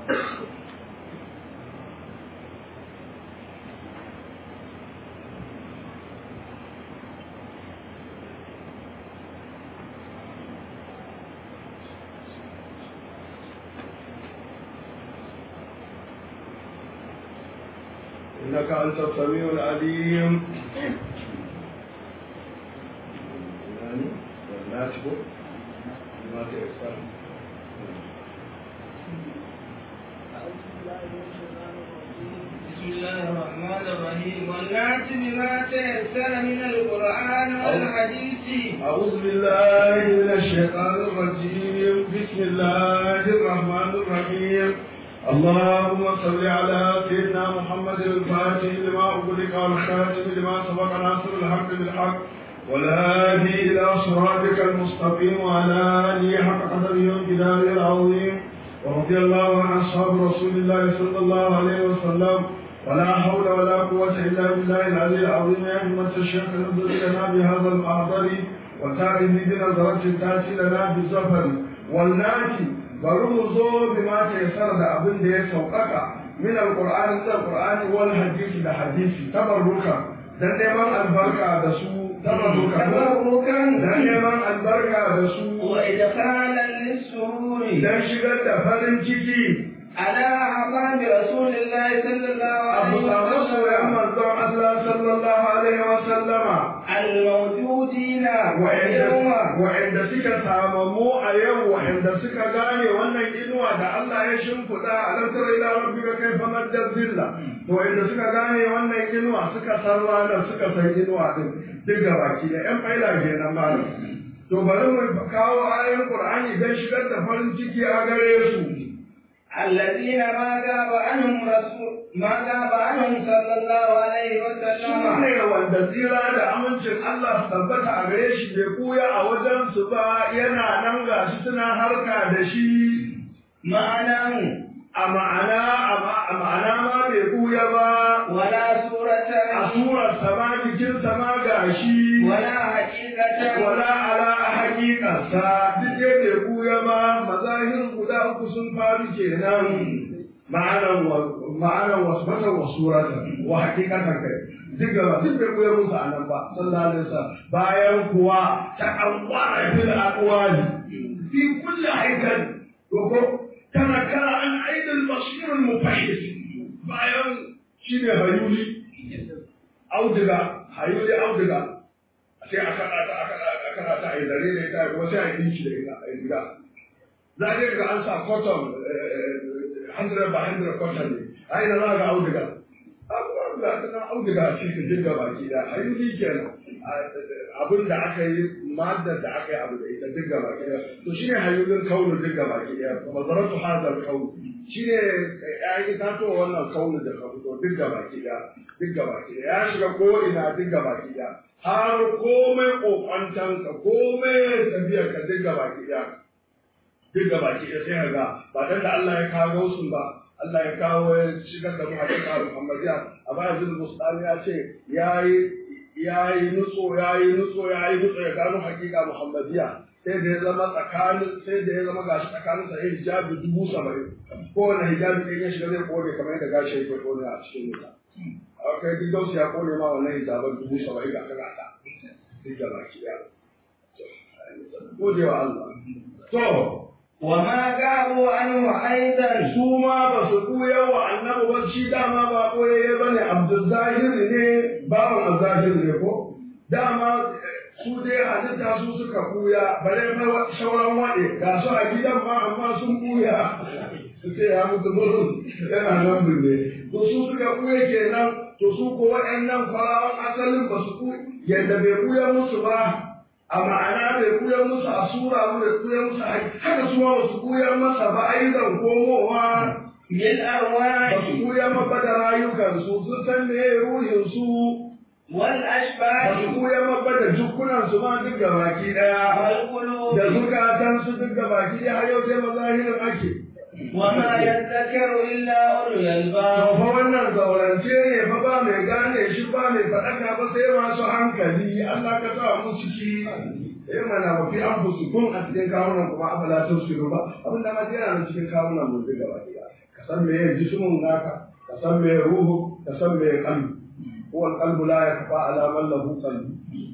إنك أنت السميع العليم يعني والناتب بما تيسر بسم الله الرحمن الرحيم والناس بما تيسر من القرآن والحديث أعوذ بالله من الشيطان الرجيم بسم الله الرحمن الرحيم اللهم صل على سيدنا محمد الفاتح لما أغلق والخاتم لما سبق ناصر الحق بالحق والهادي إلى صراطك المستقيم وعلى آله حق قدره وامتداره العظيم ورضي الله عن أصحاب رسول الله صلى الله عليه وسلم ولا حول ولا قوة إلا بالله العلي العظيم يا همة الشيخ انظر لنا بهذا المحضر وتعرف بنظرة تأتي لنا بالزفر والناتي bari mu zo bi ma ta yasar da abin da ya sauƙaƙa min alqur'ani da alqur'ani wal hadisi da hadisi tabarruka dan neman albarka da su tabarruka tabarrukan dan neman albarka da su wa idkhalan lis-sururi dan shigar da farin ciki على أعظام رسول الله صلى الله abu عليه samu soyan وسلم manzon Allah sallallahu alaihi wa sallama الموجودين wa'anda اليوم wa'anda suka samamu a yau wa'anda suka gane wannan inuwa da Allah ya shimfiɗa a lantar ila rabbika kaifa maddar zilla to wa'anda suka gane wannan inuwa suka san ranar suka san inuwa din duk baki da yan faila kenan malam to bari mu kawo ayoyin Qur'ani dan shigar da farin ciki a gare su الذين ما غاب عنهم رسول ما غاب عنهم صلى الله عليه su وسلم ne wanda tsira da amincin Allah su tabbata a gare shi bai kuya a wajen su ba yana nan gashi suna harka da shi معناه a ma'ana a ma'ana ma bai buya ba ولا سورة a surar sama jikin sama gashi ولا حقيقة wala ala hakikarsa duk dai bai buya ba mazahir guda uku sun faru kenan ma'anan wa ma'anan wasbatan wa suratan wa hakikatan kai duk gaba duk bai buya musu a nan ba sallallahu alaihi wasallam bayan kuwa ta kankwara fil aqwali fi kulli haikal ko تنكر عن عين البصير المفحص bayan shi ne hayuli auduga hayuli auduga sai a kada ta aka aka kada ta ai zare da ita kuma sai a yi shi da ita a gida za ka ga an sa cotton 100 by 100 cotton ne ai da za ga auduga abubuwan da ta nan auduga a cikin dinga baki da hayuli kenan abin da aka yi maddar da aka yi abu da ita duk gaba ɗaya to shine hayyulin kaunu duk gaba ɗaya mazaratu hadal kaunu shine ya itatuwa wannan kaunu da ka fito duk gaba ɗaya duk gaba ɗaya ya shiga ko ina duk gaba ɗaya har komai kokwantan ka komai tafiyar ka duk gaba ɗaya duk gaba ɗaya sai ka ga ba dan da Allah ya kawo su ba Allah ya kawo ya shigar da mu hakika Muhammadiya a bayan zul mustami ya ce yayi ya yi nutso ya yi nutso ya yi nutso ya gano hakika muhammadiya sai da ya zama tsakanin sai da ya zama gashi tsakanin sa yin hijabi dubu saba'in kowane hijabi ɗin ya shiga zai kone kamar yadda gashi ya kone a cikin wuta kai duk gausu ya kone ma wannan hijaban dubu saba'in ga kaga ta duk da baki ya gode wa Allah to وما غابوا عنه أيضا su ma ba su kuya wa annabi ba shi dama ba koyayye ba ne abdulzahiri ne bawan azahiri ne ko dama su dai halitta su suka kuya bare na sauran waɗe ga su a gidan ma amma sun kuya su ce ya mutu mutum yana nan binne to su suka kuya kenan to su ko waɗannan farawan asalin ba su kuya yadda bai kuya musu ba a ma'ana bai kuya musu a sura bai kuya musu a haka su ma su kuya masa ba aizan komowa ba بالأرواح su kuya masa da rayukansu sun san me ruhinsu ba والأشباح su kuya masa da jukkunansu ma duk da baki daya والقلوب da zukatansu duk da baki daya har yau sai mazahirin ake وما يذكر إلا أولو to الألباب fa wannan zaurance ne fa ba mai gane shi ba mai faɗaka ba sai masu hankali Allah ka sa mu ciki eh mana wa fi anfusikum a cikin kawunan kuma afala tusiru ba abin da ma yana nan cikin kawunan mun duka baki daya ka san me jismun naka ka san me ruhu ka san me qalbi huwa alqalbu la yakfa ala man lahu qalbi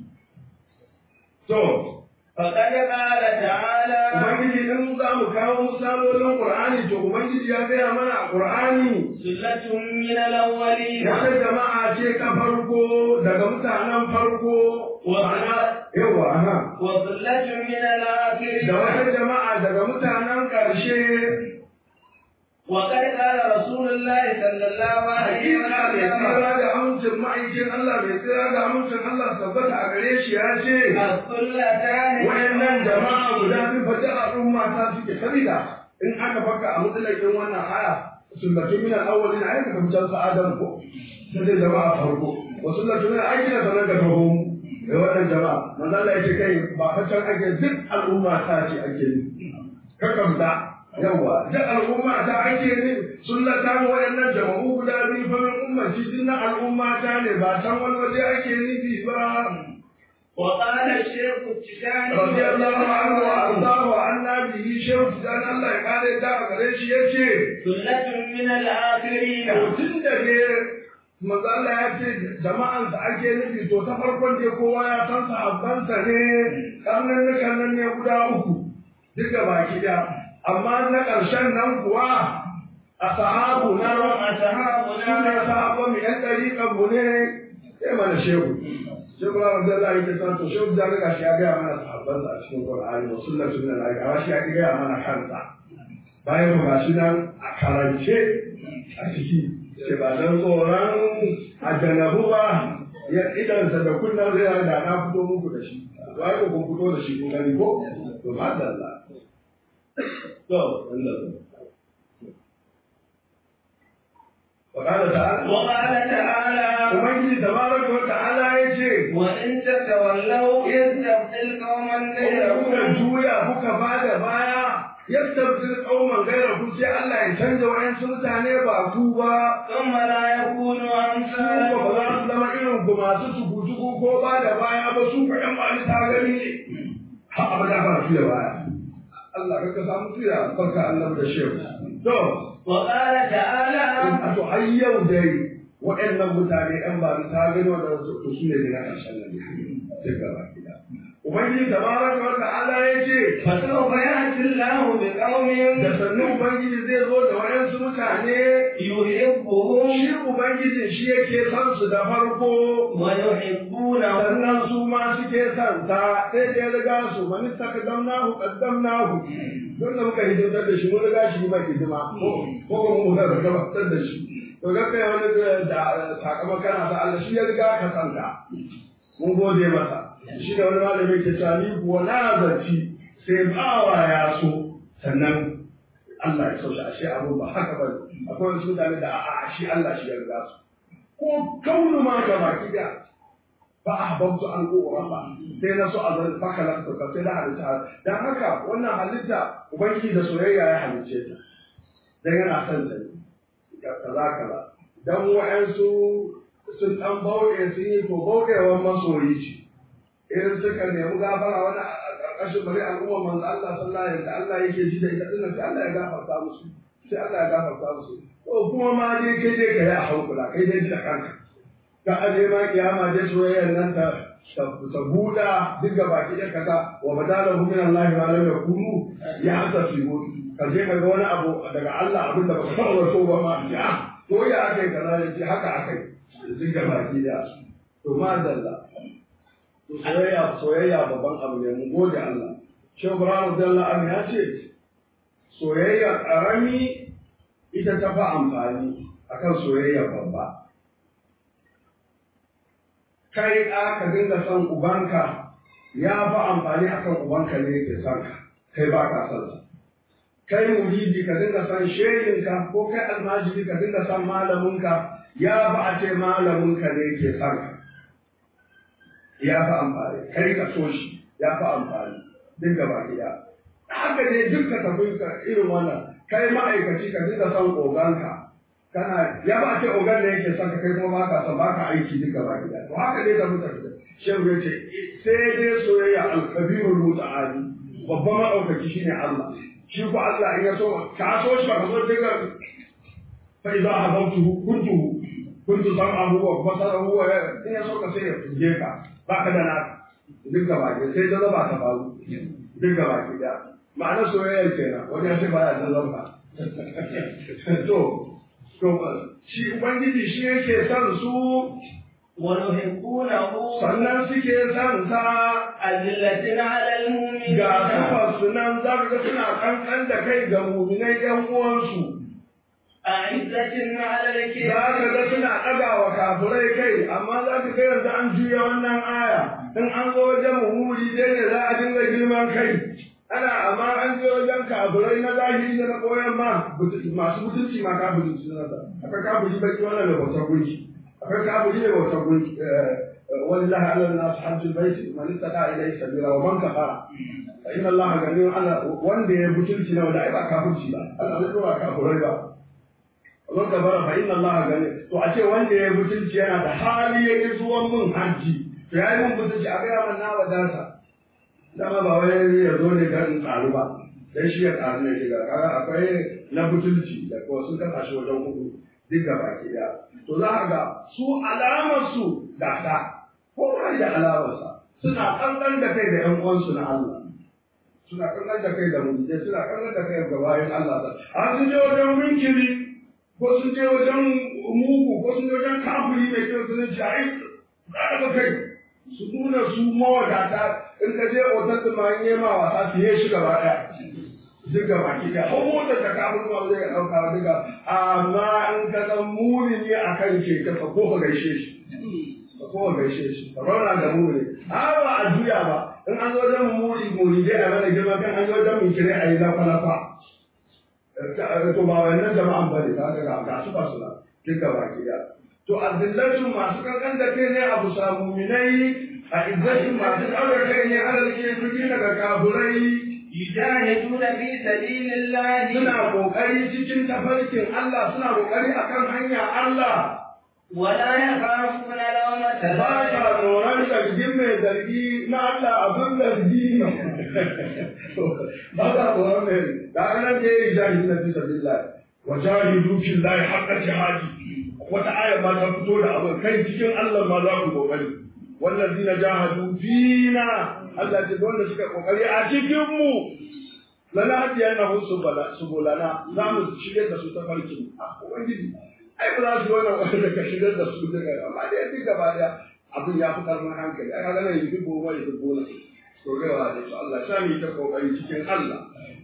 to فقد قال تعالى ubangiji in za mu kawo misalolin qur'ani to ubangiji ya gaya mana a qur'ani سلة من الأولين wata jama'a ce ta farko daga mutanen farko ma'ana yawa aha وسلة من الآخرين da wata jama'a daga mutanen ƙarshe وقد قال رسول الله صلى الله عليه hakika mai وسلم tsira da amincin ma'aikin Allah mai tsira da amincin Allah tabbata a gare shi ya ce السلتان wayannan jama'a guda biyu fa da al'umma ta suke sabida in aka baka a mutsalakin wannan aya sunnatu min al-awwalin ayyuka kan can sa adam ko sai dai jama'a farko wa sunnatu min al-akhirin sanan da taho da wannan jama'a manzo Allah ya ce kai ba fa can ake duk al'umma ta ce ake ni kakamta yawa duk al'umma ta ake ne sunnata wayannan jama'u guda biyu fa min ummati dinna al'umma ta ne ba san wani waje ake nufi ba وقال الشيخ التجاني رضي الله عنه وارضاه عنا به شيخ dan Allah ya kare da a gare shi yace سلة من الآخرين to tun da ne manzo Allah ya ce jama'an sa ake nufi to ta farkon ne kowa ya san sahabban sa ne karnan nan ne guda uku duka baki da amma na ƙarshen nan kuwa a sahabu na أصحابنا su ne sahabban mu yan ɗariƙan mu ne sai mana shehu sai kuma wanda za a yi ta to shehu da riga shi ya gaya mana sahabban a cikin Qur'ani wa sunnatu min al amma shi ya gaya mana kansa bayan mu gashi nan a karance a ciki ce ba dan tsoron ajanabu ba ya idansa da kunnan zai da na fito muku da shi wai ko kun fito da shi kun gani ko to madalla to Allah وقال تعالى وقال تعالى Ubangiji tabaraka wa ta'ala ya ce, وإن تتولوا يستبدل قوما kuka غيركم juya kuka bada baya, yastabdil qauman ghayrakum sai Allah ya canza wayansu mutane ba ku ba. ثم لا يكونوا Su ko ba za أمثالكم su zama irin ku masu tugu-tugu ko ba da baya ba su ka ƴan bani ta gani ne. Ha abada ba su da baya. Allah ka samu tuya barka Allah da shehu. To, وقال تعالى a to har yau dai waɗannan mutane ‘yan ba ta gani wanda to su ne na ƙarshen nan duk gaba gida. Ubangiji tabaraka wa ta'ala ya ce فسوف يأتي الله بقوم da sannu Ubangiji zai zo da waɗansu mutane يحبهم shi Ubangiji shi yake son su da farko ويحبونه sannan su ma suke son ta sai da ya riga su mani takadamnahu qaddamnahu don da muka hidimtar da shi mun riga shi ba hidima ko ko mu da gabatar da shi to ga kai wani da sakamakon kana sa Allah shi ya riga ka san ka mun gode masa shi da wani malami ke cewa ni kuwa na zaci sai bawa ya so sannan Allah ya sauya shi abu ba haka ba akwai wasu mutane da a'a shi Allah shi ya riga su ko kaunu ma gaba kida fa ahbabtu an u'rafa sai na so azan fakala ka sai da halitta dan haka wannan halitta ubangiji da soyayya ya halicce ta dan yana son ta ne kaza kaza dan wa'ansu sun dan bauɗe sun yi to bauɗewan masoyi ce in suka nemi gafara wani a ƙarƙashin bari al'umma manzo Allah sallallahu alaihi wasallam Allah yake ji da ita dinnan sai Allah ya gafarta musu sai Allah ya gafarta musu to kuma ma dai kai dai kai a hankula kai dai ji da kanka ka aje ma kiyama dai soyayyar nan ta ta buɗa duk ga baki ɗaya kaza wa badala hu min Allah ma lam yakunu ya hasa fi ka je ka ga wani abu daga Allah abin da baka taɓa so ba ma ya ko ya akai kaza ya ce haka akai duk ga baki ɗaya to ma dalla to soyayya soyayya babban abu ne mun gode Allah Shehu Ibrahim Abdullah Amin ya ce soyayya ƙarami ita ta fi amfani akan soyayya babba kai ɗa ka dinga son ubanka ya fi amfani akan ubanka ne yake son ka kai ba ka son sa kai muridi ka dinga son shehinka ko kai almajiri ka dinga son malaminka ya fi a ce malaminka ne yake son ka ya fi amfani kai ka so shi ya fi amfani duk gaba gida haka ne duk ka tafi ka irin wannan kai ma'aikaci ka dinga son oganka kana ya ba ce ogan da yake son ka kai kuma ba ka son ba ka aiki duk gaba gida to haka dai ka mutane shehu ya ce sai dai soyayya alkabirul muta'ali babban maɗaukaki shine Allah shi ko Allah in ya so ka so shi ba ka so dinga fa idza habawtuhu kuntuhu kuntu sam'ahu wa basarahu wa in ya so ka sai ya fuje ka ba ka da na duk gaba ke sai da zaba ta faru duk gaba ke da ma'ana soyayya kenan wani ya ce baya da zaba to to shi ubangiji shi yake son su ونحبونه sannan suke son sa أذلة على المؤمنين ga kafar su nan za ka ga suna kankan da kai ga muminai yan uwansu أعزة على za الكفار ka ga suna ɗaga wa kafirai kai amma za ka ga yanzu an juya wannan aya in an zo wajen muhuri dai ne za a dinga girman kai ana amma an je wajen kafirai na zahiri da na koyan ma masu mutunci ma kafiri su na da akwai kafiri baki wannan da bautar gunki akwai kafiri da bautar gunki ولله على الناس حج البيت من استطاع اليه سبيلا ومن كفر فان الله غني على wanda ya butulci na wanda ai ba kafirci ba Allah bai dora kafirai ba Wannan kabara fa inna Allah gani to a ce wanda ya butulci yana da hali ya ki zuwan mun haji to yayi mun butulci a gaya man na wadata dama ba wai ya zo ne kan karu ba dan shi ya karu ne shiga kaga akwai na butulci da ko sun kasa shi wajen hudu duk da baki daya to za a ga su alamar su gasa ko kai da alamarsa suna kankan da kai da ƴan uwansu na Allah suna kankan da kai da mulke suna kankan da kai ga bayan Allah a sun je wajen minkiri ko sun je wajen mugu ko sun je wajen kafiri mai kyau sun ce ai za ka kai su nuna su mawadata in ka je otal din ma in yi ma wasa su yi shi gaba ɗaya duk gaba ki da hau motar da kafin ma zai ɗauka wa duka amma in ka san muni ne a kan ke ka ko ka gaishe shi ka ko ka gaishe shi ka rauna da muni a ba a juya ba in an zo wajen muni muni dai a mana girma kan an zo wajen mun kire a yi lafa lafa to ba wannan jama'an bane ka ga ga su ba su da duk gaba ki da to azillatu masu kankan da kai ne abu samu minai a izzatin masu ɗaura kai ne alal kefiri daga kaburai يجاهدون في سبيل الله suna kokari cikin tafarkin Allah suna kokari akan hanya Allah ولا يخافون لومة ba لائم sa tsoron zargin mai zargi na Allah abin zargi ba sa tsoron mai da ranar da ya yi jahidu na fi sabilillah wa jahidu fillahi haqqa jihadi wata aya ma ta fito da abin kai cikin Allah ma za ku kokari wallazina jahadu fina Allah ce wanda suka kokari a cikin mu lana hadiya na husu bala subulana za mu shirye da su ta farkin a ubangiji ai ba za su wannan wanda ka shirye da su daga amma dai duk gaba daya abin ya fi karfin hankali ai kaga nan yi dubo wani dubo na to ga wa da su Allah sha mi ta kokari cikin Allah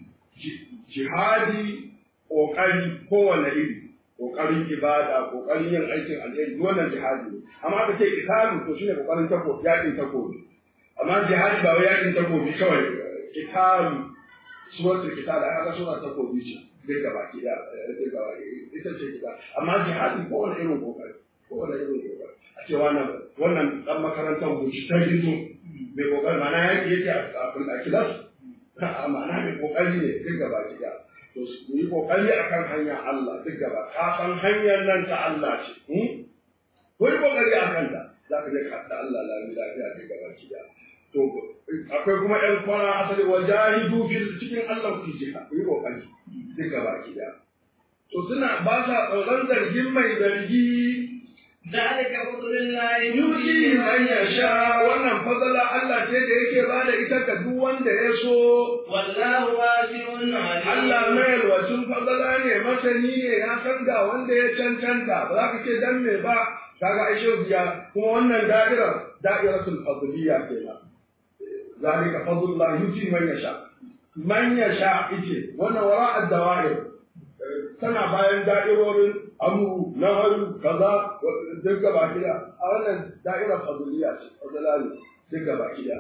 jihadi kokari kowane iri kokarin ibada kokarin yin aikin alheri wannan jihadi ne amma ka ce italu to shine kokarin tako yakin takobi amma jihadi ba wai yakin takobi kawai italu suratul kitab ai haka sura takobi ce duk gaba ki da duk gaba ita ce kita amma jihadi ko wani irin kokari ko wani irin kokari a ce wannan wannan dan makarantar guci ta gizo mai kokari mana yaki yake a a kilas ma'ana mai kokari ne duk gaba ki da to su yi kokari akan hanyar Allah duk gaba ka san hanyar nan ta Allah ce ko yi kokari akan ta za ka je ka haɗa Allah lami lafiya duk gaba ki da to akwai kuma ƴan kwana asali wa jahidu fil cikin Allah ku ji ku yi kokari duk gaba ki da to suna ba sa tsoron zargin mai zargi ذلك فضل الله yuti man yasha wannan fadala Allah ce da yake ba da ita ga duk wanda ya so والله واسع عليم Allah mai alwacin fadala ne masani ne ya san ga wanda ya cancanta ba za ka ce dan me ba kaga aishe biya kuma wannan da'ira da'iratul fadliya kenan zalika fadlullah yuti man yasha man yasha ice wannan wara ad-dawa'ir tana bayan da'irorin amru naharu kaza duk gaba kida a wannan da'ira fadliya ce fadla ne duk gaba kida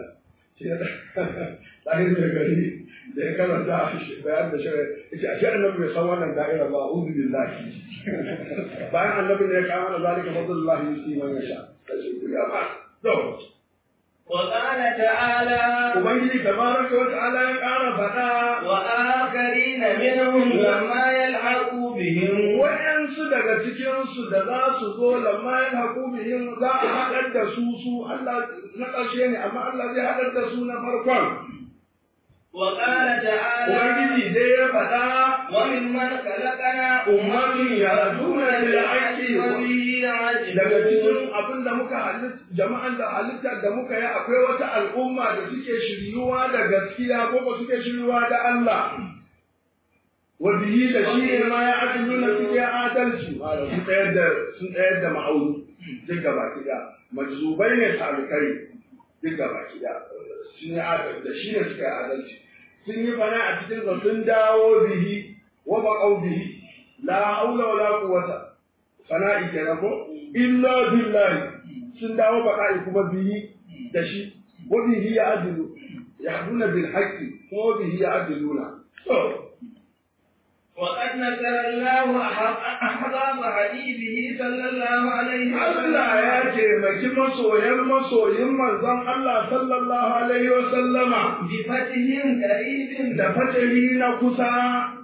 ɗahin da gari da ya karanta bayan da shirin yace ashe annabi bai san wannan da'ira ba uzu billahi bayan annabi ne ya kawo mana zalika fadlullahi yusi man yasha kace ya ba to وقال تعالى ubangiji tabaraka wa ta'ala ya ƙara faɗa وآخرين منهم لما يلحقوا بهم waɗansu daga cikinsu da za su zo lamma ya haƙu bihim za a haɗar da su su Allah na ƙarshe ne amma Allah zai haɗar da su na farkon وقال تعالى ubangiji ubangiji dai ya faɗa وممن خلقنا أمة يهدون بالحق وبه daga يعدلون cikin abin da muka halitta jama'an da halittar da muka yi akwai wata al'umma da suke shiryuwa da gaskiya ko ba suke shiryuwa da Allah wa bihi da shi ne ma ya adiluna suke adalci sun tsayar da sun tsayar da ma'auni duk gaba kida majzubai ne talikai duk gaba kida sun yi adalci da shi ne suka yi adalci sun yi fana a cikin sa sun dawo bihi wa baqaw bihi la haula wala quwwata fana'i kenan ko illa billahi sun dawo baqa'i kuma bihi da shi wa bihi ya adilu yahduna bil haqqi kuma bihi ya adiluna to وقد نزل الله أحباب حبيبه صلى الله عليه Allah ya taimaki masoyan masoyin manzon Allah sallallahu alaihi wa sallama بفتح قريب da fatali na kusa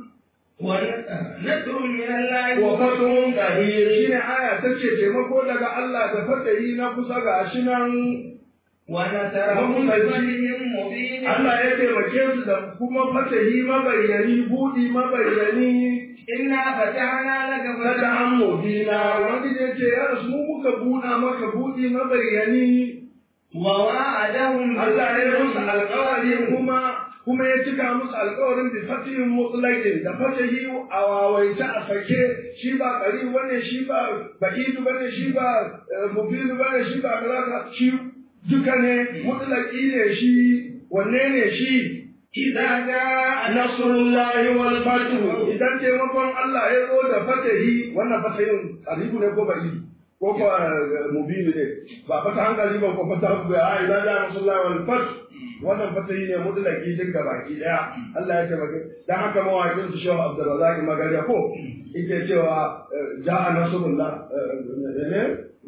ونصر من الله wa fatun kabir shine aya tace taimako daga Allah da fatali na kusa ga shi nan ونصرهم بفتح مبين Allah ya taimake su da kuma fatahi mabayyani budi mabayyani إنا فتحنا لك fata فتحا an mubina wanda ya ce ya rasu mu muka buɗa maka budi mabayyani ووعدهم Allah ya musu alƙawari kuma kuma ya cika musu alƙawarin bi fatihin mutlaqin da fatahi a wawaita a sake shi ba qari bane shi ba ba'idu bane shi ba mubidu bane shi ba kaza shi duka ne mutlaqi ne shi wanne ne shi إذا جاء nasrullahi wal fatu idan taimakon Allah ya zo da fatahi wannan fatahin qaribu ne ko ba'idu ko ko mubinu ne ba fata hankali ba ko fata ba a idan da nasrullahi wal fatu wannan fatahi ne mutlaki duk ga baki daya Allah ya taimake dan haka mawaƙin su Shehu Abdurrazzaq Magariya ko yake cewa ja'a nasrullah ne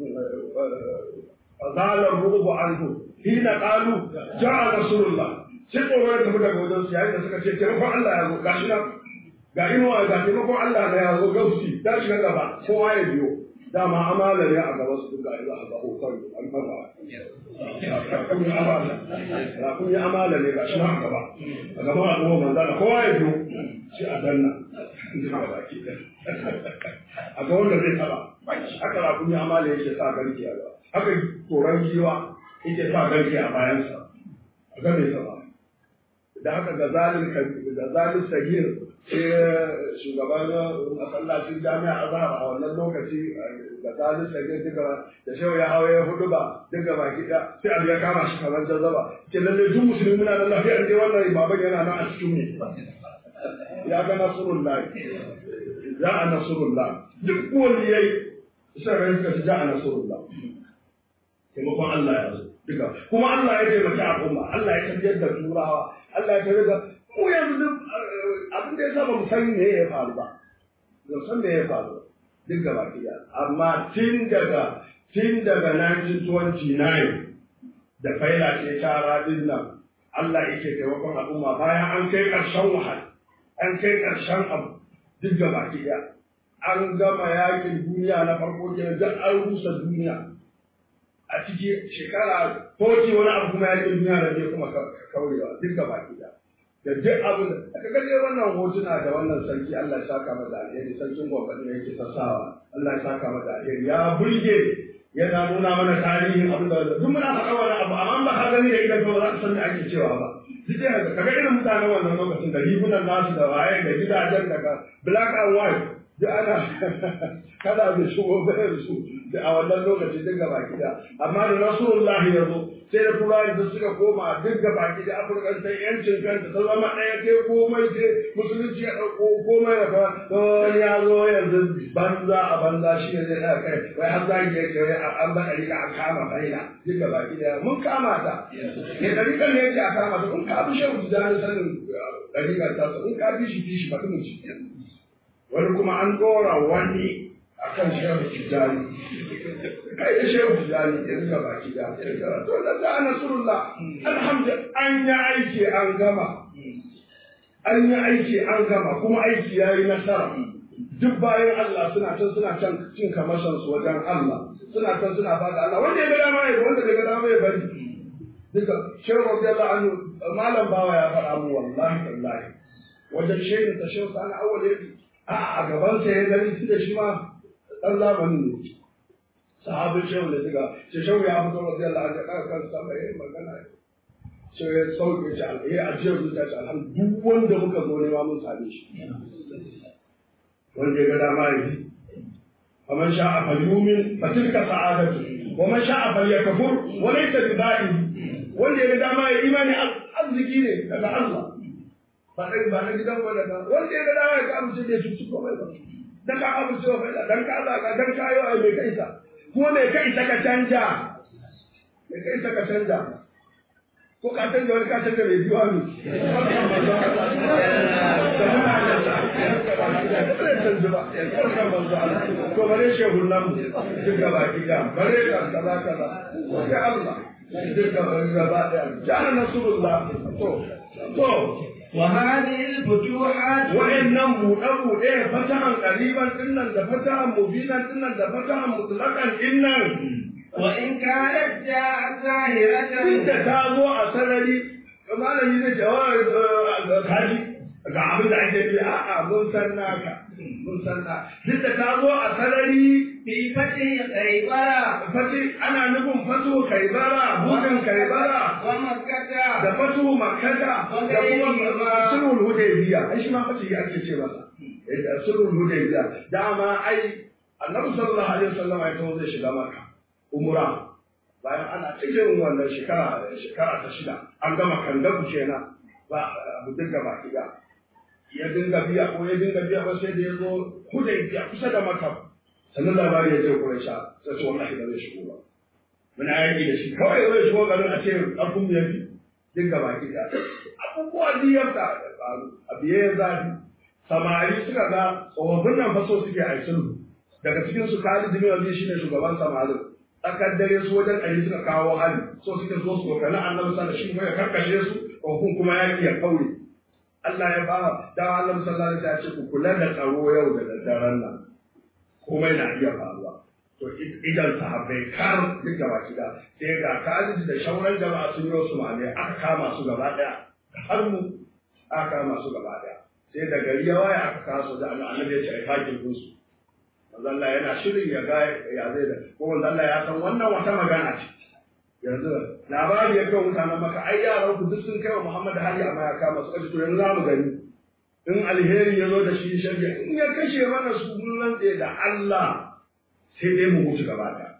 qala ar-rubu anhu hina qalu ja'a nasrullah sai tsoro ya tafi daga wajen su yayin da suka ce taimakon Allah ya zo gashi nan ga inuwa ga taimakon Allah na ya zo gausi ta shiga gaba kowa ya biyo dama amala ne a gaba su duka ila a gaba kan an fara kun yi amala kun yi amala ne ga shi nan a gaba a gaba a gaba manzo da kowa ya biyo shi a danna a ga wanda zai taba haka ra kun yi amala yake sa garki a gaba haka koran giwa yake sa garki a bayansa a ga mai taba da haka ga zalin da zalin sagir sai shugaban masallacin jami'a azhar a wannan lokaci ga zalin sagir duka da shehu ya hawa ya hudu ba duka baki da sai abu ya kama shi kamar jazzaba ke lalle duk musulmi muna da lafiya dai wannan baban yana nan a cikin mu ya ga nasrullah ya a nasrullah duk waliyai sai ran ka ji a nasrullah taimakon Allah ya zo duka kuma Allah ya taimaki al'umma Allah ya tafiyar da turawa Allah ya tafiyar da mu yanzu duk abin da ya saba mu san me ya faru ba ba san me ya faru duk gaba ɗaya amma tun daga tun daga 1929 da faila ce tara din nan Allah yake taimakon al'umma bayan an kai ƙarshen wahal an kai ƙarshen abu duk gaba ɗaya an gama yakin duniya na farko kenan duk an rusa duniya a ciki shekara koci wani abu kuma ya duniya da zai kuma kaurewa duk gaba ɗaya da duk abin da aka gaje wannan hotuna da wannan sarki Allah ya saka masa alheri sarkin gwamnati ne yake sassawa Allah ya saka masa alheri ya burge yana nuna mana tarihin abin da duk muna faɗa wani abu amma ba ka gani da idan ba za ka san me ake cewa ba duk da haka kaga irin mutanen wannan lokacin da rigunan nasu da waye da gidajen daga black and white duk ana kada da shigo bayar su da a wannan lokaci duk gaba gida amma da rasulullahi ya zo sai da turawa da suka koma duk gaba gida afirka ta yancin kanta ta zama ɗaya ke komai ce musulunci ya ɗauko komai da fa don ya zo yanzu banza a banza shi ne zai ɗaya kai wai har zagi ya ce wai an ba ɗari an kama faila duk gaba gida mun kama ta ne ɗari kan ne yake a kama ta in ka fi shehu tijjani sanin ɗari kan ta in ka fi shi fi shi mutumin shi wani kuma an ɗora wani a kan shehu tijjani kai da shehu tijjani ya zuga baki da to da da nasrullah alhamdulillah an yi aiki an gama an yi aiki an gama kuma aiki ya yi nasara duk bayan Allah suna can suna can cin kamashin su wajen Allah suna can suna fada Allah wanda ya ga dama ya wanda bai ga dama ya bari duka shehu radiyallahu anhu malam bawa ya faɗa mu wallahi wallahi wajen shehin ta shehu sani awwal ya a a gaban sa ya gani tunda shi ma dan zamanin ne sahabin shehu da diga ce shehu ya fito radiyallahu anhu daga kan sama yayin magana sai ya sauke shi alheri a jiyar zuciya shi alhamdu duk wanda muka zo nema mun same shi wanda ya ga dama ya yi faman sha'a falyumin fatilka sa'adatu wa man sha'a falyakfur wa laysa biba'i wanda ya ga dama ya imani arziki ne daga Allah ba dai ba na gidan ba daga wanda ya ga dama ya amince da shi ko mai ba dan ka amince wa bai dan ka Allah ka dan ka yi ai mai kaisa ko mai kaisa ka canja mai kaisa ka canja ko ka canza wani ka canza mai biyu hannu to bare shehun nan duk gaba gida bare ka kaza kaza sai Allah duk gaba gaba daya jana nasrullah to to وهذه الفتوحات wa'annan buɗe-buɗe fatahan ƙariban dinnan da fatahan mubinan dinnan da fatahan mutlaƙan dinnan وإن كانت جاءت ظاهرة duk da ta zo a sarari malami zai ce wa kaji ga abin da ake bi a'a mun san naka mun san na duk da ta zo a sarari في فتح خيبر fati ana nufin fatu kaibara buɗin kaibara ومكة da fatu makkata da kuma sulhul hudaybiya ai shi ma fati ake ce masa Eh, sulhul hudaybiya dama ai annabi sallallahu alaihi wasallam ya tawo zai shiga makka umra bayan ana cikin wannan shekara shekara ta shida an gama kandabu kenan ba abu dinga ba kiga ya dinga biya ko ya dinga biya ba sai da ya zo hudaybiya kusa da makka sannan labari ya ce Quraisha sai ce wallahi ba zai shigo ba muna yaki da shi kawai zai shigo garin a ce ƙarfin mu yafi dinga baki da abubuwa biyar da faru a biye ya zafi samari suka ga tsofaffin nan fa so suke a sulhu daga cikin su Khalid bin Walid shine shugaban samarin tsakar dare su wajen ɗari suka kawo hali so suke zo su kokari annabi sallallahu alaihi wasallam ya karkashe su tsofaffin kuma yaki ya kaure Allah ya ba da Allah sallallahu alaihi wasallam ya ce ku kula da tsaro yau da daddaren nan komai na iya faruwa to idan sahabbai kar duk gaba gida sai ga Khalid da shauran jama'a sun yi wasu mame aka kama su gaba daya har mu aka kama su gaba daya sai da gari ya waya aka kaso da annabi ya ce ai hakin su manzo Allah yana shirin ya ga ya zai da ko manzo Allah ya san wannan wata magana ce yanzu labari ya kai mutanen maka ai yaran ku duk sun kai wa Muhammad hali amma ya kama su kace to yanzu za mu gani in alheri ya zo da shi shari'a in ya kashe mana su mun rantse da Allah sai dai mu mutu gaba ɗaya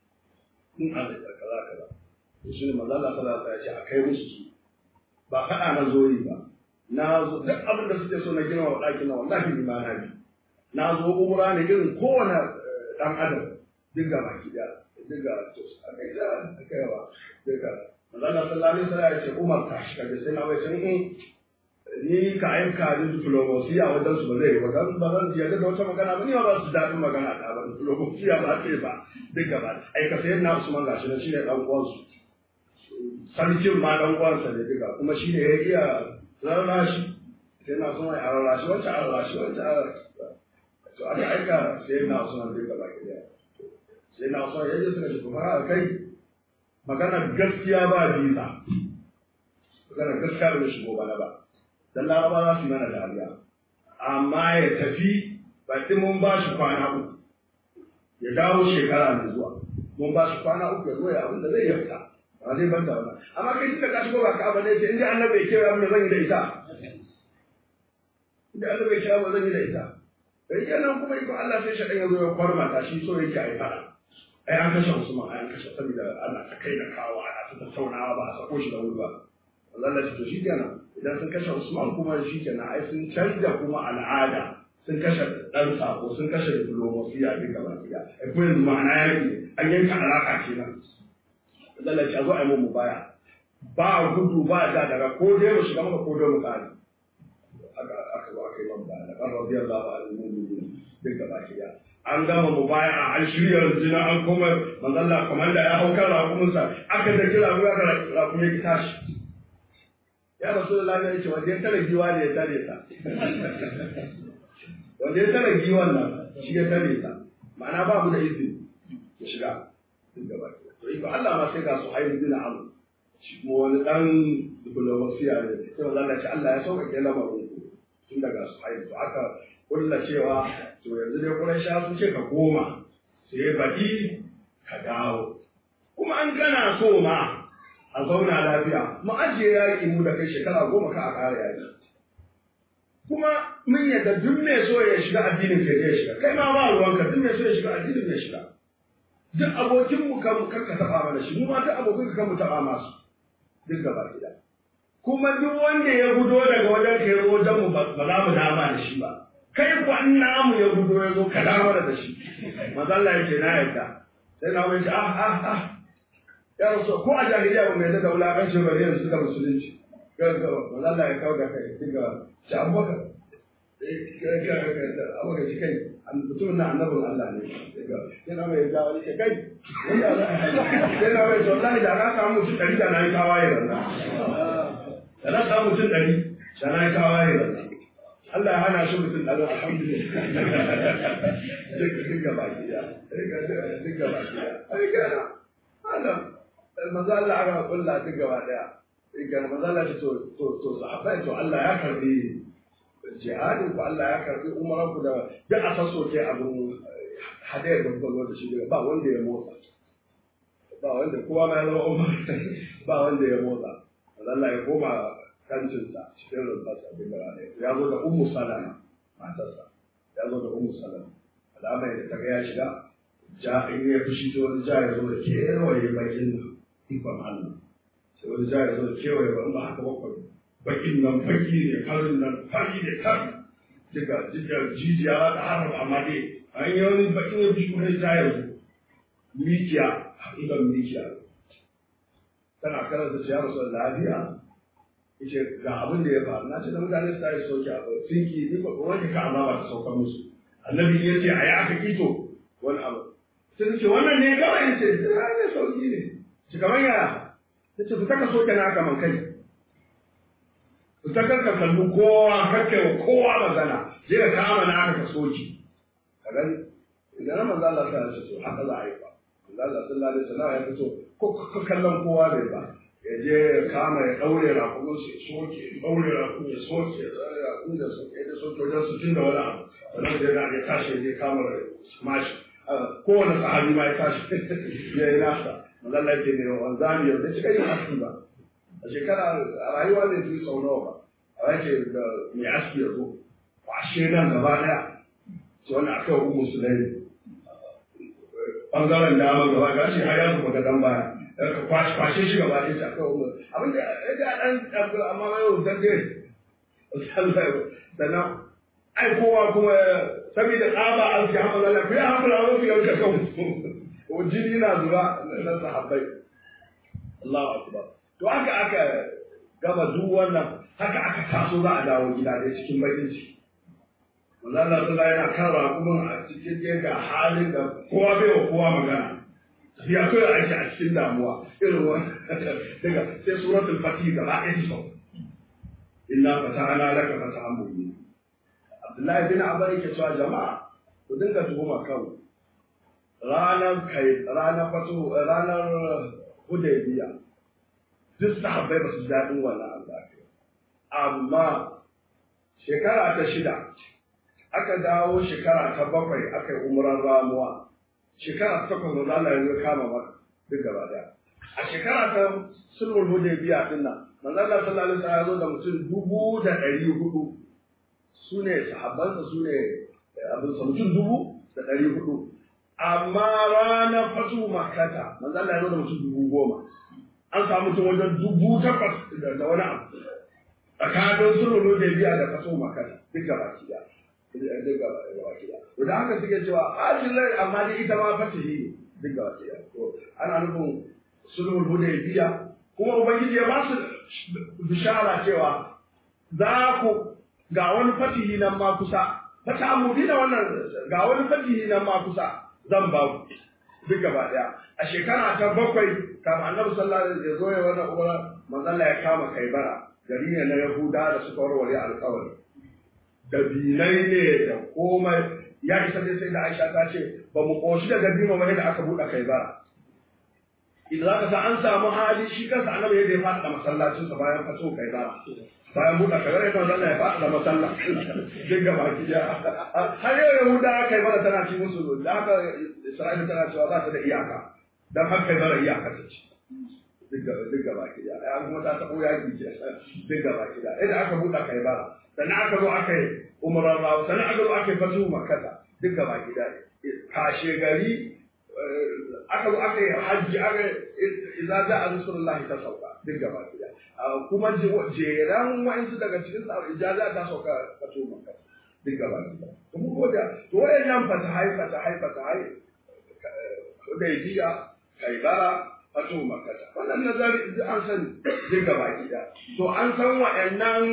in Allah ya kaza kaza to shi ne manzo Allah sallallahu alaihi wasallam ya ce a kai musu su ba faɗa na zo yi ba na zo duk abin da suke so na gina wa ɗakin na wallahi ni ma na bi na zo umra ne irin kowane ɗan adam duk ga baki da duk ga to a kai da a kai wa duk ga manzo Allah sallallahu alaihi wasallam ya ce Umar ta shiga da sai na wai sai ni ka aika ni diplomasiya wajen su ba zai yi ba dan ba zan yarda da wata magana ba ni ba su daɗin magana ta ba diplomasiya ba ce ba duk gaba ai ka sayar na Usman gashi nan shine dan uwan su sarkin ma dan uwan sa ne duka kuma shine ya iya rarra shi sai na Usman ya rarra shi wancan rarra shi wancan to aka aika sai na Usman duk gaba ki sai na Usman ya je suka ce kuma kai magana gaskiya ba visa magana gaskiya da shigo bana ba dan laraba za su yi mana dariya amma ya tafi ba mun ba shi kwana uku ya dawo shekara mai zuwa mun ba shi kwana uku ya zo ya abin da zai yi fita ba zai banta wannan amma kai kika ka shigo ba ka abin da yake inda annabi ya kira abin da zan yi da ita inda annabi ya kira ba zan yi da ita dan kenan kuma iko Allah sai shaɗan ya zo ya kwarmata shi so yake a yi fada ai an kashe Usman ai an kashe saboda ana ta kai da kawo ana ta tattaunawa ba a sako shi da wuri ba Allah to shi kenan idan sun kashe Usman kuma shi kenan ai sun canza kuma al'ada sun kashe ɗan sako sun kashe diplomasiya duk gaba ɗaya ai ko yanzu ma'ana yaki an yanka alaƙa kenan Allah ya zo ai mu baya ba gudu ba da daga ko dai mu shiga maka ko dai mu kare aka aka zo aka yi man baya kan radiyallahu anhu mu'minin duk gaba ɗaya an gama mu baya an shirya rundunar an koma manzo Allah komanda ya hau kan rakumunsa aka da kira ruwa da rakumin ya tashi ya rasu da lafiya ce wanda ya tara giwa ne ya tare ta wanda ya tara giwan nan shi ya tare ta ma'ana ba mu da izini ya shiga duk gaba to iko Allah ma sai ga su haihu bin amu shi kuma wani dan diplomasiya ne sai wanda Allah ce Allah ya sauka ke lamarin ku to aka kulla cewa to yanzu dai Qurayshawa sun ce ka koma sai baɗi ka dawo kuma an gana so ma a zauna lafiya mu ajiye yaƙi mu da kai shekara goma ka a ƙara yaƙi kuma mun yadda duk mai so ya shiga addinin ka ya shiga kai ma ba ruwanka duk mai so ya shiga addinin ya shiga duk abokin mu kan kan ka taba mana shi mu ma duk abokin ka kan mu taba masu duk gaba gida kuma duk wanda ya gudo daga wajen ka ya zo wajen mu ba za mu dama da shi ba kai ku an namu ya gudo ya zo ka dama da shi manzo Allah ya ce na yarda sai na wani ah ah ah ya rasu ko a jahiliya ba mai da wulaƙancin bari yanzu suka musulunci gaggawa manzo Allah ya kawo da kai diga shi abubakar abubakar shi kai mutum na annabin Allah ne yana mai ga wani ke kai yana mai to wallahi da na samu mutum ɗari da na yi tawaye da da na samu mutum ɗari da na yi tawaye da Allah ya hana shi mutum ɗari alhamdulillah duk gaba gida duk gaba gida ai kana Allah manzo Allah aka kulla duk gaba daya ga manzala ce to to to sahabbai to Allah ya karbi jihadin ku Allah ya karbi umaran ku da duk a sasso ke abun hadayar da kuka zo da shi ba wanda ya motsa ba wanda kowa ma ya zama umar ba wanda ya motsa Allah ya koma kancinsa cikin rumfarsa bin da ya zo da ummu salama matarsa ya zo da ummu salama alama da ta ga ya shiga ja in ya fushi to wani ja ya zo da kewaye bakin ikon Allah sai wani ja ya zo kewaye ba ba haka bakwai bakin nan baki ne karin nan fari ne kan daga daga jijiya ba ta haram amma dai an yi wani bakin wani bishi kuma ja ya zo mikiya hakikan mikiya tana karanta ce ya rasu da lafiya yace ga abin da ya faru na ce da mutane su tashi sauki a sinki ni ba wani ka azaba ta sauka musu annabi ya ce a yi aka kito wani abu sai ce wannan ne kawai ya ce ne sauki ne shi kamar yaya ta ce fita ka soke naka man kai fita kar ka kalli kowa kakkai wa kowa magana je ka kama naka ka soke ka gani idan manzo Allah ta ce to haka za a yi ba manzo Allah sallallahu alaihi wasallam ya fito ko ka kallon kowa bai ba ya je ya kama ya daure rakumin su ya soke ya daure rakumin ya soke ya daure rakumin da soke da soke wajen sittin da wani abu sannan da ya tashi ya je kama smash kowane sahabi ma ya tashi ya yi nasa mazalla ke ne wanzami yau da cika yin aski ba a shekara a rayuwa zai fi sau nawa ba a yake da mai aski ya zo kwashe nan gaba daya ce wani aka yi umu su dai bangaren dama gaba ga shi har ya zuba gadon baya kwashe shi gaba ɗaya ta kawo mu abin da ya ga ɗan ɗago amma mai yau dan dai sannan ai kowa kuma saboda tsaba an ci hamar Allah ku ya hamar Allah ku yanka kan ko jini na zuba na sahabbai Allahu akbar to haka aka gama duk wannan haka aka taso za a dawo gida dai cikin bakin ciki manzo Allah sallallahu yana kara kuma a cikin ga halin da kowa bai wa kowa magana ya so ya aiki a cikin damuwa irin wani daga sai suratul fatih gaba ɗaya su inna fatahana laka fatahan mubin Abdullahi bin Abar yake cewa jama'a ku dinga tuhuma kan ranar kai ranar fatu ranar Hudaybiya duk sahabbai ba su ji daɗin wannan abu amma shekara ta shida aka dawo shekara ta bakwai aka yi umran ramuwa shekara ta takwas manzo Allah ya kama maka duk gaba daya a shekara ta sulhul hudaybiya din nan manzo Allah sallallahu alaihi wasallam ya zo da mutum dubu da ɗari hudu su ne sahabbansa su ne abin sa mutum dubu da ɗari hudu amma ranar fatu makata manzo Allah ya zo da mutum dubu goma an samu mutum wajen dubu takwas da wani abu tsakanin sulhul hudaybiya da fatu makata duk gaba daya duk gaba daya da haka suke cewa ajin lai amma dai ita ma fatihi ne duk gaba daya to ana nufin sulhul hudaybiya kuma ubangiji ya ba su bishara cewa za ku ga wani fatihi nan ma kusa fata amudi da wannan ga wani fatihi nan ma kusa zan ba ku duk gaba daya a shekara ta bakwai kama annabi sallallahu alaihi wasallam ya zo ya wannan umara manzon ya kama kaibara gari ne na yahuda da suka warware alƙawari da binai ne da komai ya isa dai sai da Aisha ta ce ba mu koshi da dabino ba da aka buɗe kaibara idan zaka sa an samu hali shi kansa annabi yadda ya faɗa masallacinsa bayan fato kaibara bayan buɗe kaga ya kan ya faɗa da masalla duk gaba ki ja har yau yahuda kai mana tana ci musu da haka isra'ila tana cewa za ta da iyaka dan har kai mara iyaka ta ci duk gaba ki ja ai kuma ta taɓo yaƙi ce duk gaba ki ja idan aka buɗe kai bara sannan aka zo aka yi umarar rawu sannan aka zo aka yi fatu makata duk gaba ki ja kashe gari aka zo aka yi hajji aka idza ja'a rasulullahi ta sauka duk gaba ɗaya kuma jeran wa'insu daga cikin sa ijaza ta sauka ka to maka duk gaba ɗaya kuma ko da to wayannan fatahai fatahai fatahai hudaybiya kaibara fato maka wannan nazari an sani duk gaba ɗaya to an san wa'annan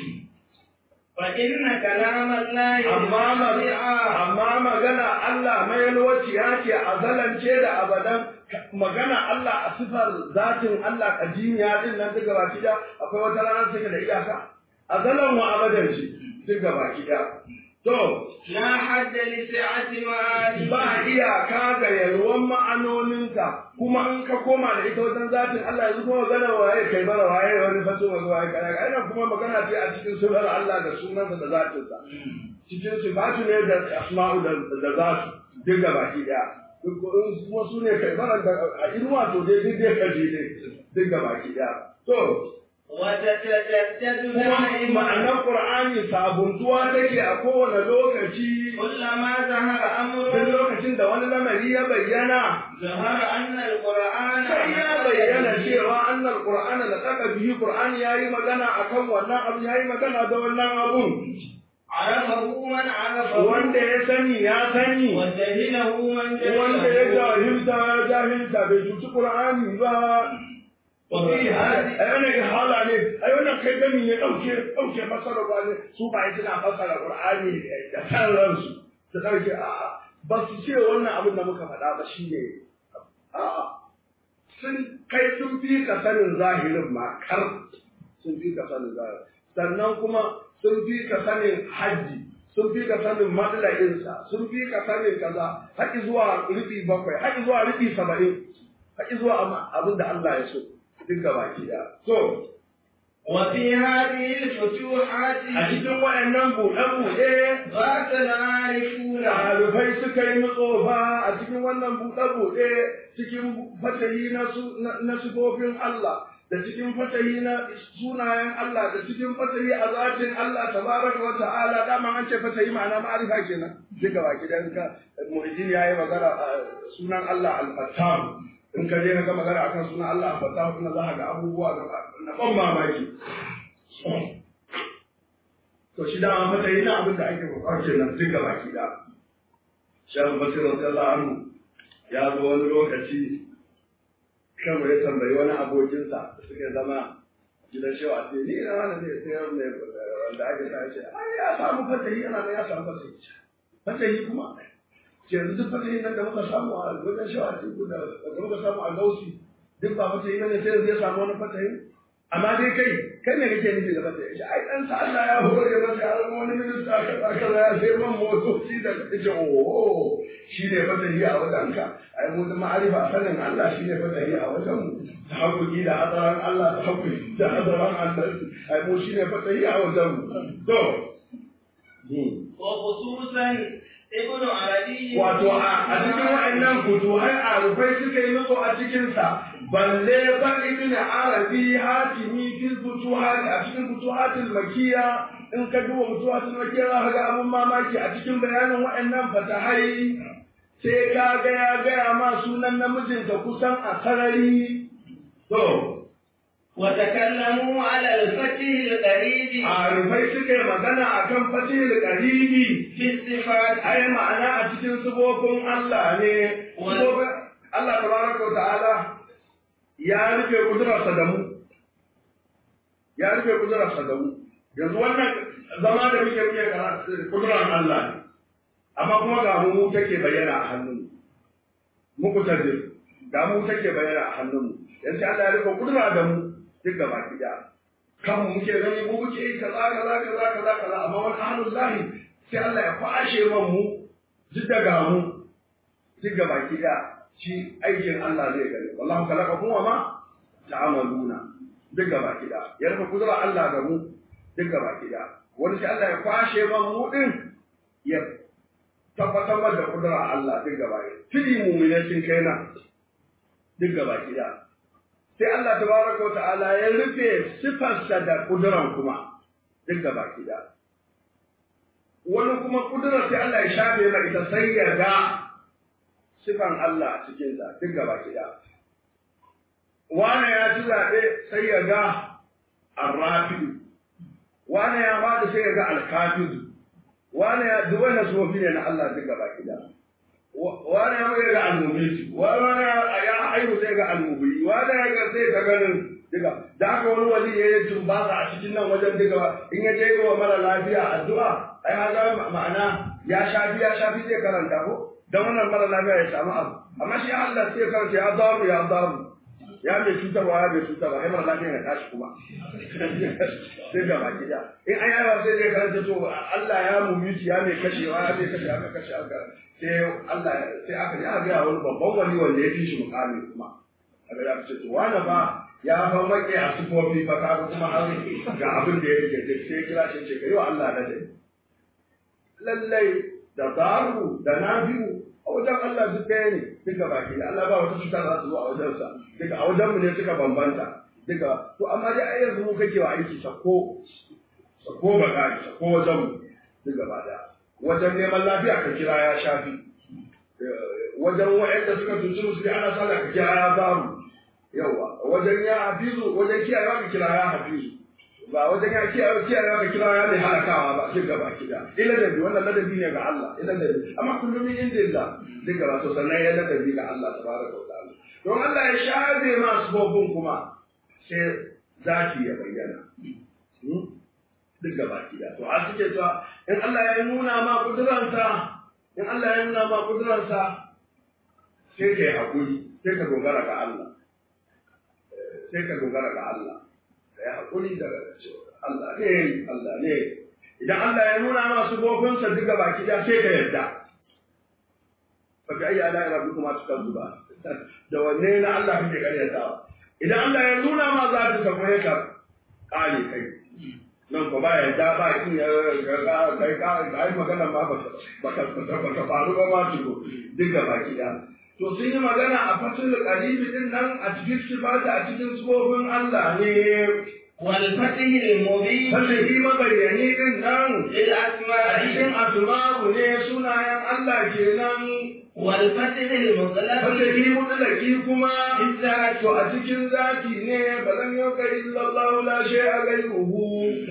فإن كلام الله amma amma magana Allah mai yalwaciya ce a zalance da abadan magana Allah a sifar zatin Allah kadimiya din nan duka baki da akwai wata rana take da iyaka a zalan wa abadan shi duka baki da to لا حد لسعة معاني ba iyaka ga yalwan ma'anoninka kuma in ka koma da ita wajen zatin Allah yanzu kuma magana waye kai bara waye wani faso wani waye kai ai kuma magana ce a cikin sunan Allah da sunansa da zatinsa cikin sifatu ne da asma'u da da zatu duk da baki daya kuma su ne kai bara da a inuwa to dai duk dai kaje dai duk da baki daya to وتتجدد kuma دائما ma'anar Qur'ani sabuntuwa take a kowane lokaci كلما ظهر duk أمر lokacin da wani lamari ya bayyana ظهر أن القرآن sai ya bayyana cewa annal qur'ana da kaka bihi qur'ani yayi magana akan wannan abu yayi magana da wannan abun عرفه من عرفه wanda ya sani ya sani وجهله من wanda ya جهله jahilta ya jahilta bai cuci qur'ani ba وفي هذه ai wannan ihala ne ai wannan kai gani ne dauke dauke fasara ba ne su ba suna fasara qur'ani da kan ransu su dauke a ba su ce wannan abin da muka faɗa ba shine a sun kai sun fi ka sanin zahirin ma kar sun fi ka sanin zahirin sannan kuma sun fi ka sanin hajji sun fi ka sanin matsala'insa sun fi ka sanin kaza haƙi zuwa rufi bakwai haƙi zuwa rufi saba'in haƙi zuwa amma abin da Allah ya so duk gaba ki da so وفي هذه الفتوحات a cikin waɗannan buɗe-buɗe ذات العارفون ɗalibai suka yi nutsofa a cikin wannan buɗe-buɗe cikin fatahi na su- na- na sifofin Allah da cikin fatahi na sunayen Allah da cikin fatahi a zatin Allah tabaraka wa ta'ala dama an ce fatahi ma'ana ma'arifa kenan duka baki dan ka muhijin yayi magana a sunan Allah al-Fattar in ka je ka ga magana akan sunan Allah al-Fattar kuma za ka ga abubuwa na na ban mamaki to shi dama fatahi na abin da ake buƙatar kenan duka baki da Shan Basir radiyallahu anhu ya zo wani lokaci kan ya tambayi wani abokinsa da suka zama gidan shewa ce ni na wani ne sai wani wanda ake sa ce ai ya samu fatahi yana da ya samu fatahi fatahi kuma ce yanzu duk fatahi nan da muka samu a wajen shewa ce da da muka samu a gausi duk ba fatahi bane sai yanzu ya samu wani fatahi amma dai kai kai ne kake nufi da fatahi shi ai dan sa Allah ya hore masa ya zama wani minista kaza kaza ya sai man motoci da kace oh shi ne fatahi a wajenka ai mu da ma'arifa a sanin Allah shi ne fatahi a wajen mu ta haƙuƙi da hadaran Allah ta haƙuƙi da hadaran Allah ai mu shi ne fatahi a wajen mu to وخصوصا ابن عربي wato a cikin wa'annan futuhai a rufai suka yi nutsu a cikinsa balle ba ibn arabi hatimi fil futuhat a cikin futuhatul makiya in ka duba futuhatul makiya za ka ga abun mamaki a cikin bayanin wa'annan fatahai sai ka ga ya gaya ma sunan namijinta kusan a sarari to وتكلموا على الفتح القريب a rufai suka yi magana akan fatihul qaribi في الصفات ai ma'ana a cikin sifofin Allah ne sifofin Allah tabaraka wa ta'ala ya rufe kudurarsa da mu ya rufe kudurarsa da mu yanzu wannan zama da muke muke karatu kudurar Allah ne amma kuma ga mu take bayyana a hannun mu muku tabbir ga mu take bayyana a hannun mu yanzu Allah ya rufe kudura da mu duk gaba ki da kan mu muke gani mu muke yi kaza kaza kaza kaza kaza amma wani ahlul lahi sai Allah ya kwashe man mu duk daga mu duk gaba ki da shi aikin Allah zai gani wallahu khalaqakum wa ma ta'maluna duk gaba ki da ya rufe kudura Allah da mu duk gaba gida wani sai Allah ya kwashe man mu din ya tabbatar da kudura Allah duk gaba gida tuni mu'mine sun kai nan duk gaba gida sai Allah tabaraka ta'ala ya rufe sifarsa da kuduran kuma duk gaba gida wani kuma kudurar sai Allah ya shafe mai ita sai ya ga sifan Allah a cikinsa duk gaba gida wane ya ci zaɓe sai ya ga arrafidu wane ya faɗi sai ya ga alkafidu wane ya duk wannan sufofi ne na Allah duk gaba gida wane ya ga almumiti wane ya haihu sai ga almubi wane ya ga sai ga ganin duka da haka wani wali ya yi tumbasa a cikin nan wajen duka in ya je wa mara lafiya addu'a ai haza ma'ana ya shafi ya shafi zai karanta ko dan wannan mara lafiya ya samu abu amma shi Allah sai karanta ya daru ya daru ya mai cutarwa ya mai cutarwa ai mara lafiya ya tashi kuma sai ga baki da in an yawa sai zai karanta to Allah ya mumiti ya mai kashewa ya mai kashe aka kashe aka sai Allah sai aka ji aka ga wani babban wani wanda ya fi shi mukami kuma aka ya ce to wani ba ya fa make a sufofi fa ka kuma har ga abin da ya rike sai kira shi ce kai wa Allah da dai lallai da daru da nafi'u a wajen Allah duk ɗaya ne duka baki da Allah ba wata cuta za su zo a wajensa duka a wajenmu ne suka bambanta duka to amma dai ai yanzu mu kake wa aiki sako sako baka sako wajen mu duk gaba da wajen neman lafiya ka kira ya shafi wajen wa'anda suka tunci musu ana sallah ka kira ya zaru yawa wajen ya hafizu wajen kiyayewa ka kira ya hafizu ba wajen ya kiyaye kiyaye ka kira ya mai halakawa ba duk gaba kida ila da wannan ladabi ne ga Allah ila da amma kullum in inda duk gaba to sannan ya ladabi ga Allah tabaraka wa ta'ala don Allah ya shafe masu bobin kuma sai zaki ya bayyana duk gaba kida to a suke cewa in Allah ya nuna ma kuduransa in Allah ya nuna ma kuduransa sai ka yi hakuri sai ka dogara ga Allah sai ka dogara ga Allah ya haƙuri da Allah ne Allah ne idan Allah ya nuna masu gofinsa duka baki da sai ka yarda fa bi ayi ala rabbikuma tukazzuba da wanne na Allah kake karyatawa idan Allah ya nuna ma za ta tafi ka kare kai nan ko ba yarda ba kin ya kai ka ai magana ma ba ba ka faru ba ma tuko duka baki da to sun yi magana a fatul qaribi din nan a cikin sifata a cikin sifofin Allah ne wal fatihil mubin fatihi mabayyani din nan lil a asma'i cikin asma'u ne sunayen Allah kenan wal fatihil mutlaq fatihi mutlaki kuma Izzat. to a cikin zati ne ba zan yau ka illallahu la shay'a ghayruhu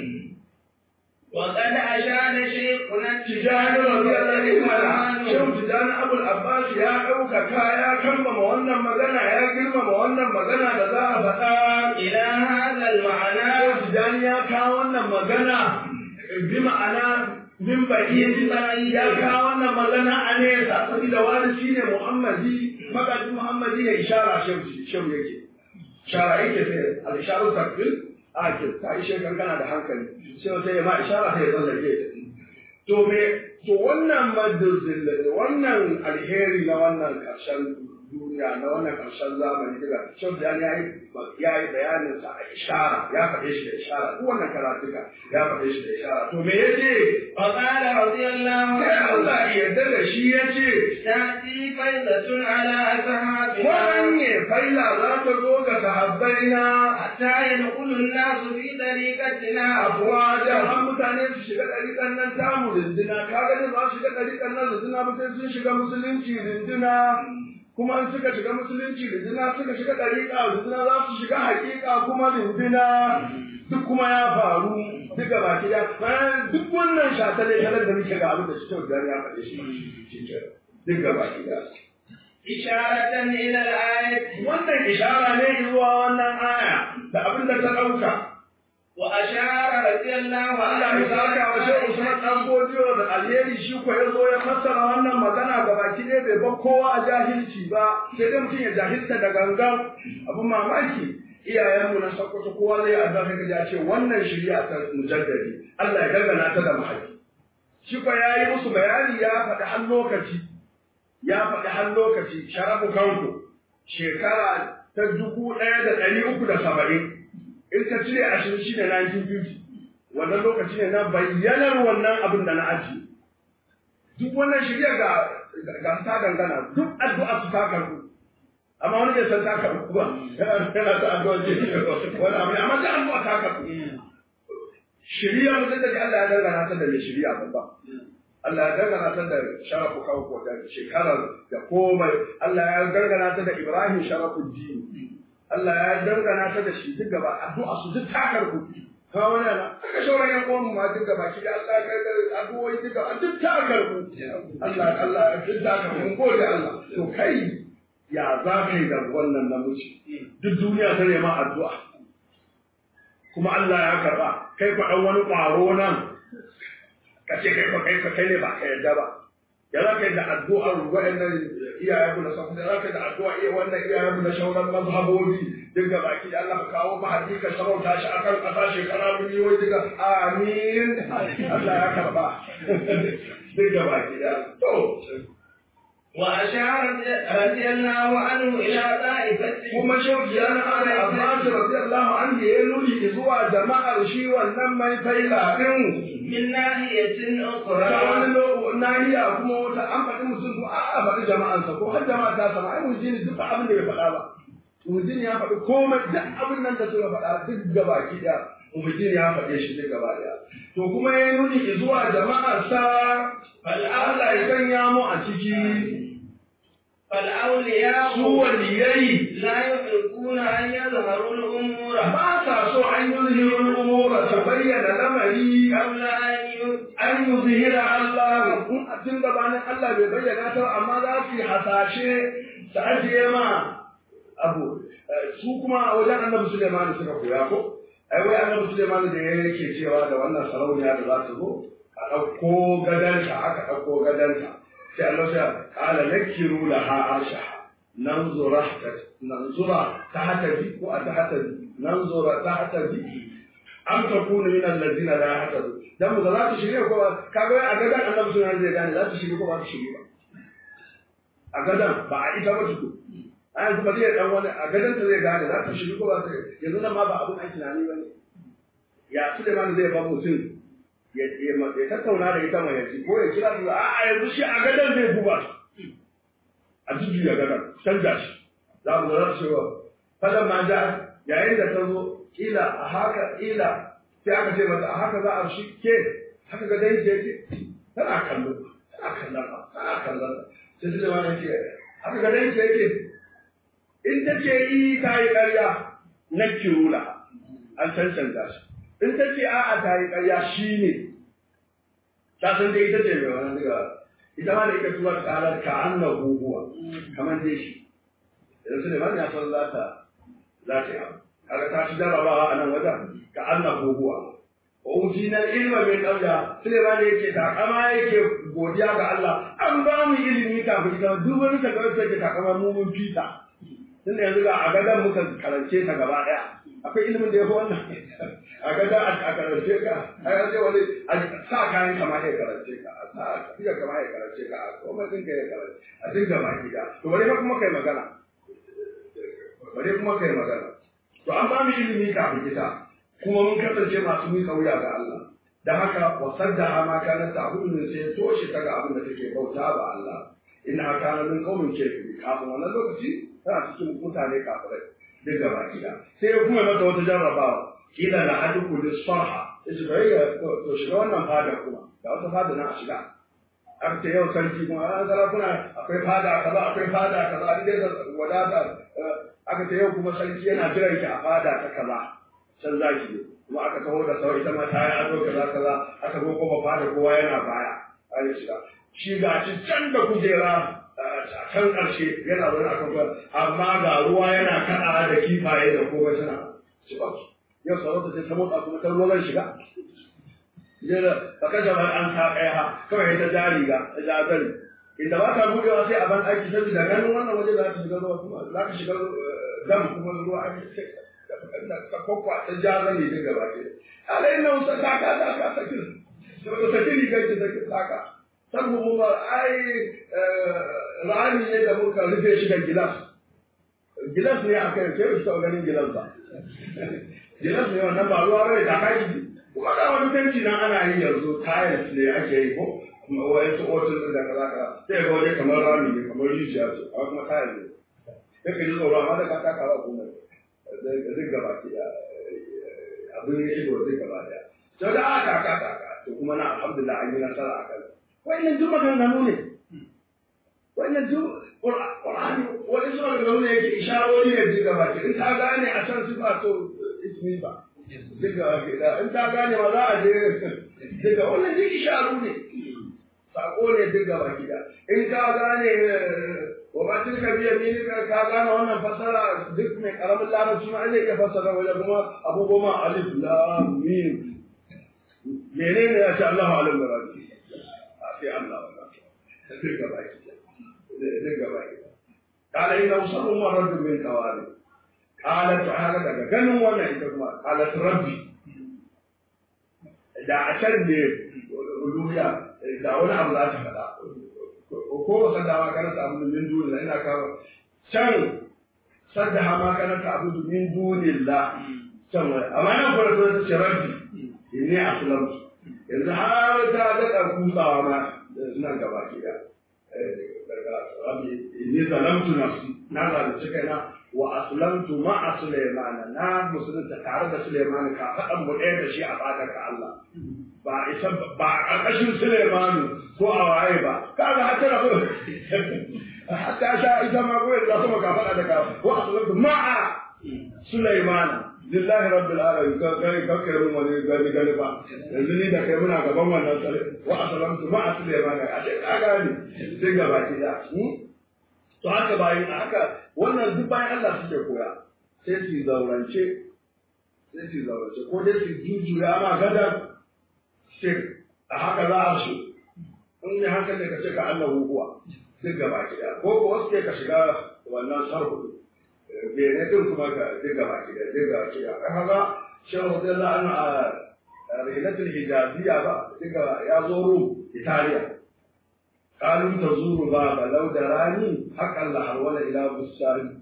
وقد أشار شيخنا tijani radiyallahu anhu shin tijani abul abbas ya ɗaukaka ya kambama wannan magana ya girmama wannan magana da za a faɗa إلى هذا المعنى Shehu Tijjani ya kawo wannan magana bi ma'ana min baƙi ya kawo wannan magana a nesa saboda wani shi ne Muhammadi magaji Muhammadi ya ishara shehu shehu yake ishara yake sai al-isharu takfil a ke ta ishe kankana da hankali shehu sai ya ma ishara sai ya tsallake to me to wannan madazil wannan alheri na wannan ƙarshen duniya na wannan ƙarshen zamani daga shan da ya yi ya yi bayanin sa a ishara ya faɗe shi da ishara duk wannan karatuka ya faɗe shi da ishara to me yace وقال رضي الله sai عنه Allah ya yarda da shi yace تأتي فيضة على أصحابنا wanye faila za ta zo ga sahabbaina حتى يدخل الناس في طريقتنا afuwa da har mutane su shiga ɗariƙan nan tamu rindina kaga da za su shiga ɗariƙan nan rindina mutane sun shiga musulunci rindina kuma in suka shiga musulunci rindina suka shiga ɗariƙa rindina za su shiga haƙiƙa kuma rindina duk kuma ya faru duka baki da bayan duk wannan shatale talar da muke ga abin da cikin gari ya faɗe shi duka baki da إشارة إلى الآية wannan ishara ne zuwa wannan aya da abin da ta ɗauka وأشار رضي الله Allah ya saka wa shehu Usman dan godiyo da alheri shi ko ya zo ya fassara wannan magana ga baki ɗaya bai bar kowa a jahilci ba sai dai mutum ya jahilta da gangan abin mamaki iyayenmu na sakkwato kowa zai addu'a kai ya ce wannan shari'a ta mujaddadi Allah ya dangana ta da mahaifi shi ko ya yi musu bayani ya faɗi har lokaci ya faɗi har lokaci sharafu kanku shekara ta dubu ɗaya da ɗari uku da saba'in in ka cire ashirin shi ne 1950 wannan lokaci ne na bayyanar wannan abin da na aji duk wannan shirya ga ga ta dangana duk addu'a su ta karbu amma wani bai san ta karbu ba yana ta addu'a ce wani abu amma ta addu'a ta karbu shirya mutum da Allah ya dangana ta da mai shirya babba Allah ya dangana ta da sharafu kawo da shekarar da komai Allah ya dangana ta da Ibrahim sharafuddin Allah ya dangana ta da shi duk gaba addu'a su duk ta karbu ka wani ana aka shauran yan uwan ma duk gaba ki Allah ya karkar addu'o'i duk gaba duk ta karbu Allah Allah duk ta karbu mun gode Allah to kai ya za ka yi da wannan namiji duk duniya ta nema addu'a kuma Allah ya karba kai fa dan wani ƙwaro nan ka ce kai fa kai fa kai ne ba ka yarda ba ya za ka yi da addu'ar waɗannan iyayenmu na safu da za ka yi da addu'a iya wannan iyayenmu na shauran mazhabobi duk da baki da Allah ka kawo mahadi ka sarauta shi a kan ƙasa shekara miliyoyi duka amin Allah ya karba duk da baki da to وأشار رضي الله عنه إلى طائفة kuma shauki ya na ana Abbas radiyallahu anhu ya nuni zuwa jama'ar shi wannan mai faila din من ناحية ta أخرى wani lo- nahiya kuma wata an faɗi mutum ko a faɗi jama'ansa ko har jama'a ta sama ai mujini duk abin da ya faɗa ba mujini ya faɗi komai duk abin nan da suka faɗa duk gaba ki ɗaya mujini ya faɗe shi duk gaba ɗaya to kuma ya nuni zuwa jama'arsa Allah ya sanya mu a ciki فالأولياء su waliyai لا يحبون أن يظهروا الأمور ba sa so an yi zuhirin umura ta bayyana lamari قبل أن ي- an yi zuhira Allah in a tun gabanin Allah bai bayyana ta amma za su yi hasashe su ajiye ma abu Eh, su kuma a wajen annabi Suleiman suka koya ko ai wai annabi Suleiman da yake cewa da wannan sarauniya da za su zo a ɗauko gadanta aka ɗauko gadanta sai Allah ya kala nakiru laha arshaha nanzura nanzura tahta bi ko a tahta bi nanzura tahta bi am takunu min allazina la yahtadu dan mu za ta shirye ko ba kaga wai a gadan annabi sunan zai gane za ta shirye ko ba ta shirye ba a gadan ba a ita ba tuku a yanzu ba zai dan wani a gadan ta zai gane za ta shirye ko ba ta yanzu nan ma ba abun ai tunani bane ya Suleiman zai ba mutum ya ya ya tattauna da ita mai yaji ko ya kira su a a yanzu shi a gadan zai buba a jujjuya gadan canza shi za mu za su ce wa fadan ma ja yayin da ta zo kila a haka kila sai aka ce mata a haka za a shi ke haka ga dai ke tana kallo tana kallon ba tana kallon ba sai su zama ne ce haka ga dai ke ke in ta ce yi ta yi ƙarya na kirula an cancanta shi in ta ce a'a ta yi ƙarya shi ne ta san dai ita ce mai wani daga ita ma da ita tuwa ƙarar ka an na guguwa kamar dai shi yanzu ne ya san za ta za ta yi abu kaga ta ci jarabawa a nan wajen ka Allah goguwa na ilma min qabla Suleiman yake takama yake godiya ga Allah an ba mu ilimi kafin ita duk wani takardar take takama mu mun fita tun da yanzu ga a gadan muka karance ta gaba daya akwai ilimin da ya fi wannan a gada a karance ka a yanzu wani a sa kayan kama ya karance ka a sa fiye kama ya karance ka a komai ɗinka ya karance a dinga baki da to bari fa kuma kai magana bari kuma kai magana to an ba mu ilimi kafin ita kuma mun kasance masu miƙa wuya ga Allah da haka wasar da ma kana ta ne sai toshe ta ga abin da take bauta ba Allah ina kana min qaumin kafiri kafin wannan lokaci tana cikin mutane kafirai duk gaba gida sai ya kuma mata wata jarrabawa kila la aduku lis sarha yace bai ya to shiga wannan fada kuma da wata fada na a shiga aka ce yau sarki kuma an sarakuna akwai fada kaza akwai fada kaza an dai wadata aka ce yau kuma sarki yana jiran ki a fada ta kaza can za ki kuma aka taho da sau ita ma ta yi ado kaza kaza aka zo kuma fada kowa yana baya an yi shiga shi ga shi can da kujera a can ƙarshe yana zaune a kan amma ga ruwa yana kaɗa da kifaye da komai suna ci ba yau sarauta sai ta motsa kuma ta ruwa zan shiga jira ba ka jama'a an sa ɗaya ha kawai ta jari ga ta jazari inda ba ta buɗewa sai a ban aiki saboda ganin wannan waje za ta shiga ruwa kuma za ka shiga dam kuma ruwa an ka kwakwa ta jazari daga baki alai nan sa ta ka ta ka sakin to ta kiri ga ki take saka san mu ba ai rani ne da muka rufe shi da gilas gilas ne aka yi ke shi ganin gilas ba gilas ne wannan ba ruwa bai ta kai kuma ga wani fenti nan ana yi yanzu tiles ne ake yi ko wani su otul da kaza kaza sai ga wani kamar rami ne kamar rijiya ce amma kuma tiles ne sai ka ji tsoro amma da ka taka ba kuma zai gaba ki abin ya ido zai gaba da to da aka taka taka to kuma na alhamdulillah an yi nasara a kan wannan duk maganganu ne wannan duk Qur'ani wani suna maganganu ne yake isharori ne duk gaba ki in ta gane a can sifa to ismi ba duk gaba ki da in ta gane ma za a je duka wannan duk isharu ne sako ne duk gaba ki da in ka gane wa ba tilka biya ni ka ka gane wannan fasara duk mai karamin larabci ma zai iya fasara wajen kuma abu goma alif lam mim menene ya ce Allahu alim da rabbi a sai Allah wannan duk gaba ki duk gaba ki kala inna usallu marratu min qawari kala ta'ala daga ganin wannan ita kuma kala rabbi da a can ne uluhiya da wani abu za ta faɗa ko saddawa kana ta abu min dunillah ina kawo can saddaha ma kana ta abu min dunillah can wani amma nan fara ta ce rabbi inni aslamtu yanzu har ta daɗa kutsawa ma nan gaba ke da rabbi inni zalamtu nafsi na zalunci kaina wa aslamtu ma'a sulaimana na musulunta tare da sulaimana ka faɗan mu ɗaya da shi a fadar ka Allah ba isa ba a ƙarƙashin sulaimanu ko a waye ba kaga har tana so hatta sha ita ma ko da sama ka faɗa da ka wa aslamtu ma'a sulaimana lillahi rabbil alamin ka kai ka kai mun wani gani gani ba yanzu ni da kai muna gaban wannan tsare wa aslamtu ma'a sulaimana a ce ka gani sai gaba ki da to haka bayan haka wannan duk bayan Allah suke koya sai su zaurance sai su zaurance ko dai su jujjuya ma gadan sai a haka za a so in ne haka ne ka ce ka Allah hukuwa duk gaba ki da ko ko wasu ka shiga wannan sarhu bene din kuma ka duk gaba ki da duk gaba ki da haka shehu radiyallahu anhu a rilatul hijaziyya ba duk ya zo rum italiya قالوا تزور بابا لو دراني حقا لحول إلى بستان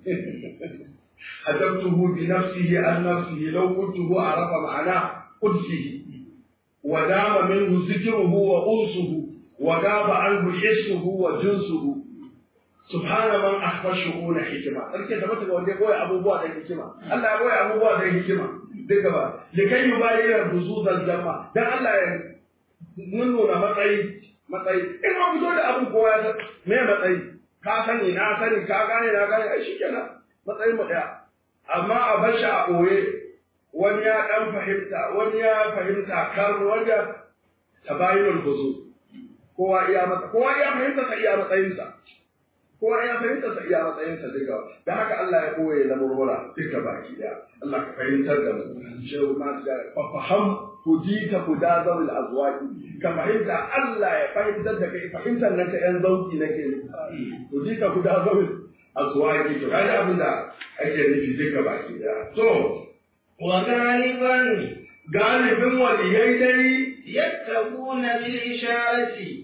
حجبته بنفسه عن نفسه لو قلته عرف معنى قدسه ودام منه ذكره وأنسه وغاب عنه حسه وجنسه سبحان من أخفى الشؤون حكمة أركي تبت ga wanda koyi abubuwa da hikima Allah ya koyi abubuwa da hikima duka ba likai yubayyin buzuzal jama dan Allah ya nuna matsayi matsayi in ma fito da abin kowa ya san me matsayi ka sani na sani ka gane na gane ai shikenan matsayin mu daya amma a bar shi a boye wani ya dan fahimta wani ya fahimta kar wanda tabayinul buzu kowa iya mata kowa iya fahimta sa iya matsayinsa kowa iya fahimta sa iya matsayinsa duka da haka Allah ya koye lamurmura duka baki daya Allah ka fahimtar da mu shehu ma da faham hudita huda zawil azwaqi ka fahimta Allah ya fahimtar da kai fahimtar nan ta yan zauki nake hudita huda zawil azwaqi to kai abin da ake nufi duka baki daya to wa galiban galibin waliyai dai yattaquna bil isharati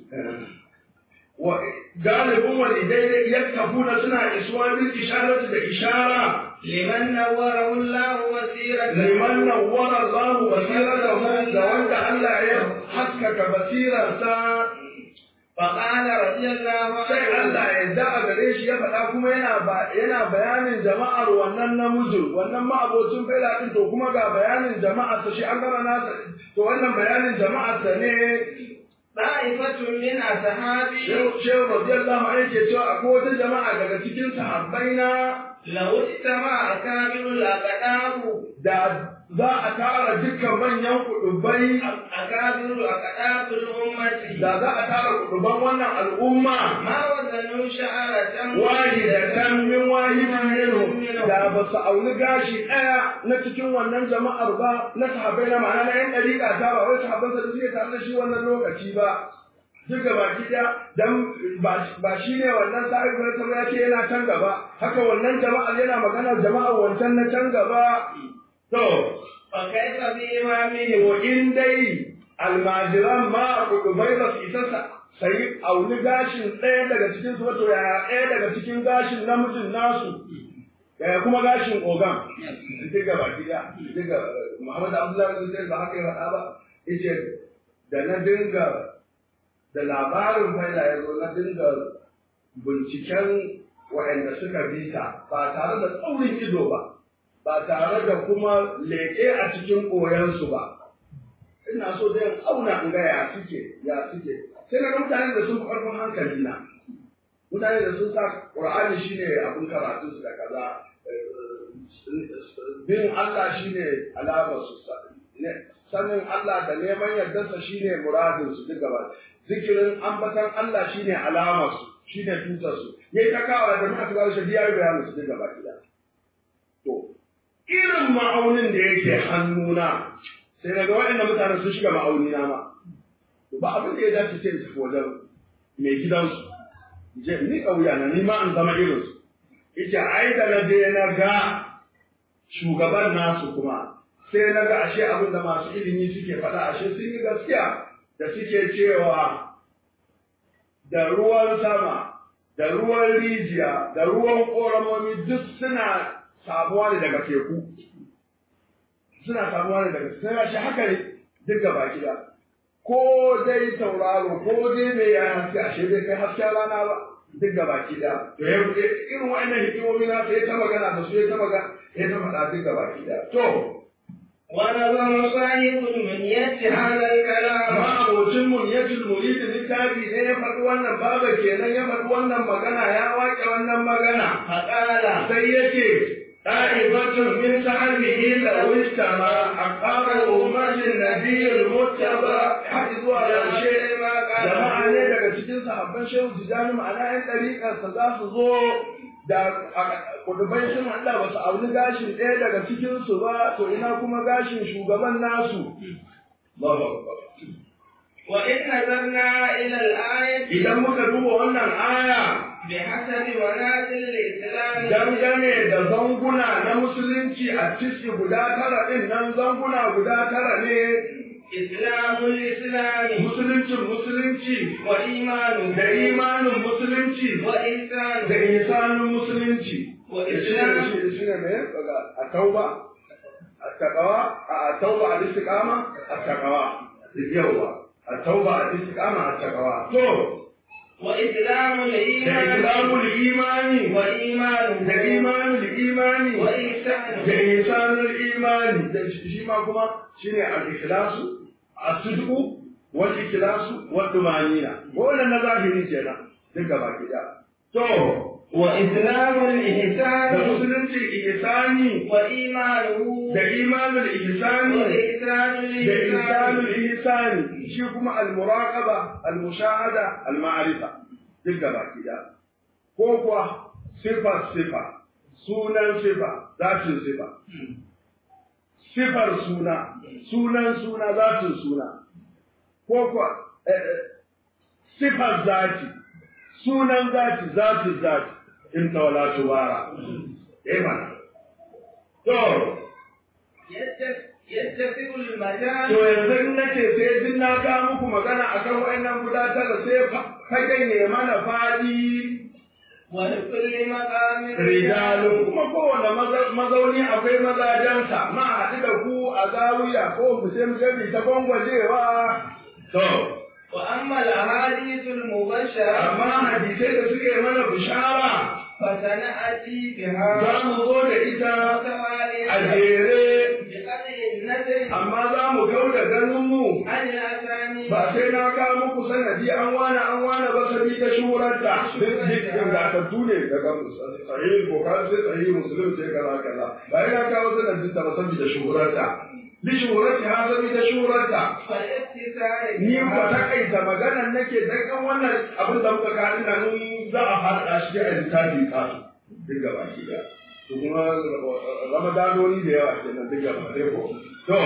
wa galibin waliyai dai yattaquna suna isuwa bil isharati da ishara liman nawwara Allah basiratan liman nawwara Allah basiratahu da wanda Allah ya haskaka basirarsa فقال رضي الله sai Allah ya da a gare shi ya faɗa kuma yana yana bayanin jama'ar wannan namijin wannan ma'abocin faila din to kuma ga bayanin jama'ar sa shi an gama nasa to wannan bayanin jama'ar sa ne Ta'ifatun min ashabi Shehu Shehu radiyallahu anhu yake cewa akwai wata jama'a daga cikin sahabbai na law istama akabirul aqdamu da za a tara dukkan manyan kudubai akabirul aqdamul ummati da za a tara kuduban wannan al'umma ma wazanu sha'aratan wahidatan min wahidin minhum da ba su auni gashi ɗaya na cikin wannan jama'ar ba na sahabbai na ma'ana na yan ɗariƙa ta ba wai sahabban da suke tare da shi wannan lokaci ba duk gaba ɗaya dan ba shi ne wannan sa'ib na ya ce yana can gaba haka wannan jama'ar yana magana jama'ar wancan na can gaba to fa kaifa bi imamihi wa in dai almajiran ma kudubai ba su isa sai auni gashin ɗaya daga cikin su wato ya ɗaya daga cikin gashin namijin nasu yaya kuma gashin ogan duk gaba gida duk Muhammad Abdullahi bin Zaid ba haka ya faɗa ba yace da na dinga da labarin faila ya zo na dinga binciken waɗanda suka bi ta ba tare da tsaurin ido ba ba tare da kuma leƙe a cikin koyansu ba ina so dai auna in ga ya suke ya suke sai na ga mutanen da sun fi ƙarfin hankali na mutane da sun sa ƙur'ani shine abin karatu su da kaza bin Allah shine alamar su sanin Allah da neman yardarsa shine muradin su duk gaba zikirin ambatan Allah shine alamar su shine tutar su yayi ta kawo da muka tsara shi ya bayanin su duk gaba gida to irin ma'aunin da yake hannuna sai daga waɗannan mutane sun shiga ma'auni na ma ba abin da ya dace sai in tafi wajen mai gidansu je ni kauya na ni ma an zama irin su ita ai da na je na ga shugaban nasu kuma sai na ga ashe abin da masu ilimi suke faɗa ashe sun yi gaskiya da suke cewa da ruwan sama da ruwan rijiya da ruwan ƙoramomi duk suna samuwa ne daga teku suna samuwa ne daga sai shi haka ne duk gaba gida ko dai tauraro ko dai mai ya haske ashe bai kai hasken rana ba duk gaba gida to ya irin wa'annan hikimomi na sai ta magana da su ya ta magana ya ta faɗa duk gaba gida to ونظم صاحب المنية هذا الكلام amma abocin munyatul murid littafi ne ya faɗi wannan baba kenan ya faɗi wannan magana ya waƙe wannan magana فقال sai yake ɗa'ibatun min sahabihi da wistama a ƙarar umarnin nabiyul muttaba har zuwa ƙarshe jama'a ne daga cikin sahabban shehu tijani ma'ana yan ɗariƙarsa za su zo da kudubai sun haɗa ba su auni gashin ɗaya daga cikinsu ba to ina kuma gashin shugaban nasu وإن نظرنا إلى الآية idan muka duba wannan aya بحسب منازل الإسلام dangane da zanguna na musulunci a ciki guda tara ɗin nan zanguna guda tara ne إسلام الإسلام musuluncin musulunci وإيمان da imanin musulunci وإحسان da insanin musulunci وإسلام shi ne mai a tauba a takawa a tauba a istiqama a takawa yawa a tauba a istiqama a takawa to وإسلام da الإيمان islamul imani وإيمان da imanul imani وإحسان da insanul imani da shi ma kuma shine al-ikhlasu as-sidqu wal ikhlasu wal tumanina wannan na zahiri kenan duk gaba gida to وإسلام da الإحسان musulunci ihsani وإيمانه da imanul ihsani وإحسان da الإحسان ihsanul ihsani shi kuma al-muraqaba al-mushahada al-ma'rifa duk gaba gida ko kuwa sifa sifa sunan sifa zatin sifa sifar suna sunan suna zatin suna ko kuwa eh, eh, sifar zati sunan zati zatin zati in tawala tuwara eh mana to يتفق يتفق المجال To yanzu in nace sai duk na ga muku magana akan wayannan guda tara sai fagen ya mana fadi ولكل مقام rijalun kuma kowane maza- mazauni akwai mazajensa ma a haɗu da ku a zawiya ko mu sai mu je mu ta gwangwajewa to وأما الأحاديث المبشرة amma hadisai da suke mana bishara فسنأتي za بها mu zo da ita a متوالية jere بقدر النذر amma za mu kau da ganinmu عن الأسامي ba sai na kawo muku sanadi an wane an wane ba sabi ta shurarta duk duk ingantattu ne daga sahih bukhari sai sahih muslim sai kaza kaza ba ina kawo sanadin ta ba sabi da shurarta li shurarti ha sabi da shurarta فالاتصال ni ko بها takaita maganar nake dan kan wannan abin da muka kawo ina in za a faɗa shi a littafi kasu duk gaba ki da to kuma ramadanoni da yawa kenan duk gaba ɗaya ko to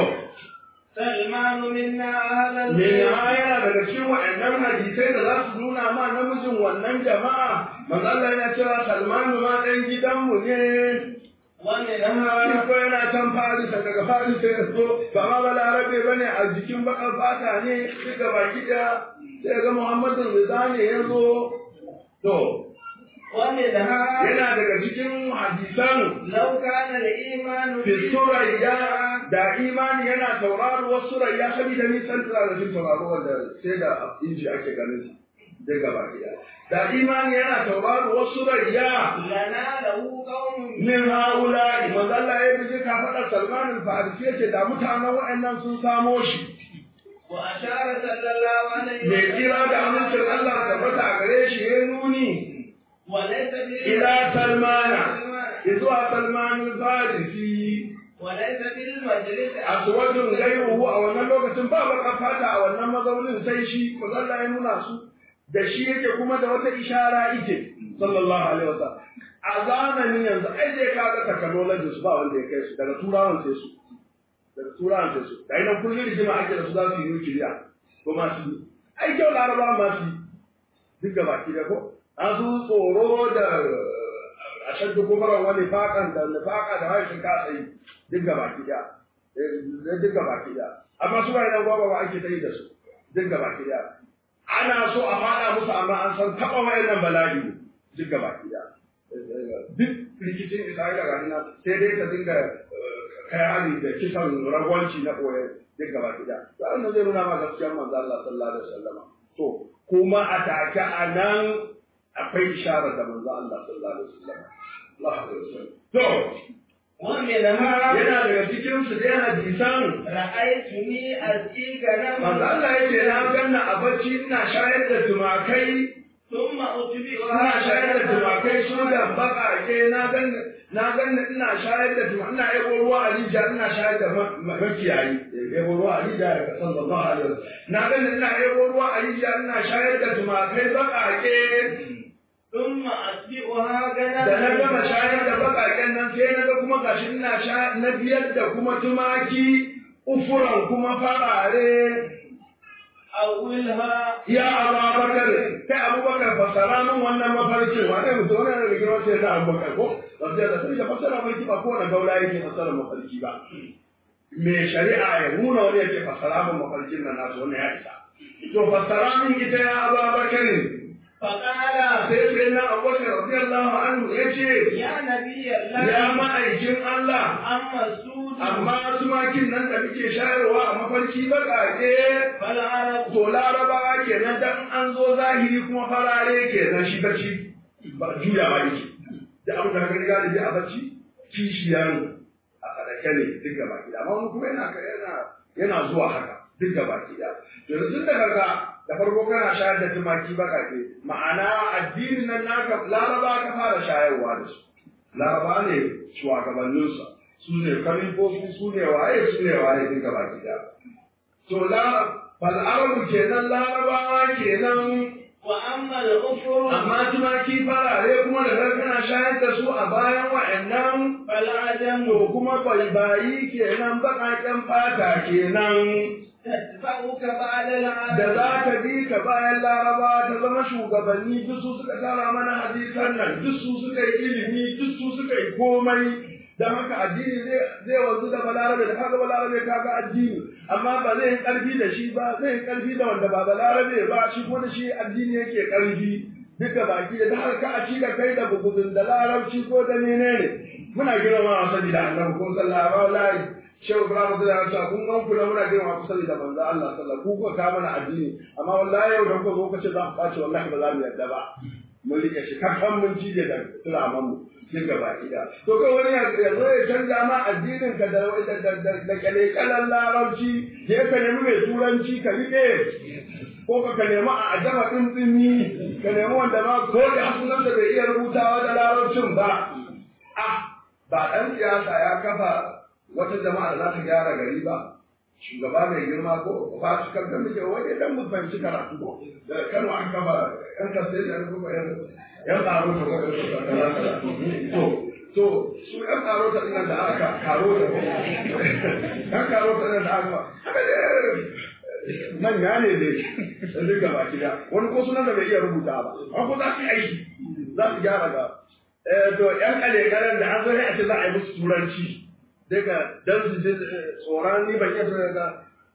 سلمان منا أهل Me البيت ya yana daga cikin waɗannan hadisai da za su nuna ma namijin wannan jama'a, manzo Allah yana cewa Salmanu ma ɗan gidanmu ne, shi ومنها ko yana can Farisa daga Farisa ya zo, ba ma balarabe ba ne a jikin baƙar fata ne, duka baki ɗaya, sai ga Muhammadu Rida ne ya zo, to, ومنها yana daga cikin hadisan لو كان الإيمان fi surayya da imani yana tauraro wasu surayya saboda nisan turarajin tauraro wanda sai da inji ake ganin sa daga baki daya da imani yana tauraro wasu surayya لناله قوم min haula manzo Allah ya bi ka faɗa Salman al-Farisi yace da mutanen wa'annan sun samo shi وأشار صلى الله عليه mai kira da amincin Allah tabbata a gare shi ya nuni وليس بال- ila Salmana zuwa Salman al-Farisi وليس بالمجلس aswadun gairuhu a wannan lokacin ba baka fata a wannan mazaunin sai shi manzo Allah ya nuna su da shi yake kuma da wata ishara yake sallallahu alaihi wasallam a zamanin yanzu ai dai kaga technology su ba wanda ya kai su daga turawan sai su daga turawan sai su da ina kullun rigima ake da su za su yi nukiliya ko ma su yi ai kyau laraba ma su yi duk gaba ki da ko an su tsoro da a shaddu kufaran wani fakan da nifaka da haishin kasa yi duk gaba ki da duk gaba ki da amma su ba idan gwagwa ba ake ta yi da su duk gaba ki da ana so a faɗa musu amma an san taɓa wayannan bala'i ne duk gaba ki da duk rikicin isra'ila ga nan sai dai ka dinga kai hali da kisan ragwanci na ɓoye duk gaba ki da to an zai nuna ma gaskiyar manzo Allah sallallahu alaihi wasallam to kuma a take a nan akwai isharar da manzo Allah sallallahu alaihi wasallam Allah alaihi wasallam to ومنها yana daga cikin su dai hadisan رأيتني أسقي غنما manzo Allah yace na ganna a bacci ina shayar da tumakai ثم ina أتبعها shayar da tumakai su da bakake na ganna na ganna ina shayar da tumakai ina yabo ruwa a rijiya ina shayar da ma- ma- makiyayi yabo ruwa a rijiya daga sallallahu alaihi wasallam na ganna ina yabo ruwa a rijiya ina shayar da tumakai bakake ثم أتبعها da na gama غنما shayar da bakaken nan sai na ga kuma gashi ina sha na biyar da kuma tumaki ufuran kuma farare أولها ya abubakar kai abubakar fassara min wannan mafarkin wa ne mutum wani daga gidan sai da abubakar ko wanda da sai da fassara mafarki ba kowane gaula yake fassara mafarki ba me shari'a ya nuna wani yake fassara min mafarkin nan nasu wannan ya isa to fassara min ita ya abubakar فقال sai sai na abubakar radiyallahu anhu ya ce يا نبي الله ya ma'aikin Allah أما السود amma tumakin nan da muke shayarwa a mafarki baƙaƙe فالعرب to larabawa kenan dan an zo zahiri kuma farare kenan shi bacci ba juyawa yake da abin da ka riga da a bacci kishiyan a sadaka ne duk gaba gida amma wani kuma yana yana yana zuwa haka duk gaba gida to yanzu da kaga da farko kana shayar da tumaki baƙaƙe ma'ana addinin nan naka laraba ka fara shayarwa da su laraba ne shugabanninsa su ne kalifofi su ne waye su ne waye duk gaba gida to la fal'arabu kenan larabawa kenan وأما الأخر amma tumaki farare kuma da kana shayar da su a bayan wa'annan فالعجم to kuma baibayi kenan baƙaƙen fata kenan تتبعك بعد العدم da za ka bi ka bayan laraba ta zama shugabanni duk su suka tara mana hadisan nan duk su suka yi ilimi duk su suka yi komai don haka addini zai zai wanzu da balarabe da kaga balarabe kaga addini amma ba zai yi karfi da shi ba zai yi karfi da wanda ba balarabe ba shi kuma da shi addini yake karfi duka baki da har ka a ci da kai da bugudun da larabci ko da menene muna girma wa sabi da annabi ko sallallahu alaihi shehu ibrahim da ya ce kun gan ku da muna girma ku sabi da manzo Allah sallallahu ku kuka ka mana addini amma wallahi yau da kuka zo kace za ku kwace wallahi ba za mu yarda ba mun rike shi kan mun cije da turaman mu duk gaba ɗaya to kai wani ya zo ya canza ma addinin ka da da da da kale kalan larabci je ka nemi mai turanci ka rike ko ka ka nemi a ajama din dinni ka nemi wanda ma ko da hasunan da bai iya rubutawa da larabcin ba ah ba dan siyasa ya kafa wata jama'a da za ta gyara gari ba shugaba mai girma ko ba su kan da muke wani dan mu fahimci karatu ko da kano an kafa yan kasai da kuma yan yan tsaro ta ko to to su yan tsaro ta dinan da aka karo ta yan karo ta dinan da aka haka ne manya ne dai da duka baki da wani ko sunan da bai iya rubuta ba an ko za su yi aiki za su gyara ga eh to yan kale kalen da an zo ne a ce za a yi musu turanci daga dan su je tsoron ni ban iya ga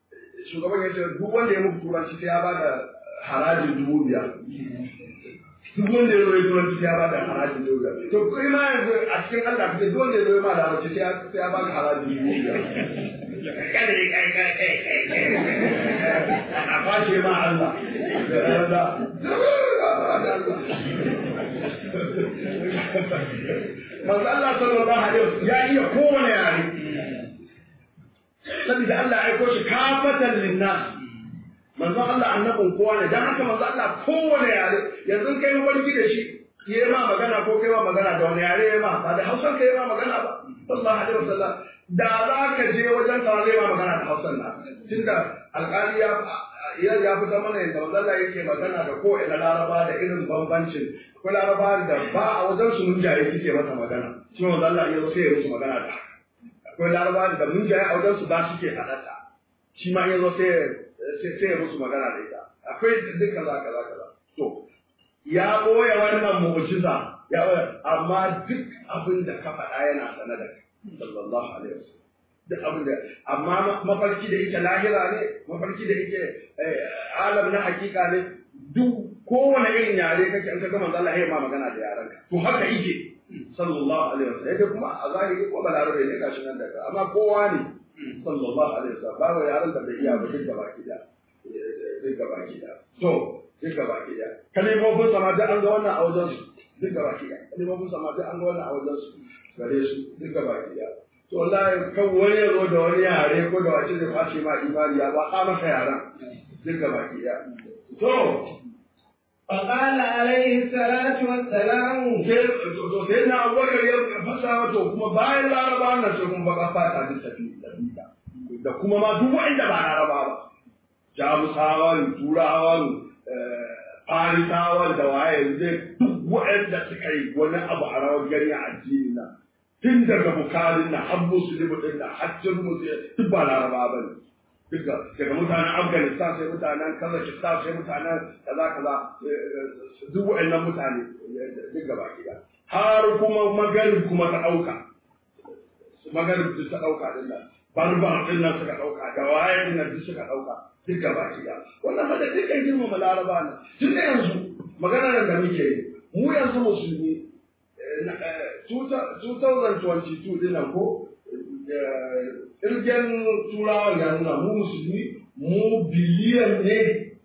shugaban ya ce duk wanda ya muku turanci sai ya ba da harajin dubu biyar duk wanda ya zo ya turanci ya bada harajin dubu biyar to kai ma yanzu a cikin Allah kace duk wanda ya zo ya ma larabci sai ya sai ya baka harajin dubu biyar kada ne kai kai kai kai a kwashe ma Allah da Allah manzo Allah sallallahu alaihi wasallam ya iya kowane yare saboda Allah ya aiko shi kafatan linnas manzo Allah annabin kowa ne dan haka manzo Allah kowane yare yanzu kai mafarki da shi yayi ma magana ko kai ma magana da wani yare ma ba da Hausa kai ma magana ba sallallahu alaihi wasallam da za ka je wajen sa zai ma magana da Hausa na tunda alƙali ya ya ya fita mana yadda manzo Allah yake magana da ko ina Laraba da irin bambancin akwai Laraba da ba a wajen su mun jaye suke masa magana shi manzo Allah ya zo sai ya musu magana da akwai Laraba da mun jaye a wajen su ba suke haɗata shi ma ya zo sai sai ya musu magana da ita akwai duk kaza kaza kaza to ya boye wannan mu'jiza ya boye amma duk abin da ka faɗa yana sane da kai sallallahu alaihi wasallam duk abin da amma mafarki da yake lahira ne mafarki da yake alam na hakika ne duk kowane irin yare kake an ka gama Allah ya ma magana da yaran ka to haka yake sallallahu alaihi wasallam yake kuma a zahiri ko balarabe ne gashi nan daga amma kowa ne sallallahu alaihi wasallam ba yaran da bai iya ba duk gaba ki da duk gaba ki da to duk gaba ki da kalimofin sama da an ga wannan a wajen su duk gaba ki da kalimofin sama da an ga wannan a wajen su gare su duk gaba ki da to wallahi kan wani ya zo da wani yare ko da wace zai kwashe ma imani ya ba ka masa yaran duk gaba ki da to فقال عليه الصلاة والسلام to sai na abubakar ya fasa to kuma bayan laraba na sai kuma baka fata duk tafi da kuma ma duk wanda ba laraba ba jamusawan turawan farisawan da waye zai duk wanda suka yi wani abu a rawar gani a addini na tun daga bukarin na har musulmi din da hajjin musulmi duk ba laraba ba ne duka daga mutanen afghanistan sai mutanen kazakhstan sai mutanen kaza kaza duk wa'annan mutane duk gaba gida har kuma magarib kuma ta dauka magarib duk ta dauka din nan barbar din nan suka dauka da waye din nan duk suka dauka duk gaba gida wannan fada duk kan girmama laraba ne tun da yanzu magana da muke yi mu yanzu musulmi 2022 din nan ko kirgen turawan ya nuna mu musulmi mu biliyan ne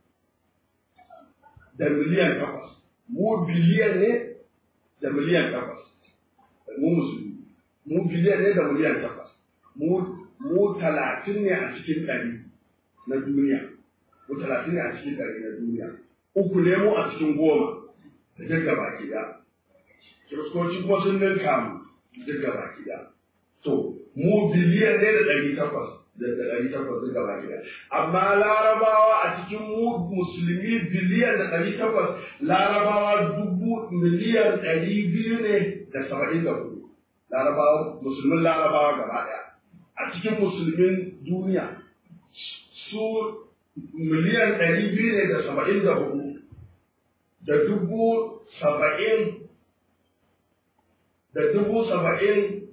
da miliyan takwas mu biliyan ne da miliyan takwas mu musulmi mu biliyan ne da miliyan takwas mu talatin ne a cikin ɗari na duniya mu talatin ne a cikin ɗari na duniya uku ne mu a cikin goma da duk gaba ki da kiristoci kuma sun ninka mu duk gaba ki da to mu biliyan ne da ɗari takwas da ɗari takwas duk gaba gida amma larabawa a cikin mu musulmi biliyan da ɗari takwas larabawa dubu miliyan ɗari biyu ne da saba'in da hudu larabawa musulmin larabawa gaba ɗaya a cikin musulmin duniya su miliyan ɗari biyu ne da saba'in da hudu da dubu saba'in da dubu saba'in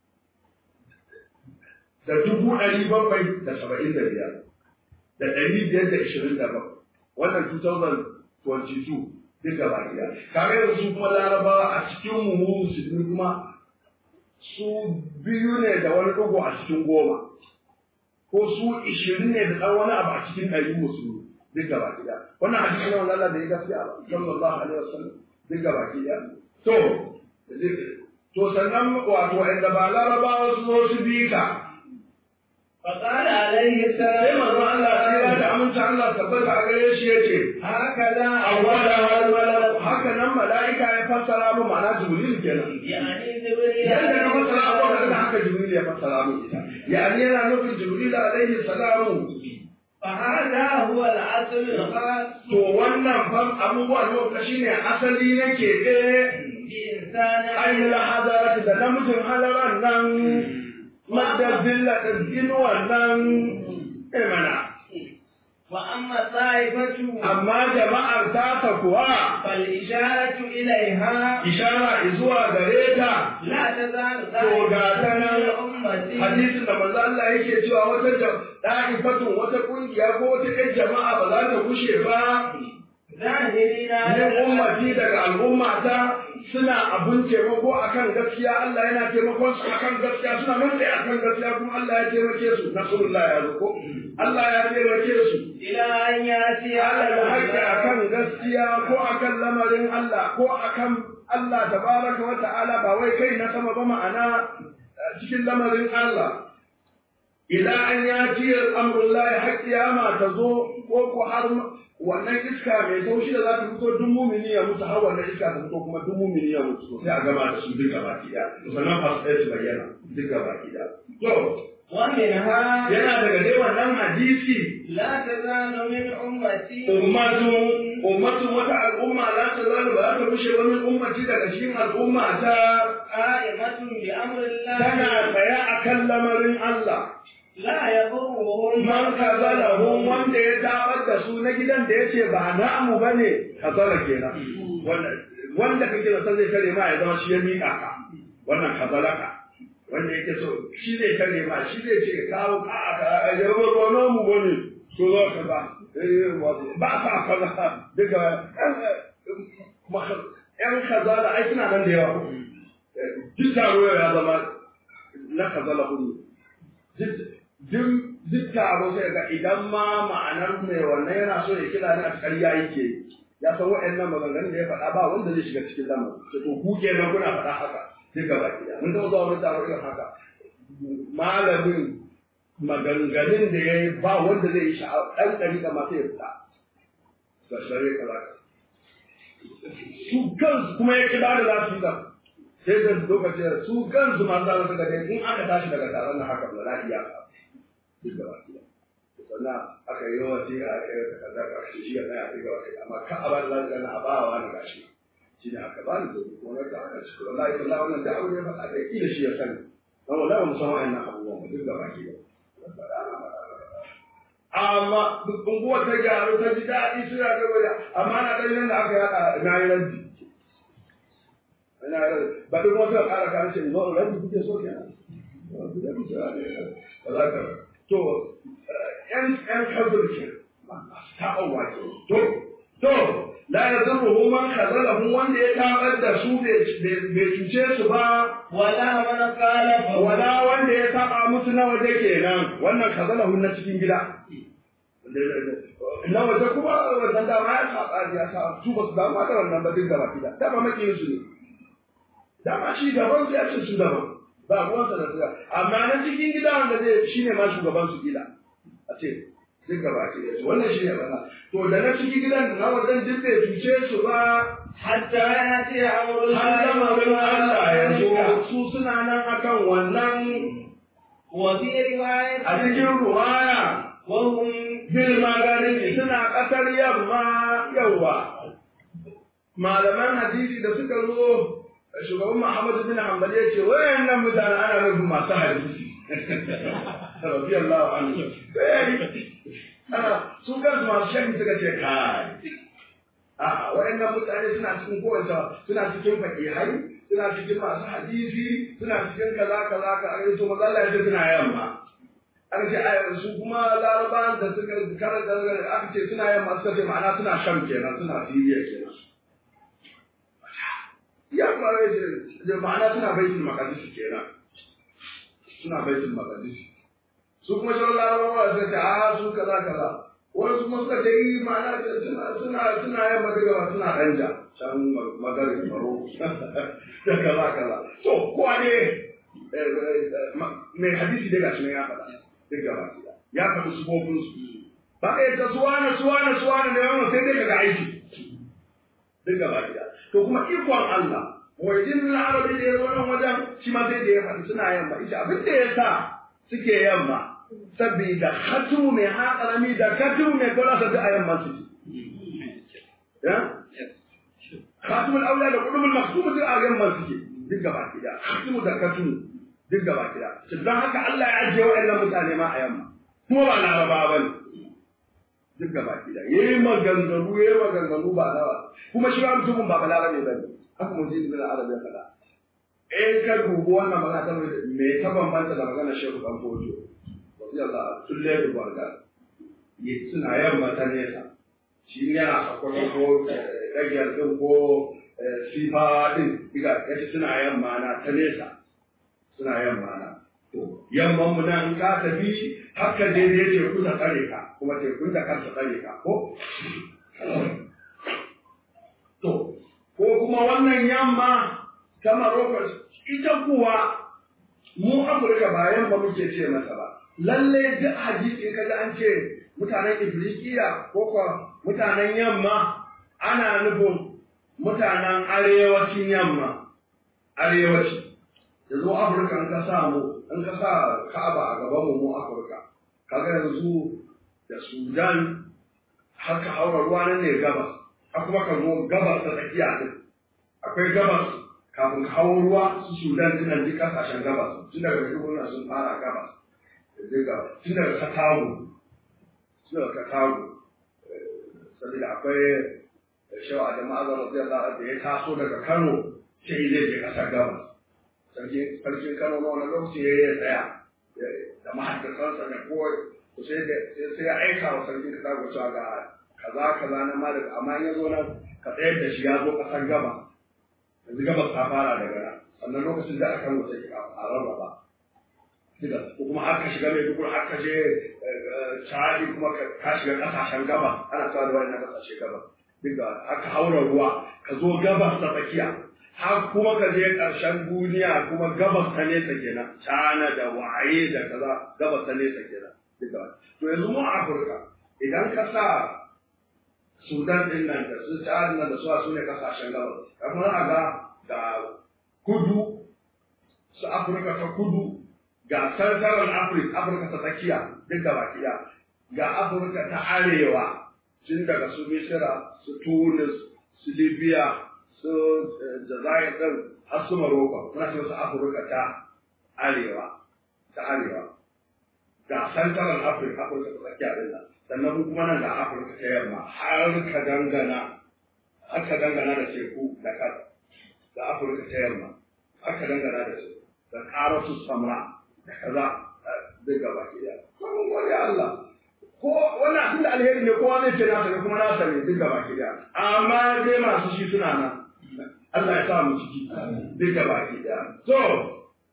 da dubu ɗari bakwai da saba'in da biyar da ɗari biyar da ishirin da bakwai wannan 2022 duk gaba gida kare da su kuma larabawa a cikin mu musulmi kuma su biyu ne da wani ɗigo a cikin goma ko su ishirin ne da ɗan wani abu a cikin ɗari musulmi duk gaba gida wannan hadisi ne wanda Allah da ya gaskiya ba sallallahu alaihi wasallam duk gaba gida to to sannan wato inda ba larabawa su zo su bi ka فقال عليه sai السلام manzo Allah sai da aminci Allah tabbata a gare shi yace هكذا awwala wal malak haka nan malaika ya fassara mu ma'ana jibril kenan يعني جبريل yanda na fassara abuwa da haka jibril ya fassara mu ita yani yana nufin jibril alaihi salamu فهذا هو الأصل الخاص to wannan fam abubuwa ne wanda shine asali na keɓe بإنسان ainihin hadarati da namijin halaran nan madda billa da inuwan nan imana وأما الطائفة amma jama'ar tata kuwa فالإشارة إليها ishara zuwa gare ta لا تزال to ga ta طائفة nan من أمتي hadisin da manzo Allah yake cewa wata da'ifatun wata kungiya ko wata ɗan jama'a ba za ta kushe ba ظاهرين min على ummati daga al'ummata suna abun taimako akan gaskiya Allah yana taimakon su akan gaskiya suna nan tsaye akan gaskiya kuma Allah ya taimake su nasrullah ya zo ko Allah ya taimake su إلى أن يأتي على ala haƙƙi الحق akan gaskiya ko akan lamarin Allah ko akan Allah tabaraka wa ta'ala ba wai kai na sama ba ma'ana eh, cikin lamarin Allah ila an yati al'amrullahi har kiyama ta zo ko ko har wannan iska mai taushi da za ta fito duk mumini ya mutu har wannan iska ta fito kuma duk mumini ya mutu sai a gama da su duk gaba ki da sannan fa sai su bayyana duk gaba ki da to ومنها yana daga dai wannan hadisi لا تزال من أمتي ummatu ummatu wata al'umma la ta zalu ba ta bushe wa min ummati daga cikin al'umma ta قائمة بأمر tana الله tsaya akan lamarin Allah لا يضرهم man kazalahum wanda ya tabar da su na gidan da yace ba namu bane kazala kenan wanda wanda kake da san zai kare ma ya zama shi ya mika ka wannan kazalaka wanda yake so shi zai kare ma shi zai ce kawo ka aka ya ba ba namu bane so za ka ba eh ba sa kaza daga yan kazala ai suna nan da yawa duk taro ya zama na kazala hudu duk taro sai ga idan ma ma'anar mai wannan yana so ya kira ni a ƙarya yake ya san waɗannan maganganun da ya faɗa ba wanda zai shiga cikin lamarin sai to ku kenan kuna faɗa haka sai gaba ɗaya mun taɓa zuwa wani taro irin haka malamin maganganun da ya yi ba wanda zai yi sha'awa ɗan ɗariƙa ma sai ya fita ga shari'a kaza su kansu kuma ya kira da za su yi ta sai da lokacin su kansu masu zama suka ce in aka tashi daga taron na haka ba za iya ka duk da baki sannan aka yi yawa sai aka yi ta kaza ka shi ya tsaya sai ga wasu amma ka a bani lafiya na abawa na gashi shi ne aka bani da kuma na ta aka cikin wallahi wallahi wannan da aure ya faɗa da kila shi ya sani dan wallahi ba mu san wa'annan abubuwan ba duk da baki amma duk unguwar ta gyaru ta ji daɗi suna da waya amma na ɗan da aka yaɗa na yi ranti ina ba duk wata ƙara kan ce zo ranti kuke so kenan to yan yan kabir ke ta'awwa ke to to la yazurruhu man khazalahu wanda ya tabar da su bai cuce su ba ولا من خالفه wala wanda ya saba musu na waje kenan wannan kazalahu na cikin gida na waje kuma wannan dama ya saba ya saba su ba su damu da wannan ba duk gaba gida dama makiyin su ne dama shi gaban su ya ce su daban ba ruwansa da suka amma na cikin gida wanda zai shine ma shugaban su gida a ce duk gaba ke wannan shi ne bana to da na cikin gidan na wajen duk bai cuce su ba حتى يأتي أمر har lamarin Allah ya zo الله su suna nan akan wannan وفي رواية a cikin ruwaya وهم bil magaribi suna ƙasar yamma yawa malaman hadisi da suka zo shugaban Muhammadu bin Hanbal ya ce wayannan mutane ana nufin masu hadisi radiyallahu anhu ana su kansu masu shan suka ce kai a wayannan mutane suna cikin kowace suna cikin fakihai suna cikin masu hadisi suna cikin kaza kaza kaza to maza Allah ya ce suna yamma aka ce ai su kuma larabawan da suka karanta aka ce suna yamma suka ce ma'ana suna sham kenan suna siriya kenan ya fara ce da ma'ana suna baitul maqdis kenan suna baitul maqdis su kuma shawar larabawa suka ce a su kaza kaza wani kuma suka ce yi ma'ana suna suna suna yamma daga ba suna danja can magarin faro da kaza kaza to kowa ne mai hadisi dai gashi nan ya faɗa duk gaba ɗaya ya faɗi sufofin su ba ka yadda suwana suwana suwana ne wannan sai dai kaga aiki duk gaba ɗaya to kuma ikon Allah wajen na arabi da ya zo nan wajen shi ma sai da ya faɗi suna yamma ita abin da ya sa suke yamma saboda hatu mai haƙarami da katu mai kola sa a yamma su ya khatumul aula da qudumul maktum duk a yamma suke duk gaba ɗaya khatumu da katu duk gaba ɗaya don haka Allah ya ajiye waɗannan mutane ma a yamma kuma ba laraba ba ne duk gaba ɗaya yayi maganganu yayi maganganu ba nawa kuma shi ba mutumin ba balarabe ba ne haka mun ji ibn al-arab ya faɗa in ka dubi wannan magana ta me ta bambanta da magana shehu dan fojo radiyallahu tulle da barka suna yamma ta nesa shi yana sakwato ko ɗagiyar ɗin ko sifa ɗin diga yace suna yamma na ta nesa suna yamma na to yamman mu nan ka tafi haka daidai teku ta tsare ka kuma tekun da kansa tsare ka ko to ko kuma wannan yamma ta Morocco ita kuwa mu Afirka ba yamma muke ce masa ba lalle duk hadisi kaga an ce mutanen Ibrikiya ko kuwa mutanen yamma ana nufin mutanen arewacin yamma arewaci yanzu Afirka in ka sa mu in ka sa Ka'aba a gaban mu mu Afirka kaga yanzu da Sudan haka haura ruwa nan ne gabas har kuma ka zo gabas ta tsakiya din akwai gabas kafin ka hawo ruwa su Sudan dinan duk kasashen gabas tun daga Maiduguri sun fara gabas tun daga Katago tun daga Katago saboda akwai shawa da ma'azar radiyallahu anhu da ya taso daga Kano sai zai je kasar gabas sarki sarkin Kano na wani lokaci ya yi tsaya da mahaddasansa da kowa sai sai ya aika wa sarkin Katago cewa ga kaza kaza na malik amma in ya zo nan ka tsayar da shi ya zo kasar gaba yanzu gabas ta fara daga nan sannan lokacin da aka wuce a rarraba diga ko kuma aka shiga mai duk aka je chadi kuma ka shiga kasashen gaba ana cewa da wannan kasashe gaba diga aka haura ruwa ka zo gabas ta tsakiya har kuma ka je ƙarshen duniya kuma gabas ta nesa kenan cana da waye da kaza gabas ta nesa kenan diga to yanzu mu a Afirka idan ka sa Sudan din nan da su Chad nan da su su ne kasashen gabas kamar a ga ga kudu su Afirka ta kudu ga Central Africa Afirka ta tsakiya duk da bakiya ga Afirka ta arewa tun daga su Misira su Tunis su Libya su Jazair din har su Morocco muna ce su Afirka ta arewa ta arewa ga Central Africa Afirka ta tsakiya din nan sannan kuma nan ga Afirka ta yamma har ka dangana har ka dangana da teku da kasa da Afirka ta yamma har ka dangana da su da karatu samra da kaza duk gaba ke da kuma gode Allah ko wani abin da alheri ne kowa zai ce nasa ne kuma nasa ne duk gaba ke da amma dai masu shi suna nan Allah ya sa mu ciki duk gaba ke da so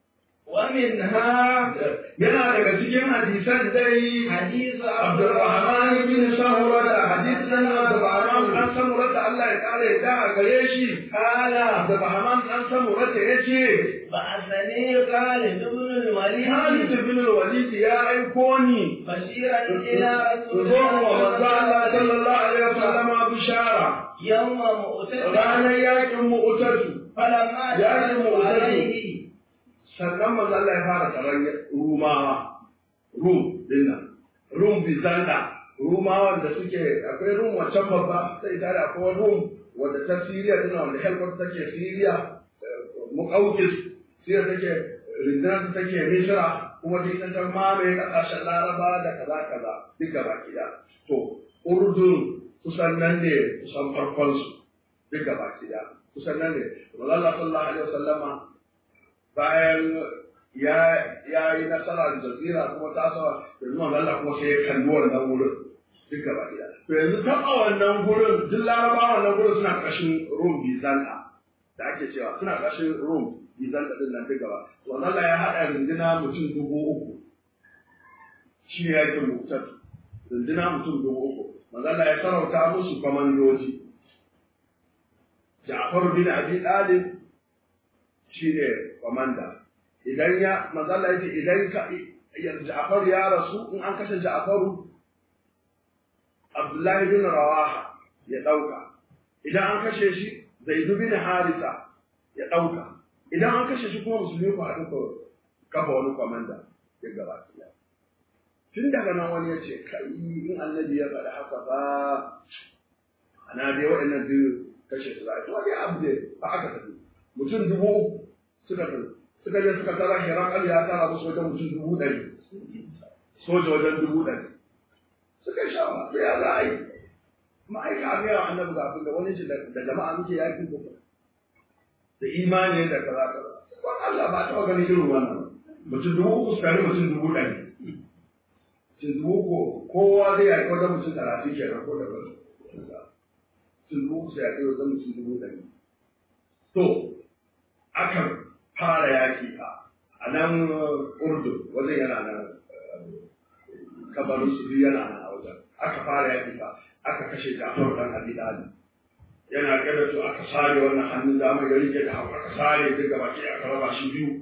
ومنها yana daga cikin hadisan dai حديث عبد الرحمن بن سمرة حديث عبد الرحمن بن سمرة الله يقال يدعى قريشي قال عبد الرحمن بن سمرة يجي بعثني خالد بن الوليد خالد بن الوليد يا أيكوني بشيرا إلى رسول تزور ومزع الله الله صلى الله عليه وسلم بشارة يوم مؤتمر رانا ياكم مؤتد فلما يا دخلت مؤتد. عليه sannan manzo Allah ya fara taron Rumawa Rum dinnan Rum Bizanta Rumawan da suke akwai Rum wancan babba sai tare akwai Rum wanda ta Syria dinnan wanda helkwata take Syria Muqawqis Syria take rindinar take Misra kuma duk ta mamaye kasashen Laraba da kaza kaza duk gaba kida to Urdun kusan nan ne kusan farkon su duk gaba kida kusan nan ne Manzo Allah sallallahu alaihi wasallama bayan ya ya yi nasara da jazira kuma ta sa yanzu manzo Allah kuma sai ya kalli wannan wurin duk gaba ɗaya to yanzu taɓa wannan gurin duk laraba wannan gurin suna ƙarshen rum bizanta da ake cewa suna ƙarshen rum bizanta din nan duk gaba to manzo Allah ya haɗa runduna mutum dubu uku shi ne yakin mutar runduna mutum dubu uku manzo Allah ya sarauta musu kwamandoji Ja'far bin Abi Talib shi ne kwamanda idan ya mazala yace idan ka Ja'far ya rasu in an kashe Ja'faru Abdullahi bin Rawaha ya dauka idan an kashe shi Zaid bin Harisa ya dauka idan an kashe shi kuma musulmi ku haɗu ku kafa wani kwamanda ya gaba ɗaya tun daga nan wani ya ce kai in annabi ya faɗi haka ba ana dai waɗannan biyu kashe su za a yi wani abu ne ba aka tafi mutum dubu uku suka tafi suka je suka tara hirakal ya tara musu wajen mutum dubu ɗari soja wajen dubu ɗari suka sha ba ya za a yi ma'aika a gaya wa annabi ga abin da wani ce da jama'a muke yaƙi ko da imani da kaza kaza wani Allah ba taɓa ganin irin wannan mutum dubu uku su tare mutum dubu ɗari mutum dubu uku kowa zai yaƙi wajen mutum talatin kenan ko da wani sun dubu sai a kai wajen mutum dubu ɗari to aka fara yaƙi a a nan urdu wajen yana nan kabarin su yana nan a wajen aka fara yaƙi fa aka kashe jafar dan abi dalib yana kada to aka sare wannan hannun dama ya rike da hagu aka sare duk gaba ke aka raba shi biyu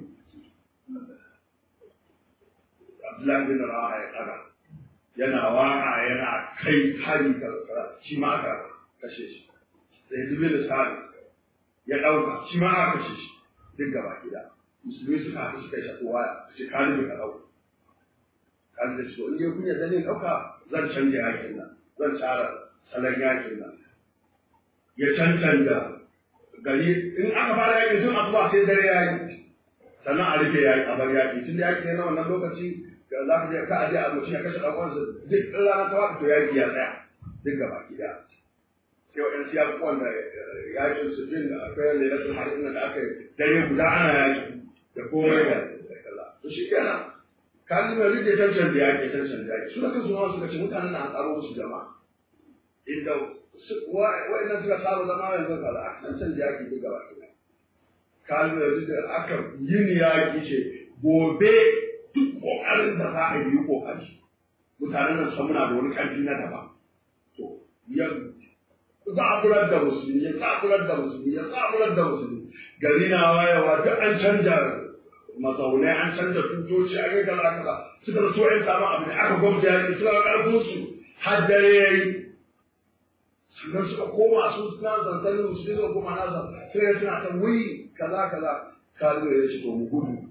Abdullahi bin Rawaha ya kaga yana waka yana kai hari ga shi ma aka kashe shi sai dubi da sare ya dauka shi ma aka kashe shi duk gaba gida musulmi suka haɗu suka yi shafi waya su ce kalibi ka dauka kan da shi in dai kun yarda ne dauka zan canja yakin nan zan tsara salon yakin nan ya cancanta gari in aka fara yakin tun asuba sai dare ya yi sannan a rufe yaki a bar yaki tun da yaki ne na wannan lokaci da za ka je ka aje a mutum ya kashe ɗan uwansa duk ranar ta wata to yaki ya tsaya duk gaba gida sai wa'yan siya wanda yakin su din da akwai lailatul harin da aka yi dare guda ana yaki da komai da kaza to shi kenan kalin da rike tantan da yaki tantan da yaki su da kansu ma suka ce mutanen na an tsaro musu jama'a inda wa'annan suka saba zama yanzu kaza a tantan da yaki duk gaba gida kalin da rike aka yin yaki ce gobe duk kokarin da za a yi kokari mutanen nan san muna da wani karfi na daban to yanzu zaburar da musulmi ya zaburar da musulmi ya zaburar da musulmi gari na wayewa duk an canja mazaunai an canja tutoci an yi kaza kaza suka so yan samu abu da aka gwamta yaki suka ga karfin su har dare ya yi sannan suka koma su suna zanzanin musulmi suka koma nasa sai ya suna ta wuyi kaza kaza kalu ya ce to mu gudu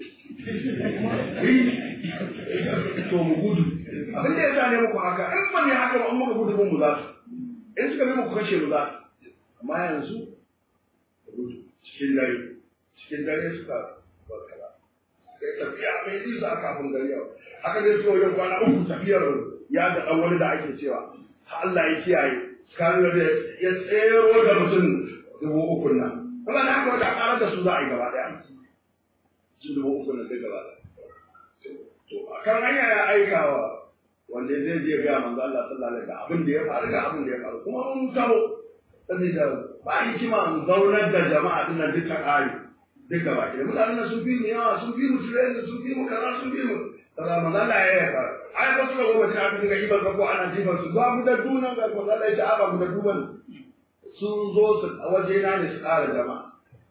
to mu gudu abin da ya sa ne muku haka in ban ne haka ba an muka gudu mu za su in suka bi muku kashe mu za amma yanzu cikin dare cikin dare suka barkala sai tafiya mai nisa a kafin gari yau haka dai suka wajen kwana uku tafiyar ya ga ɗan wani da ake cewa Allah ya kiyaye kanu da ya tsero da mutum dubu uku nan kuma da haka wata ƙarar da su za a yi gaba ɗaya su dubu uku nan duk gaba ɗaya to a kan hanya ya aika wa wanda zai je ga manzo Allah sallallahu alaihi wasallam abin da ya faru ga abin da ya faru kuma mun taho saboda ba hikima mu zaunar da jama'a din nan duka kare duka ba ke mutanen nan sun fi mu yawa sun fi mu tireni sun fi mu kaza sun fi mu kaza manzo Allah ya yi fara ai ba su ga gobe ta dinga ibar ka ko ana jifar su ba mu da dunan ga manzo Allah ya ce a ba mu da duban sun zo su waje na ne su kara jama'a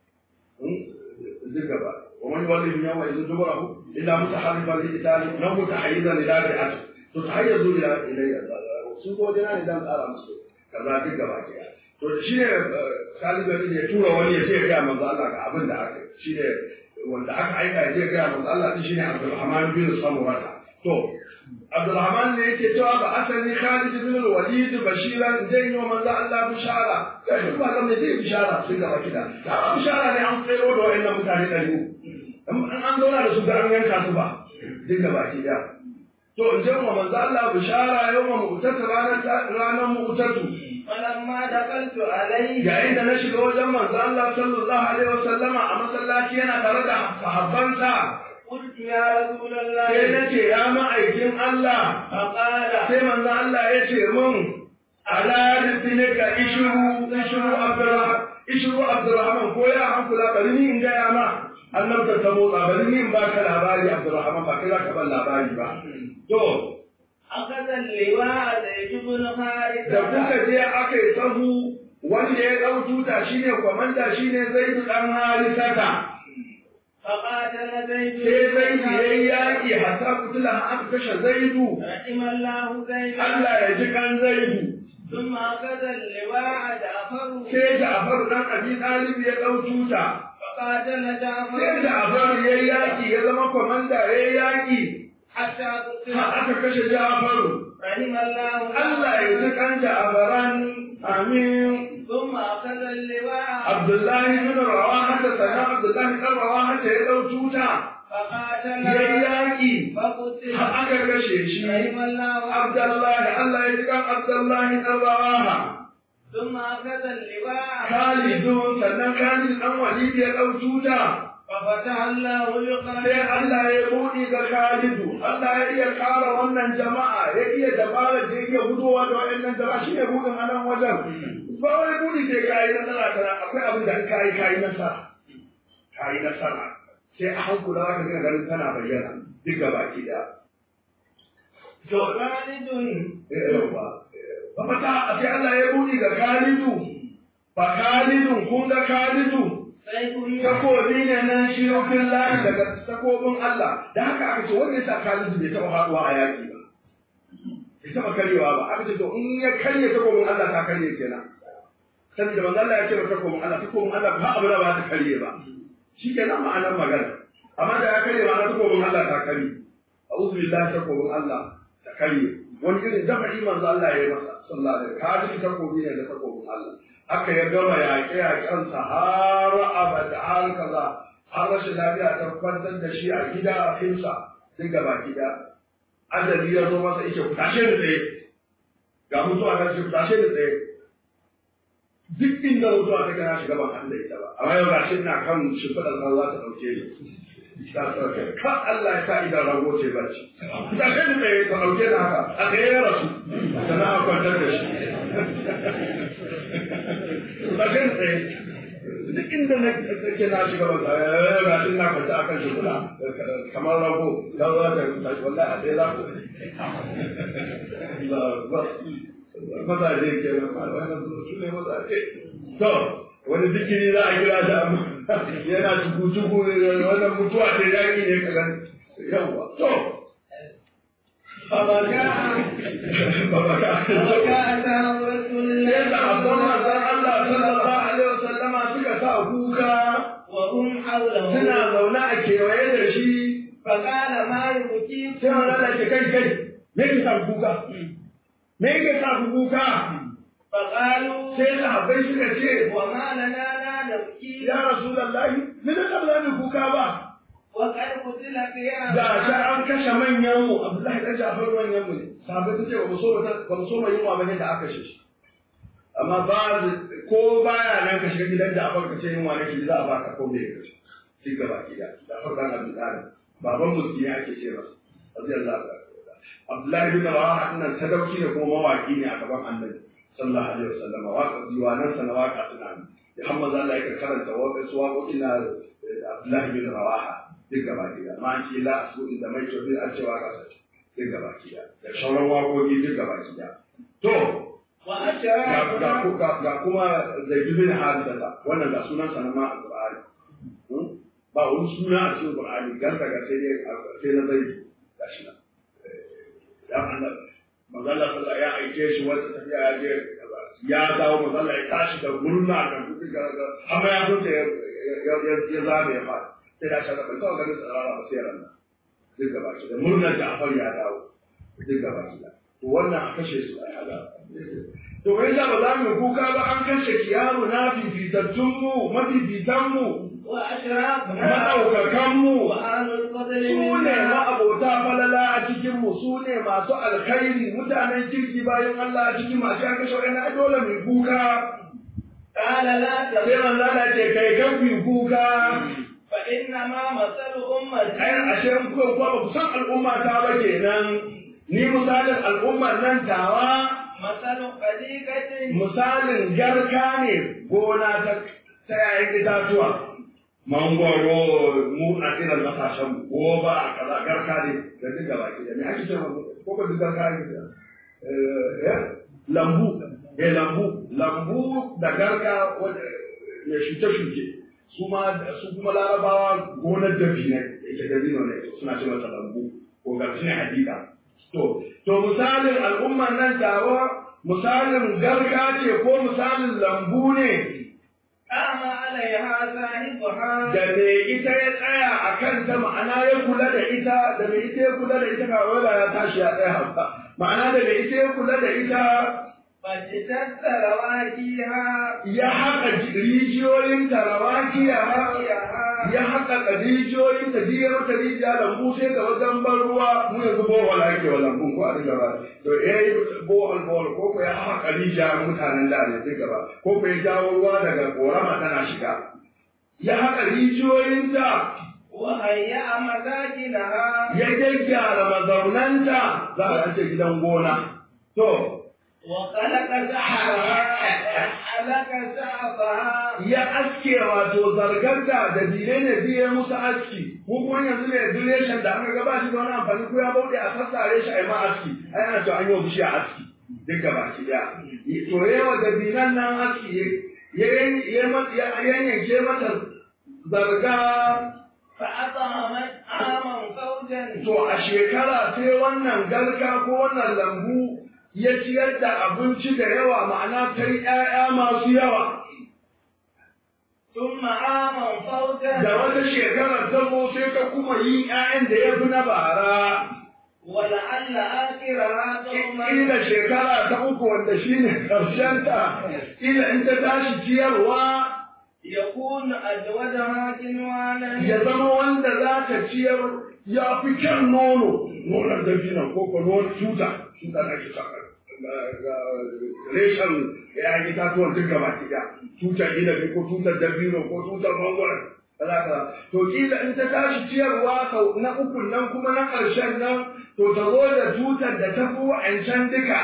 duka ba ومن يولي يومئذ دبره الا متحرفا لقتال او متحيزا الى فئه to ta hayar zo da ilayya sun ko jana ne dan tsara musu kaza duk gaba ke to shi ne salihu ne ya tura wani ya ce ga manzo Allah ga abin da aka shi ne wanda aka aika ya ce ga manzo Allah din shine Abdulrahman bin Samurata to Abdulrahman ne yake cewa ba asali Khalid bin Walid bashiran zai yi wa manzo Allah bishara kai duk ba ne zai bishara sun gaba kida da bishara ne an tsero da wayannan mutane ɗari an an zauna da su ga an yanka su ba duk gaba kida to in je wa manzo Allah bishara yawma mu'tata ranar ranar mu'tatu falamma dakaltu alayhi yayin da na shiga wajen manzo Allah sallallahu alaihi wasallama a masallaci yana tare da sahabbansa qultu ya rasulullah sai nace ya ma'aikin Allah faqala sai manzo Allah ya ce mun ala rizqika ishru ishru abdurrahman ishru abdurrahman ko ya hankula bari ni in ga ya ma annabta ta motsa bari ni in baka labari abdurrahman ba kai zaka ban labari ba To, akaza liwa da ibn harith da kuka je aka yi sahu wanda ya ɗau tuta shi ne kwamanda shi ne zai fi ɗan harisata. faqatala zaid Sai zaidu ya yi yaƙi hasa kutula aka kashe zaidu. rahimallahu zaid Allah ya ji kan zaidu. ثم أخذ اللواء جعفر Sai Ja'far ɗan Abi Talib ya ɗau tuta. فقاتل جعفر Sai Ja'far ya yi yaƙi ya zama kwamanda ya yi yaƙi. حتى قتل Har aka kashe Ja'faru. رحم الله Allah ya ji kan Ja'faran. Amin. ثم أخذ اللواء Abdullahi bin Rawaha da sanan Abdullahi ɗan Rawaha da ya ɗau tuta. فقاتل Ya yi yaƙi. فقتل Har aka kashe shi. رحم الله Abdullahi Allah ya ji kan Abdullahi ɗan Rawaha. ثم أخذ اللواء Khalidun sannan Khalid ɗan Walid ya ɗau tuta. ففتح الله sai بقلبه Allah ya buɗi ga Khalidu Allah ya iya ƙara wannan jama'a ya iya dabarar da ya iya gudowa da waɗannan jama'a shi ne buɗin a nan wajen ba wani buɗi sai ka yi nasara kana akwai abin da ka yi ka yi nasara ka yi nasara sai a hankula za ka ga ganin tana bayyana duk gaba ki da to خالد yawa ba fata sai Allah ya buɗi ga Khalidu fa Khalidun kun ga Khalidu سيف من takobi ne nan shi rufin layi daga takobin Allah da haka aka ce wanda ya sa Khalid bai taɓa haɗuwa a yaƙi ba bai taɓa karyewa ba aka ce to in ya karye takobin Allah ta karye kenan saboda manzo Allah ya ce ba takobin Allah takobin Allah ba abu da ba ta karye ba shi kenan ma'anar magana amma da ya karye ma'anar takobin Allah ta karye a'udhu billahi takobin Allah ta karye wani irin jama'i manzo Allah ya yi masa sallallahu alaihi wasallam kaji takobi ne da takobin Allah aka ya gama yaƙe-yaƙensa har abada har kaza har rashin lafiya ta kwantar da shi a gida a finsa duk gaba gida ajali ya zo masa ike ku tashe da tsaye ga mutuwa ta ce ku tashe da tsaye duk inda mutuwa ta gana shiga ban hannu da ita ba amma yau gashi ina kan shimfiɗar kan za ta ɗauke ni ta sauke ka Allah ya sa idan rago ce bacci ku tashe da tsaye ta ɗauke ni haka a tsaye ya rasu sannan a kwantar da shi ba kai tsaye duk inda na ke na shiga ba tsaye ga shi na kwanta akan shi kula kamar rago da za ta tashi wallahi a tsaye za ku mazaje ke nan wannan su ne mazaje to wani zikiri za a kira shi amma yana cuku-cuku wannan mutuwa ce yaƙi ne ka gani yawwa to فبكى babaka فبكى أثار رسول sai da abban manzon Allah sallallahu الله alaihi wasallama suka sa kuka وهم حوله suna zaune a kewaye da shi فقال ما sai يبكيكم wani da ke kai kai me ke sa ku kuka me ke sa ku kuka فقالوا sai sahabbai suka ce وما لنا لا نبكي ya rasulullahi me da ba za kuka ba وقد قتل قياما da ta an kashe manyan mu Abdullahi dan Jafar manyan mu ne sahabbai suke ba mu so ba mu so mai yunwa bane da aka kashe shi amma ba ko baya nan ka shiga gidan da aka ce yunwa ne shi za a baka ko me ka ce shi gaba gida da farkan Abdul Qadir baban musulmi ake ce masa radiyallahu anhu Abdullahi bin Rawaha nan sadauki ne kuma mawaki ne a gaban Annabi sallallahu alaihi wasallam waka diwanan sa na waka suna ne Muhammad Allah ya karanta waƙa su waƙoƙi na Abdullahi bin Rawaha duk gaba gida ma an ce la su da mai tobi an ce waka sa duk gaba gida da sauran waƙoƙi duk gaba gida to وأشراكنا ga ga ga kuma Zaid bin Harisa wannan ga sunan sa na ma Al-Qur'ani ba wani suna a cikin Qur'ani garka ga sai dai sai na Zaid gashi nan ya Allah manzala sallah ya aike shi wata tafiya ya je ya dawo manzala ya tashi da murna da kuɗi ga ga amma ya zo ya ya ya zabe ya fara sai da shi da bai kawo ganin tsarara ba sai ran nan duk gaba ki da murnar da afar ya dawo duk gaba ki da to wannan a kashe su ai hada to wai da ba za mu kuka ba an kashe kiyaru na fifitattun mu mafifitan mu وأشراكنا madaukakan mu وأهل الفضل su ne منا ma'abota falala a cikin mu su ne masu alkhairi mutanen kirki bayan Allah a cikin masu yanka shauɗan ai dole mai kuka قال لا sai تبكي manzo Allah ce kai kan ku kuka فإنما مثل أمتي ai ashe in kuka kuwa ba ku san al'umma ta ba kenan ni misalin al'ummar nan tawa مثل خديقة misalin garka ne gona ta ta yayin itatuwa mangwaro mu a irin kasashen mu ko ba a kaza garka ne da duk gaba ki da me ake cewa ko ba duk garka ake cewa eh eh, lambu eh lambu lambu da garka wanda ya shuke shuke su ma su kuma larabawa gonar dabi ne yake dabino ne suna ce masa lambu ko garci ne hadika to to misalin al'ummar nan tawa misalin garka ce ko misalin lambu ne قام عليها صاحبها da me ita ya tsaya a kanta ma'ana ya kula da ita da me ita ya kula da ita ba wai ba ya tashi ya tsaya ba ma'ana da me ita ya kula da ita فاجتث رواكيها ya haƙa rijiyoyin tarawakiya ya haƙa rijiyoyin ta jiya mata rijiya lambu sai ga wajen ban ruwa mu yanzu bohol ake wa lambun ko a dinga ba to eh bohol bohol ko ko ya haƙa rijiya mutanen da ne sai gaba ko ko ya jawo ruwa daga korama tana shiga ya haƙa rijiyoyinta وهيأ مساكنها ya gyaggyara mazaunanta za a ce gidan gona to وخلق سحرها وحلق سعفها ya aske wato zargarta da dile ne biye musu aski mu kuma yanzu ne duration da aka gaba shi da wani amfani ko ya bauɗe a sassare shi a yi ma aski ai ana cewa an yi wa bishiya aski duk gaba ki da to yawa da dinan nan aski ya yanyanke mata zarga فأطعمت عاما فوجا to a shekara sai wannan galka ko wannan lambu ya ciyar da abinci da yawa ma'ana ta yi ‘ya'ya masu yawa ثم عاما فوجا da wata shekarar ta zo sai ka kuma yin ‘ya'yan da ya fi na bara ولعل آخرها قوما Ila shekara ta uku wanda shi ne ta, ila in ta tashi ciyarwa يكون أجودها كنوانا ya zama wanda za ta ciyar ya fi kyan nono, nonon dabinan ko ko nonon tuta, tuta na ke saka. Reshen ya yi tatuwan duk gaba ki tutar inabi ko tutar dabino ko tutar mangwara. Kaza To kila in ta tashi ciyarwa sau na ukun nan kuma na ƙarshen nan to ta zo da tutar da ta fi wa'ancan duka.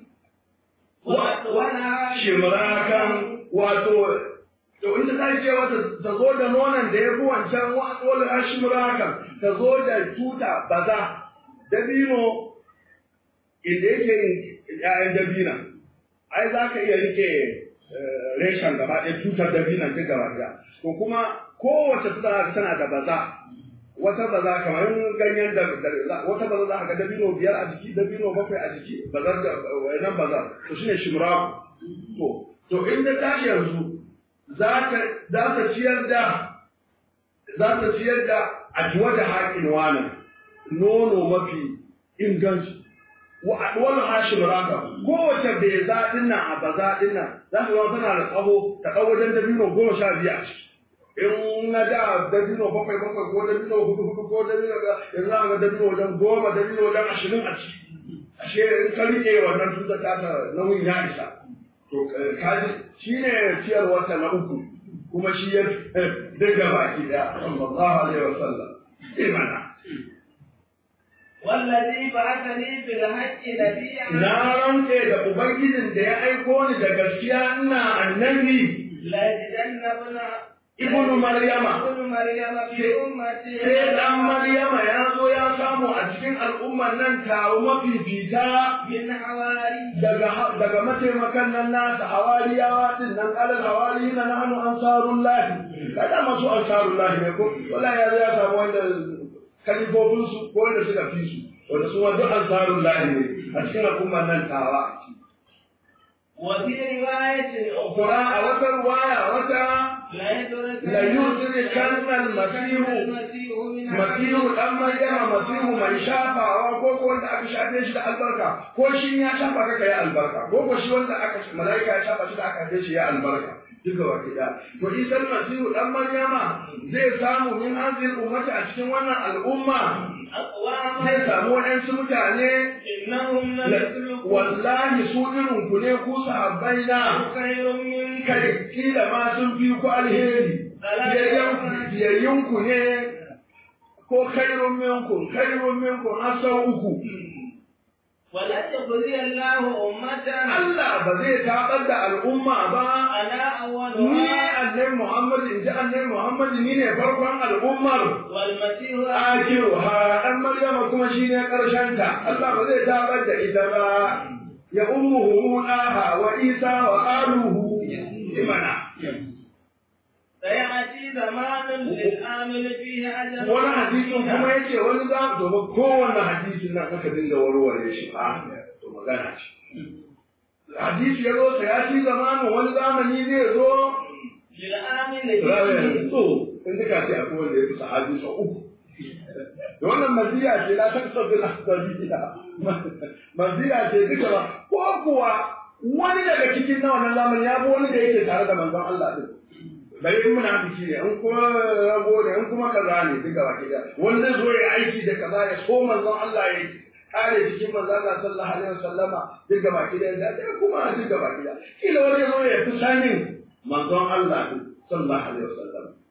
ولها shimrakan wato to in ta tashi wata ta zo da nonon da ya fi wancan wa'adol shimrakan ta zo da tuta baza dabino inda yake yin ƴaƴan dabina ai za ka iya rike reshen gaba ɗaya tutar dabinan duk gaba ɗaya to kuma kowace tuta tana da baza wata baza kamar ganyen da wata baza za ka ga dabino biyar a jiki dabino bakwai a jiki bazar da wannan bazar to shine shimraku to to in ta tashi yanzu za ta za ta ciyar da za ta ciyar da ajiwa da haƙin wani nono mafi inganci wa adwal hashim raka kowace bai zaɗin nan a baza ɗin nan za ta zama tana da tsawo ta ɗau wajen dabino goma sha biyu a ciki in na da dabino bakwai bakwai ko dabino hudu hudu ko dabino ga yanzu za ga dabino wajen goma dabino wajen ashirin a ciki ashe in ka riƙe wannan tuta ta ta nauyin ya isa to kaji shi ne ciyarwarsa na uku kuma shi ya daga baki daya sallallahu alaihi wasallam imana والذي بعثني بالحق نبيا na rantse da ubangijin da ya aiko ni da gaskiya ina annabi ليجدن ابن ibnu maryama ابن مريم في أمتي sai dan maryama ya zo ya samu a cikin al'ummar nan taro mafifita من حواري daga daga mataimakan nan nasa hawariyawa din nan alal hawari na nahnu ansarullah kada masu ansarullah ne ko wallahi ya zo ya samu wanda kalifofin su ko wanda suka fi su wanda su ma duk ansarullah ne a cikin al'ummar nan tawa وفي رواية Kura a أخرى wata ruwaya wata لا يدرك لا يدرك أن المسيح المسيح من masihu dan maryama masihu mai shafawa ko ko wanda aka shafe shi da albarka ko shi ya shafa ka kai albarka ko ko shi wanda aka malaika ya shafa shi da aka shafe shi ya albarka duka wa kida to isa masihu dan maryama zai samu min hazil ummati a cikin wannan al'umma أقواما zai samu waɗansu mutane إنهم لم يسلكوا wallahi su irin ku ne ku sahabbai na خير منك kai kila ma sun fi ku alheri biyayyunku ne ko khairun minkum khairun minkum har sau uku ولن يخزي الله أمة Allah ba zai tabar da al'umma ba أنا ni أولها annabi Muhammad in ji annabi Muhammad ni ne farkon al'ummar والمسيح akiru ha dan Maryama kuma shine karshen ta Allah ba zai tabar da ita ba ya ummuhu Aha wa Isa wa aluhu imana سيأتي زمان للآمن فيه أجل wani hadisin kuma yace wani za to kowanne hadisin nan aka dinga warware shi a to magana ce hadisi ya zo sai ya ci zamanin wani zamani zai zo للآمن rawayan فيه to in duka ce akwai wanda ya fi sahabi sau uku da wannan maziya ce la ta sabbin asabila maziya ce duka ba ko kuwa wani daga cikin na wannan zamani ya fi wani da yake tare da manzon Allah din bari in muna biki ne in kuma rago ne in kuma kaza ne duka baki da wani zai zo ya aiki da kaza ya so manzon Allah ya kare cikin manzon Allah sallallahu alaihi wasallama duka baki da da kuma duka baki da kila wani ya zo ya fi sanin manzon Allah din sallallahu alaihi wasallam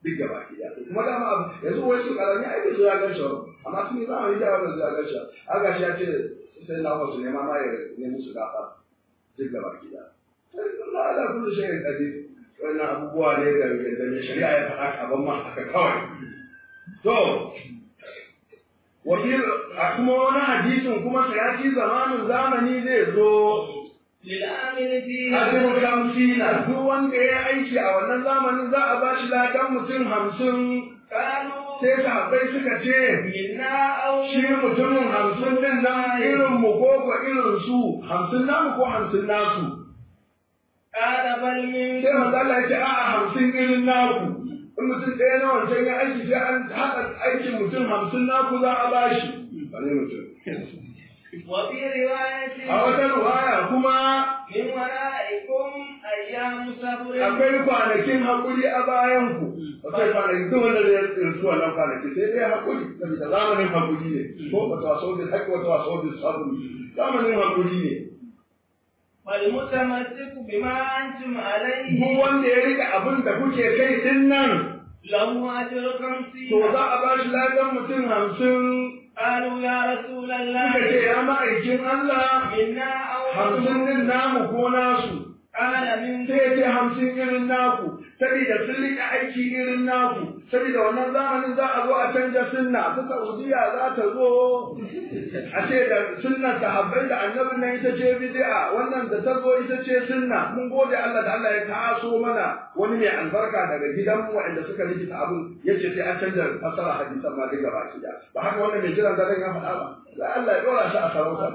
duk gaba ki da kuma dama abu yanzu wai su karami ai bai zo ya gan shi ba amma sun yi zamani da ba zo ya gan shi aga shi ya ce sai na wasu nema ma ya ne musu gafa duk gaba ki da Allah ala kullu shay'in qadir wannan abubuwa ne da da mai shari'a ya faɗa kaban ma haka kawai to wakil a kuma wani hadisin kuma sayati zamanin zamani zai zo للعامل فيه Abin kamsina duk wanda ya aiki a wannan zamanin za a ba shi ladan mutum hamsin قالوا sai sahabbai suka ce منا أو shi mutumin hamsin din nan irin mu ko ko irin su hamsin namu ko hamsin nasu قال بل من sai manzo Allah ya ce a'a hamsin irin naku in mutum ɗaya na wancan ya aiki sai an haɗa aikin mutum hamsin naku za a ba shi wani mutum وفي رواية a wata ruwaya kuma من ورائكم أيام صبر akwai kwanakin haƙuri a bayan ku akwai kwanakin duk wanda zai rinsu wannan kwanaki sai dai haƙuri saboda zamanin haƙuri ne ko wata waso da haƙƙi wata waso da sabon zamanin haƙuri ne والمتمسك بما أنتم عليه duk wanda ya rika abin da kuke kai din nan له أجر to خمسين za a ba shi ladan mutum hamsin قالوا يا رسول suka الله ce ya ma'aikin Allah منا أو hamsin din namu ko nasu قال من sai ya ce hamsin irin naku saboda sun rika aiki irin naku saboda wannan zamanin za a zo a canja sunna ta saudiya za ta zo a ce da sunnar sahabbai da annabin nan ita ce bid'a wannan da ta zo ita ce sunna mun gode Allah da Allah ya taso mana wani mai albarka daga gidan waɗanda suka rikita abin yace sai an canja fasara hadisan ma duka baki da ba haka wannan mai jiran gadon ya faɗa ba da Allah ya dora shi a sarauta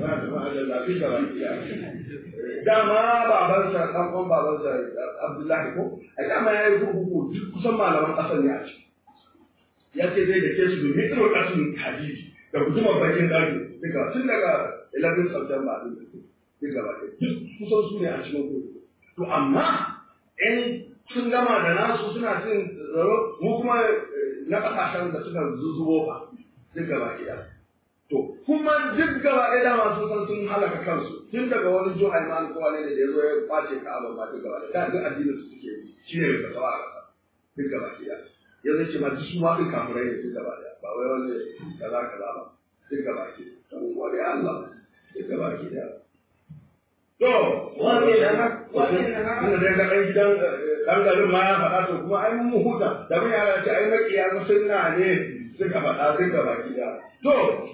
dama babansa ɗan uwan babansa Abdullahi ko a dama ya yi kurkuku duk kusan malaman ƙasar ne a ciki ya ce zai da ke su domin irin ƙasin hadisi da gudumar bakin ɗaki duka tun daga 11 September ɗin duk gaba ɗaya duk kusan su ne a cikin kurkuku to amma in sun gama da nasu suna cin tsaro mu kuma na ƙasashen da suka zuzubo fa duk gaba ɗaya To, kuma duk gaba ɗaya dama sun san sun halaka kansu, tun daga wani jo Aiman ko wani ne da ya zo ya kwace ka abin ma duk gaba ɗaya, duk addinin su suke yi, shi ne ka tsawa a ƙasa, duk gaba ɗaya. Ya zai ce ma duk su ma ɗin kafirai ne duk gaba ɗaya, ba wai wani kaza kaza ba, duk gaba ɗaya. Don wani Allah, duk gaba ɗaya. To, Wani da haka- wani da haka- Tunda dai ga ɗan gidan ɗan garin ma ya faɗa to kuma ai mun huta, da mun yara ce ai maƙiya musulna ne suka faɗa duk gaba ɗaya. To,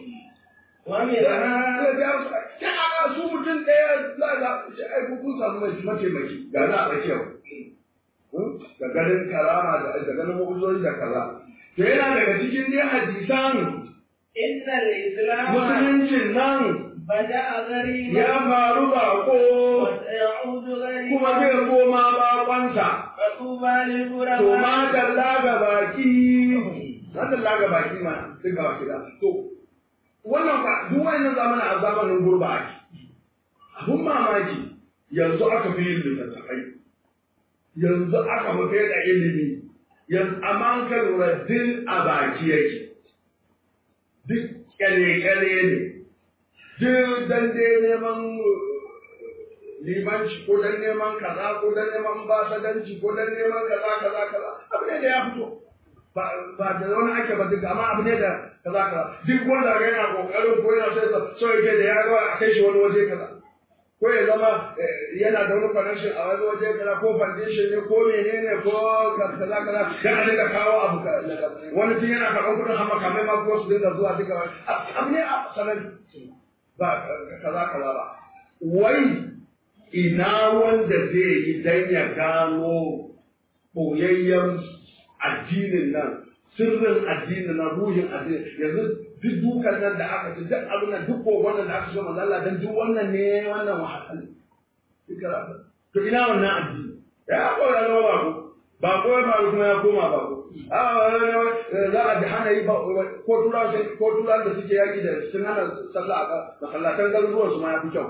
ومنها ta su mutum ɗaya za a ce ai kun samu mataimaki ga na a tsakiyar da ganin karama da da ganin mu'uzoyi da kaza to yana daga cikin dai hadisan إن الإسلام musuluncin nan بدأ غريبا ya faru bako وسيعود kuma غريبا zai koma bakonsa فطوبى to للغرباء ma dalla ga baki ma dalla ga baki ma duk ga baki da to wannan ba duk wannan zamanin a zamanin gurba ake abun mamaki yanzu aka fi yin littattafai yanzu aka fi da ilimi yanzu amma an ka lura din a baki yake duk kyale-kyale ne duk dan dai neman limanci ko dan neman kaza ko dan neman basadanci ko dan neman kaza kaza kaza abu ne da ya fito ba ba da wani ake ba duka amma abu ne da kaza kaza duk wanda ga yana kokarin ko yana sai so yake da ya ga a kai shi wani waje kaza ko ya zama eh, yana da wani connection a wani waje kaza ko foundation ne ko menene ko kaza kaza dan a dinga kawo abu ka wani tun yana karɓar kuɗin hamma kamar ma ko su dinga zuwa duka wani abu ne a sanadi ba kaza kaza ba wai ina wanda zai yi dan ya gano ɓoyayyen addinin nan sirrin addinin nan ruhin addinin yanzu duk dukan nan da aka ci duk abin nan duk kogon nan da aka so manzo Allah dan duk wannan ne wannan wahala duka to ina wannan addini ya ko ya zama ba ko ba ko ya faru kuma ya koma ba ko a za a ji hana yi ba ko tura ko tura da suke yaki da sun hana sallah a masallatan garuruwan su ma ya fi kyau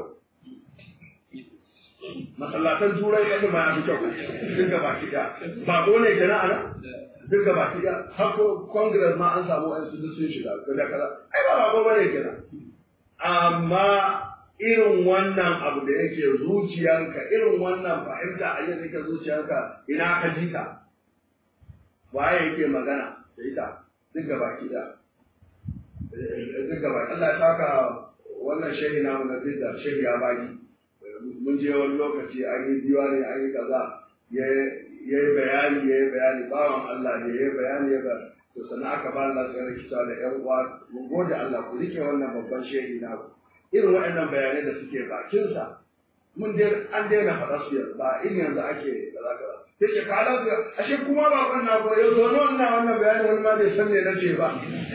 masallatan turai kasu ma ya fi kyau duk gaba ki da ba ko ne kenan ana duk gaba ki da har ko congress ma an samu wa'ansu duk sun shiga da kaza ai ba ba ko bane kenan amma irin wannan abu da yake zuciyanka irin wannan fahimta a yadda yake zuciyanka ina ka ji ta waye yake magana da ita duk gaba ki da duk gaba Allah ya saka wannan shehi namu na bidda shehi ya baki mun je wani lokaci an yi diwani an yi kaza ya yi bayani ya yi bayani bawan Allah ne ya yi bayani ya ba to sannan aka ba Allah sai rikita da ƴan uwa mun gode Allah ku rike wannan babban shehi namu irin waɗannan bayanai da suke bakinsa mun dai an daina faɗa su yanzu ba in yanzu ake kaza kaza sai ce ka ala ashe kuma ba wannan ba yau zo nan na wannan bayani wani ma bai san me nace ba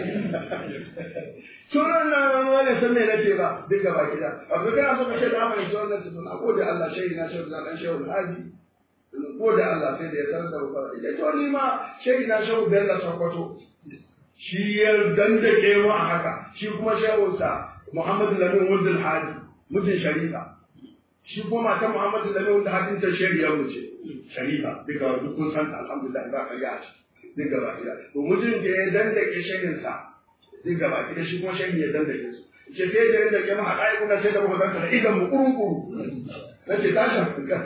sunan na wani ma bai san me nace ba duk gaba gida abu kana so ka ce da mai sunan nan na gode Allah shehi na shehu na dan shehu haji gode Allah sai da ya sanar da ba ya to ni ma shehi na shehu Bello Sokoto shi ya dandake mu a haka shi kuma shehu sa Muhammadu Lamin Wudul Hadi mutum Sharifa shi kuma matan Muhammadu Lamin Wudul Hadi ta shari'a mu ce Sharifa duka duk kun san alhamdulillah ba ka ya ci duk gaba ɗaya to mutum da ya dandake shehin sa duk gaba ɗaya shi kuma shehin ya dandake su ce sai da yadda ke maha ɗaya kuna sai da muka ganta da idan mu kuru-kuru na ce ta shafi ka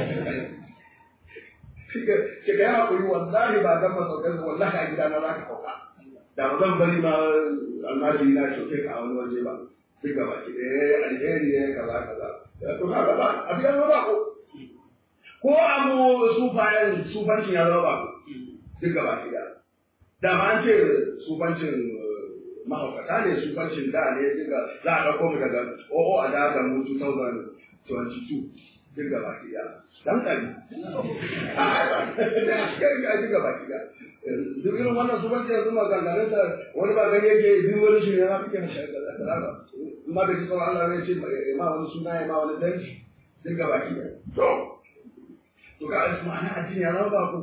ce ka yi haƙuri wallahi ba zan masaukar wallahi a gida na za ka kauka da ba zan bari ma almajiri na shoke ka a wani waje ba duk gaba ki eh alheri ne kaza kaza to haka ba a biyan ba ko ko abu sufayen sufancin ya zama ba ko duk gaba ki da da ma an ce sufancin mahaukata ne sufancin da ne duka za a ɗauko mu daga o'o a da mu 2022 duk gaba ki da dan kari a duk gaba ki da duk irin wannan su banci yanzu maganganun sa wani ba gani yake duk wani shi ne ma kike mashi kaza kaza ba amma da kisa Allah ne ce ma wani suna ya ma wani danci duk gaba ki da to to ka asu ma'ana addini ya zama ba ku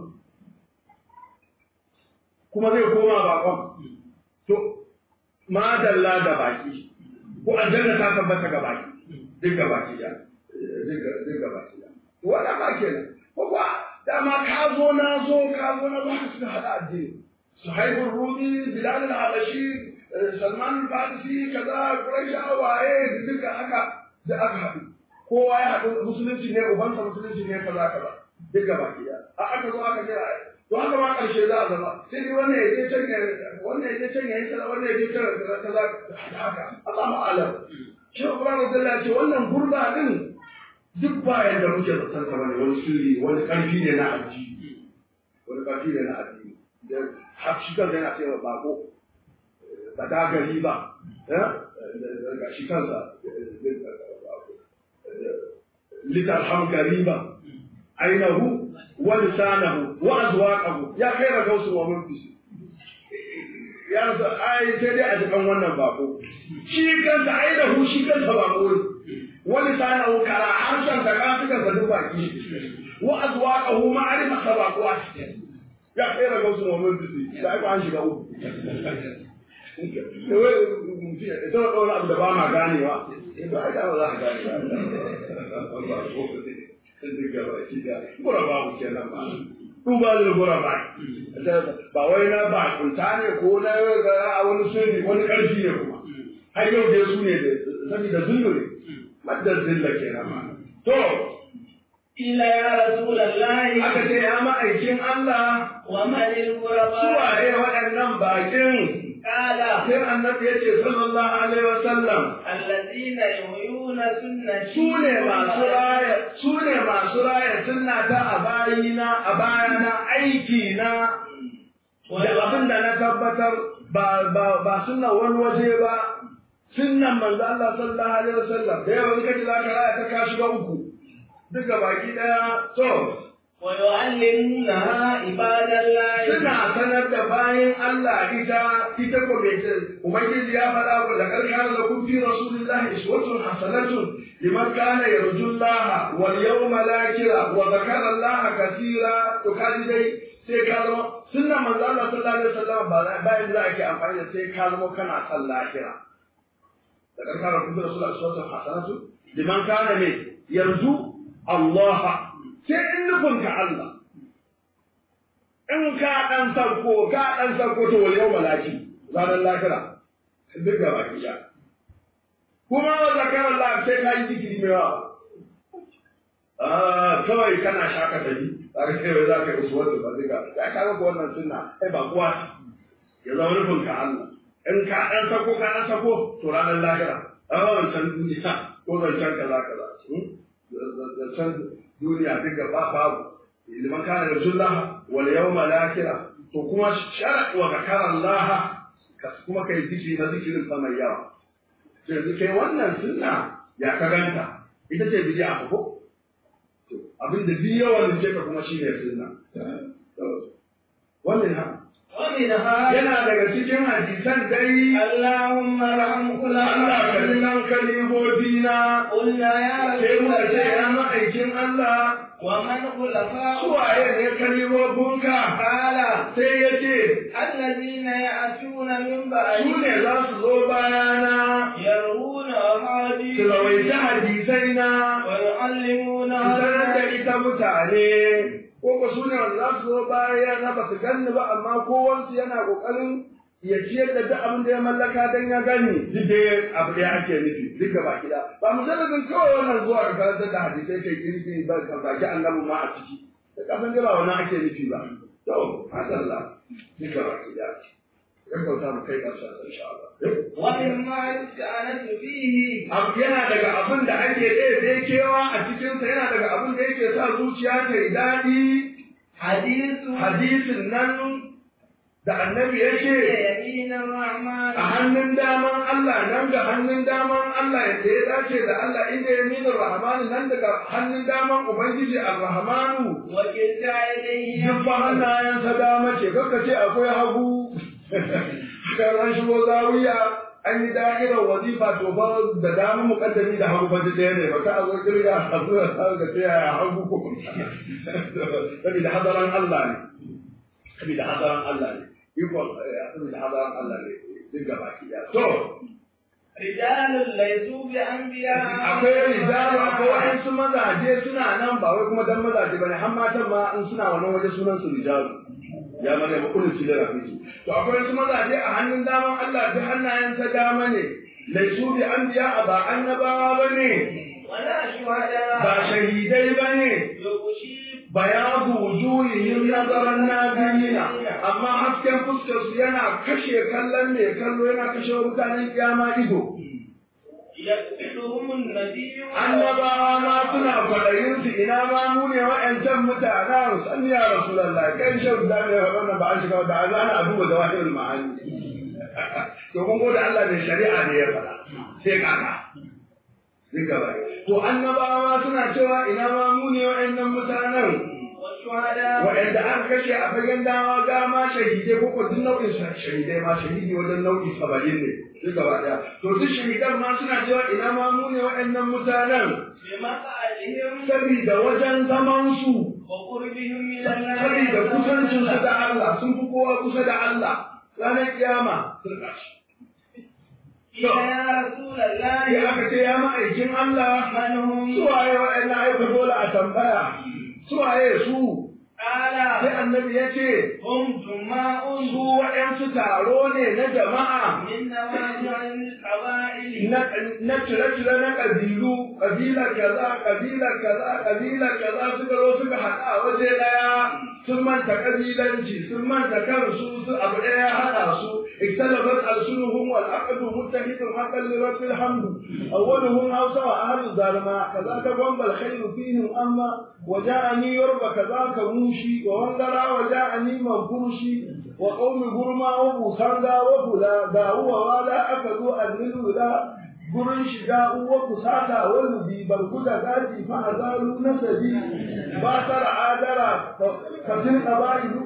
kuma zai koma bakon to madalla da baki ko aljanna ta tabbata ga baki duk ga baki da duk ga baki da to wannan ba kenan ko kuwa dama ka zo na zo ka zo na zo ka suka hada addini suhaib rumi bilal al-habashi salman al-farisi kaza quraisha waye duka haka da aka haɗu kowa ya haɗu musulunci ne ubansa musulunci ne kaza kaza duk ga baki da a aka zo aka ce to haka ma karshe za a zama sai dai wannan ya je can ya wannan ya je can ya yi kaza wannan ya je can kaza kaza haka Allahu a'lam shi Ibrahim Abdullah ce wannan gurba din duk bayan da muke zaton sa bane wani sirri wani karfi ne na addini wani karfi ne na addini da har shi kansa yana cewa bako ba da gari ba ga shi kansa litar ham gariba ainihu wa lisanahu wa azwaqahu ya kai ga gausu wa mulki ya sa ai sai dai a jikan wannan bako shi kansa ainihu shi kansa bako ne wa lisanahu kara harshen da kafikan sa duk baki wa azwaqahu ma'arifa sa bako a cikin ya kai ga gausu wa mulki da ai ba an shiga uku ita wa ɗaura abu da ba ma ganewa ba a gane za a gane gura ba ku kenan ba duba da gura ba ba wai na ba kunta ne ko na a wani sirri wani ƙarfi ne kuma har yau dai su ne da saboda zullu ne maddar zilla kenan ma to Ila ya Rasulallahi aka ce ya ma'aikin Allah wa manil guraba suwaye waɗannan bakin kala sai annabi ya ce sallallahu alaihi wa sallam allazina yuhyuna sunnati su ne masu raya su ne masu raya sunna ta a bayina a bayana aiki na da abin da na tabbatar ba ba ba sunna wani waje ba sunnan manzo Allah sallallahu alaihi wasallam da yawa kace za ka raya ta ka shiga uku duka baki daya to wa yu'allimunaha ibadallahi suna sanar da bayan Allah ita ita ko mai ce ubangiji ya faɗa wa laqad kana lakum fi rasulillahi uswatun hasanatun liman kana yarjullaha wal yawmal akhir wa dhakara Allah katira to kaji dai sai ka zama sunna manzo Allah sallallahu alaihi wasallam ba bayan da ake amfani da sai ka zama kana son lahira laqad kana lakum fi rasulillahi uswatun hasanatun liman kana ne yarju Allah sai in nufinka Allah in ka ɗan sarko ka ɗan sarko to wal yau malaki ranar lahira duk gaba ki ya kuma wa zakarar Allah sai ka yi zikiri mai yawa ah kawai kana shaka tafi za ka kai za ka yi uswatu ba zika ya kaga ko wannan sunna ai ba kuwa ya zama nufin ka Allah in ka dan sako ka dan sako to ranar lahira a wancan duniya ko zancen kaza kaza zancen duniya duka ba babu liman kana da jullah wal yawma lakira to kuma shar'a wa zakara Allah kuma kai zikiri na zikirin sama yawa yanzu kai wannan sunna ya ka ganta ita ce bid'a ko to abin da bi yawan ce ka kuma shine sunna wannan ha ومنها yana daga cikin hadisan dai اللهم ارحم كل Allah عبد kallon kalibobina قلنا يا sai رسول muka ce ya الله ma'aikin Allah ومن خلفاء suwaye ne kalibobinka قال sai ya ce الذين يأتون من su بعد ne za su zo bayana يروون su أحاديث rawaita hadisai na ويعلمون su sanar da الناس ita mutane ko ko su ne wanda za su zo bayana ba su ganni ba amma kowansu yana kokarin ya ciyar da duk abin da ya mallaka don ya gani duk da abu da ake nufi duk gaba gida ba mu zalibin kawai wannan zuwa ga karantar da hadisai kai kirki ba ka baki annabi ma a ciki da kasan da ba wannan ake nufi ba to hadalla duk gaba gida ya kauta mu kai karshen insha Allah ومما يستأنس فيه abu yana daga abin da ake ɗaya kewa a cikinsa yana daga abin da yake sa zuciya ta yi daɗi حديث hadisin nan da annabi ya ce يمين الرحمن a hannun daman Allah nan ga hannun daman Allah yadda ya dace da Allah inda ya nuna rahmanu nan daga hannun daman Ubangiji ar-Rahmanu وكلتا يديه duk ba hannayensa dama ce kakka ce akwai hagu kan an shigo zawiya an yi da'irar wazifa to ba da dama mukaddami da hagu ba ɗaya ne ba ka a zo kirga a zuwa ga ta yaya hagu ko saboda hadaran Allah ne saboda hadaran Allah ne ikon saboda hadaran Allah ne duk gaba ki ya to رجال ليسوا بأنبياء akwai rijalu akwai wa'ansu mazaje suna nan ba wai kuma dan mazaje bane har matan ma in suna wannan waje sunan su rijalu ya mana ba kullu da rafi to akwai wasu mazaje a hannun daman Allah da hannayen ta dama ne laisu bi anbiya ba annabawa bane ولا شهداء ba shahidai bane يغشي bayadu wujuhihim nazaran nabiyina amma hasken fuskar su yana kashe kallon mai kallo yana kashe wa mutanen kiyama ido يقتلهم النبي annabawa ma suna kwaɗayin su ina ma mu ne wa'ancan mutanen san ya rasulullahi kai shan da ne wannan ba an shiga da azana a duba zawahirul ma'ani to kun gode Allah ne shari'a ne ya faɗa sai kaka duk gaba to annabawa ma suna cewa ina ma mu ne wa'annan mutanen والشهداء waɗanda aka kashe a fagen dawa ga ma shahidai ko ko duk nau'in shahidai ma shahidi wajen nau'i saba'in ne duk gaba ɗaya to duk shahidan ma suna cewa ina ma mu ne waɗannan mutanen بمقعدهم saboda wajen zaman su وقربهم من الله saboda kusancin su da Allah sun fi kowa kusa da Allah ranar kiyama sun ƙashi قيل يا رسول الله sai aka ce ya ma'aikin Allah من هم suwaye waɗannan aika dole a tambaya suwaye su قال sai annabi ya ce هم جماع su waɗansu taro ne na jama'a من نواجع القبائل na cire-cire na ƙabilu, ƙabilar kaza, ƙabilar kaza, ƙabilar kaza suka zo suka haɗa a waje ɗaya, sun manta ƙabilanci, sun manta kansu, su abu ɗaya ya haɗa su, اختلفت ألسنهم والعقد متحد حقا لرب الحمد أولهم هوسى وأهل الظالماء كذاك بمب الخير فيهم أما وجاءني يرب كذاك موشي ووندرا وجاءني منفوشي وقوم برما وبوساندا وبلا داو ولا أكدوا أدلوا لا gurin shiga uwa kusata wani bi barku da daji fa azalu nasabi ba tara adara fatin qabailu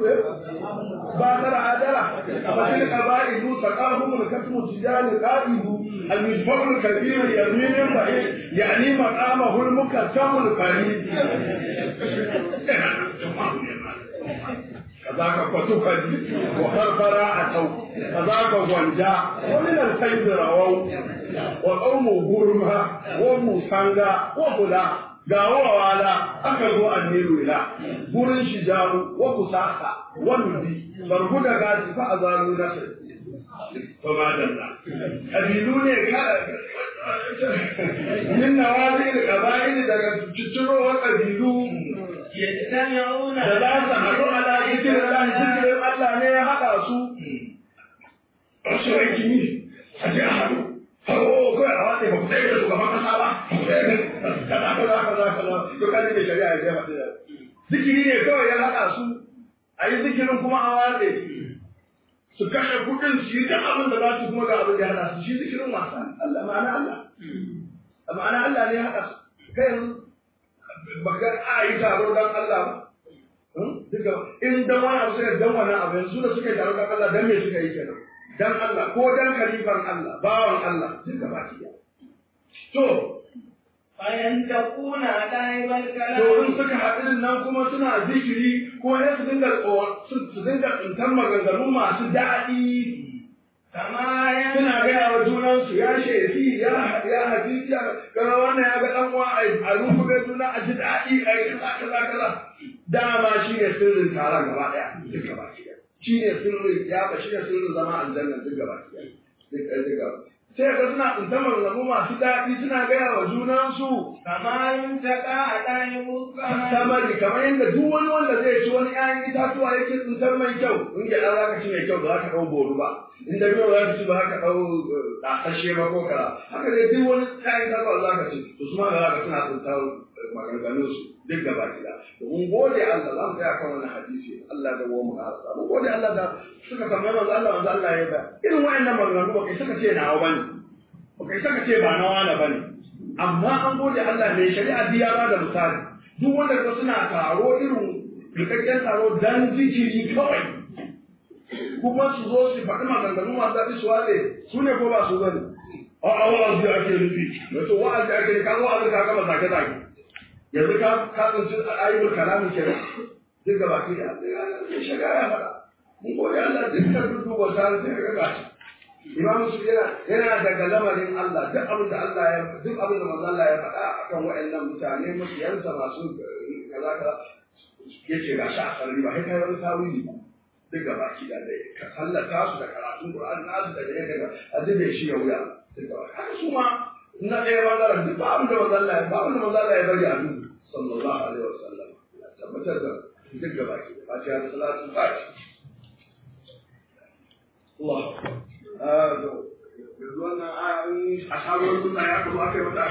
ba tara adara fatin qabailu taqahum al-kasmu tijani qaidu al-mujfar al-kabir yamin ba'id yani maqamahu al-mukassam al-farid كذاك فتفدي وخرفر أتوا كذاك غنجا ومن الخير رووا وقوم غرما ومسانغا وبلا gawa wala aka zo an nilu ila gurin shijaru wa kusasa wa nubi barku da gaji fa azalu nasir to madalla kabilu ne ka min nawazil qabail daga cicciro kabilu يجتمعون da za su haɗu ala zikirin Allah zikirin Allah ne ya haɗa su wasu aiki ne a je a haɗu Hawo kawai a watsa ba ku tsaye da shugaban kasa ba, kaza kaza kaza kaza, to kaji mai shari'a ya je faɗi da. Zikiri ne kawai ya haɗa su, a yi zikirin kuma a watsa su kashe kuɗin su yi duk abin da za su kuma ga abin da ya haɗa su shi zikirin wasa Allah ma'ana Allah. Ma'ana Allah ne ya haɗa su. Kai yanzu baka a yi taro don Allah ba. Duka in dan wani abu suka dan wani abu yanzu da suka yi taro don Allah dan me suka yi kenan. Dan Allah ko dan kalifan Allah bawan Allah duka baki ɗaya. To فينتقون دائب to in الكلام suka haɗu din nan kuma suna zikiri ko ya su dinga su dinga tsintar maganganu masu daɗi كما suna ينبغي gaya wa junansu ya shefi ya ya hadisi kaga wannan ya ga dan uwa a rufu ga juna a ji daɗi a yi kaza kaza kaza dama shi ne sirrin taron gaba ɗaya duk gaba ɗaya shi ne sirrin ya ba shi ne sirrin zama aljanna duk gaba ɗaya duk duk gaba sai ga suna tsintar maganganu masu daɗi suna gaya wa junansu كما ينتقى دائب الكلام samari kamar yadda duk wani wanda zai ci wani ƴaƴan itatuwa yake tsintar mai kyau in gyaɗa za ka ci mai kyau ba za ka ɗau boru ba in da kyau za ka ci ba za ka ɗau ɗasashe ba ko kara haka dai duk wani ƴaƴan itatuwa za ka ci to su ma ga za ka suna tsintar maganganun su duk gaba gida to mun gode Allah za mu tsaya kan wannan hadisi Allah da mu harasa mun gode Allah da suka tambaye manzo Allah manzo Allah ya ba irin wayannan maganganu ba kai suka ce nawa bane ba kai suka ce ba na wani bane amma an gode Allah mai shari'a biya ba da misali duk wanda ka suna taro irin rikakken taro dan zikiri kawai kuma su zo su faɗi maganganu masu daɗi su wale su ne ko ba su zane a a wa'azi ake nufi wato wa'azi ake nufi ka zo wa'azi ka gama zage zage yanzu ka ka tsinci ayyukan kalamin kenan duk gaba ki da sai shari'a ya faɗa mun gode Allah dukkan duk duba sai sai ka gashi Imam su yana yana daga lamarin Allah duk abin da Allah ya duk abin da manzo Allah ya faɗa akan waɗannan mutane mutiyansa masu kaza kaza yace ga shi a sarri ba sai kai wani tawili ba duk gaba ki da dai ka sallata su da karatun Qur'an nasu da dai daga addinin shi ya wuya duk gaba haka su ma na ɗaya bangaren duk ba abin da manzo Allah ya ba abin da manzo Allah ya bari a duk sallallahu alaihi wasallam ya tabbatar da duk gaba ki da fatiha da salatu fatiha Allah yanzu wannan ayoyin a sabon suna ya kuma aka yi mata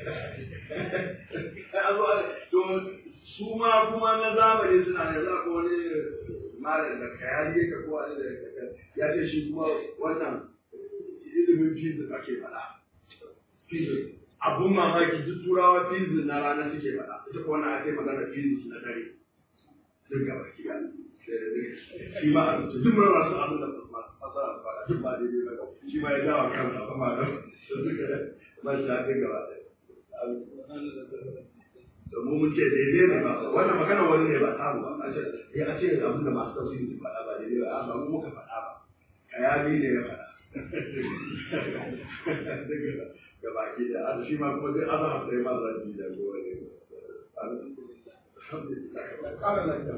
a zo to su ma kuma na zamani suna da za ko wani malam da kayari yake ko wani da ya ce shi kuma wannan ilimin fizik ake faɗa fizik abun mamaki duk turawa fizik na rana suke faɗa ita ko wannan ake magana fizik na dare duk gaba ki shi ma a duk mun rasu abin da fasara ba duk ba daidai ba shi ma ya dawa kansa ba ma da ba shi da gaba da mu mun ce daidai ne ba wannan magana wani ne ba tamu ba a ce ya ce abin da masu tafsiri su faɗa ba daidai ba amma mu muka faɗa ba kayani ne ya faɗa gaba ki da shi ma kuma zai azahar sai ma zan ji da gobe ne alhamdulillah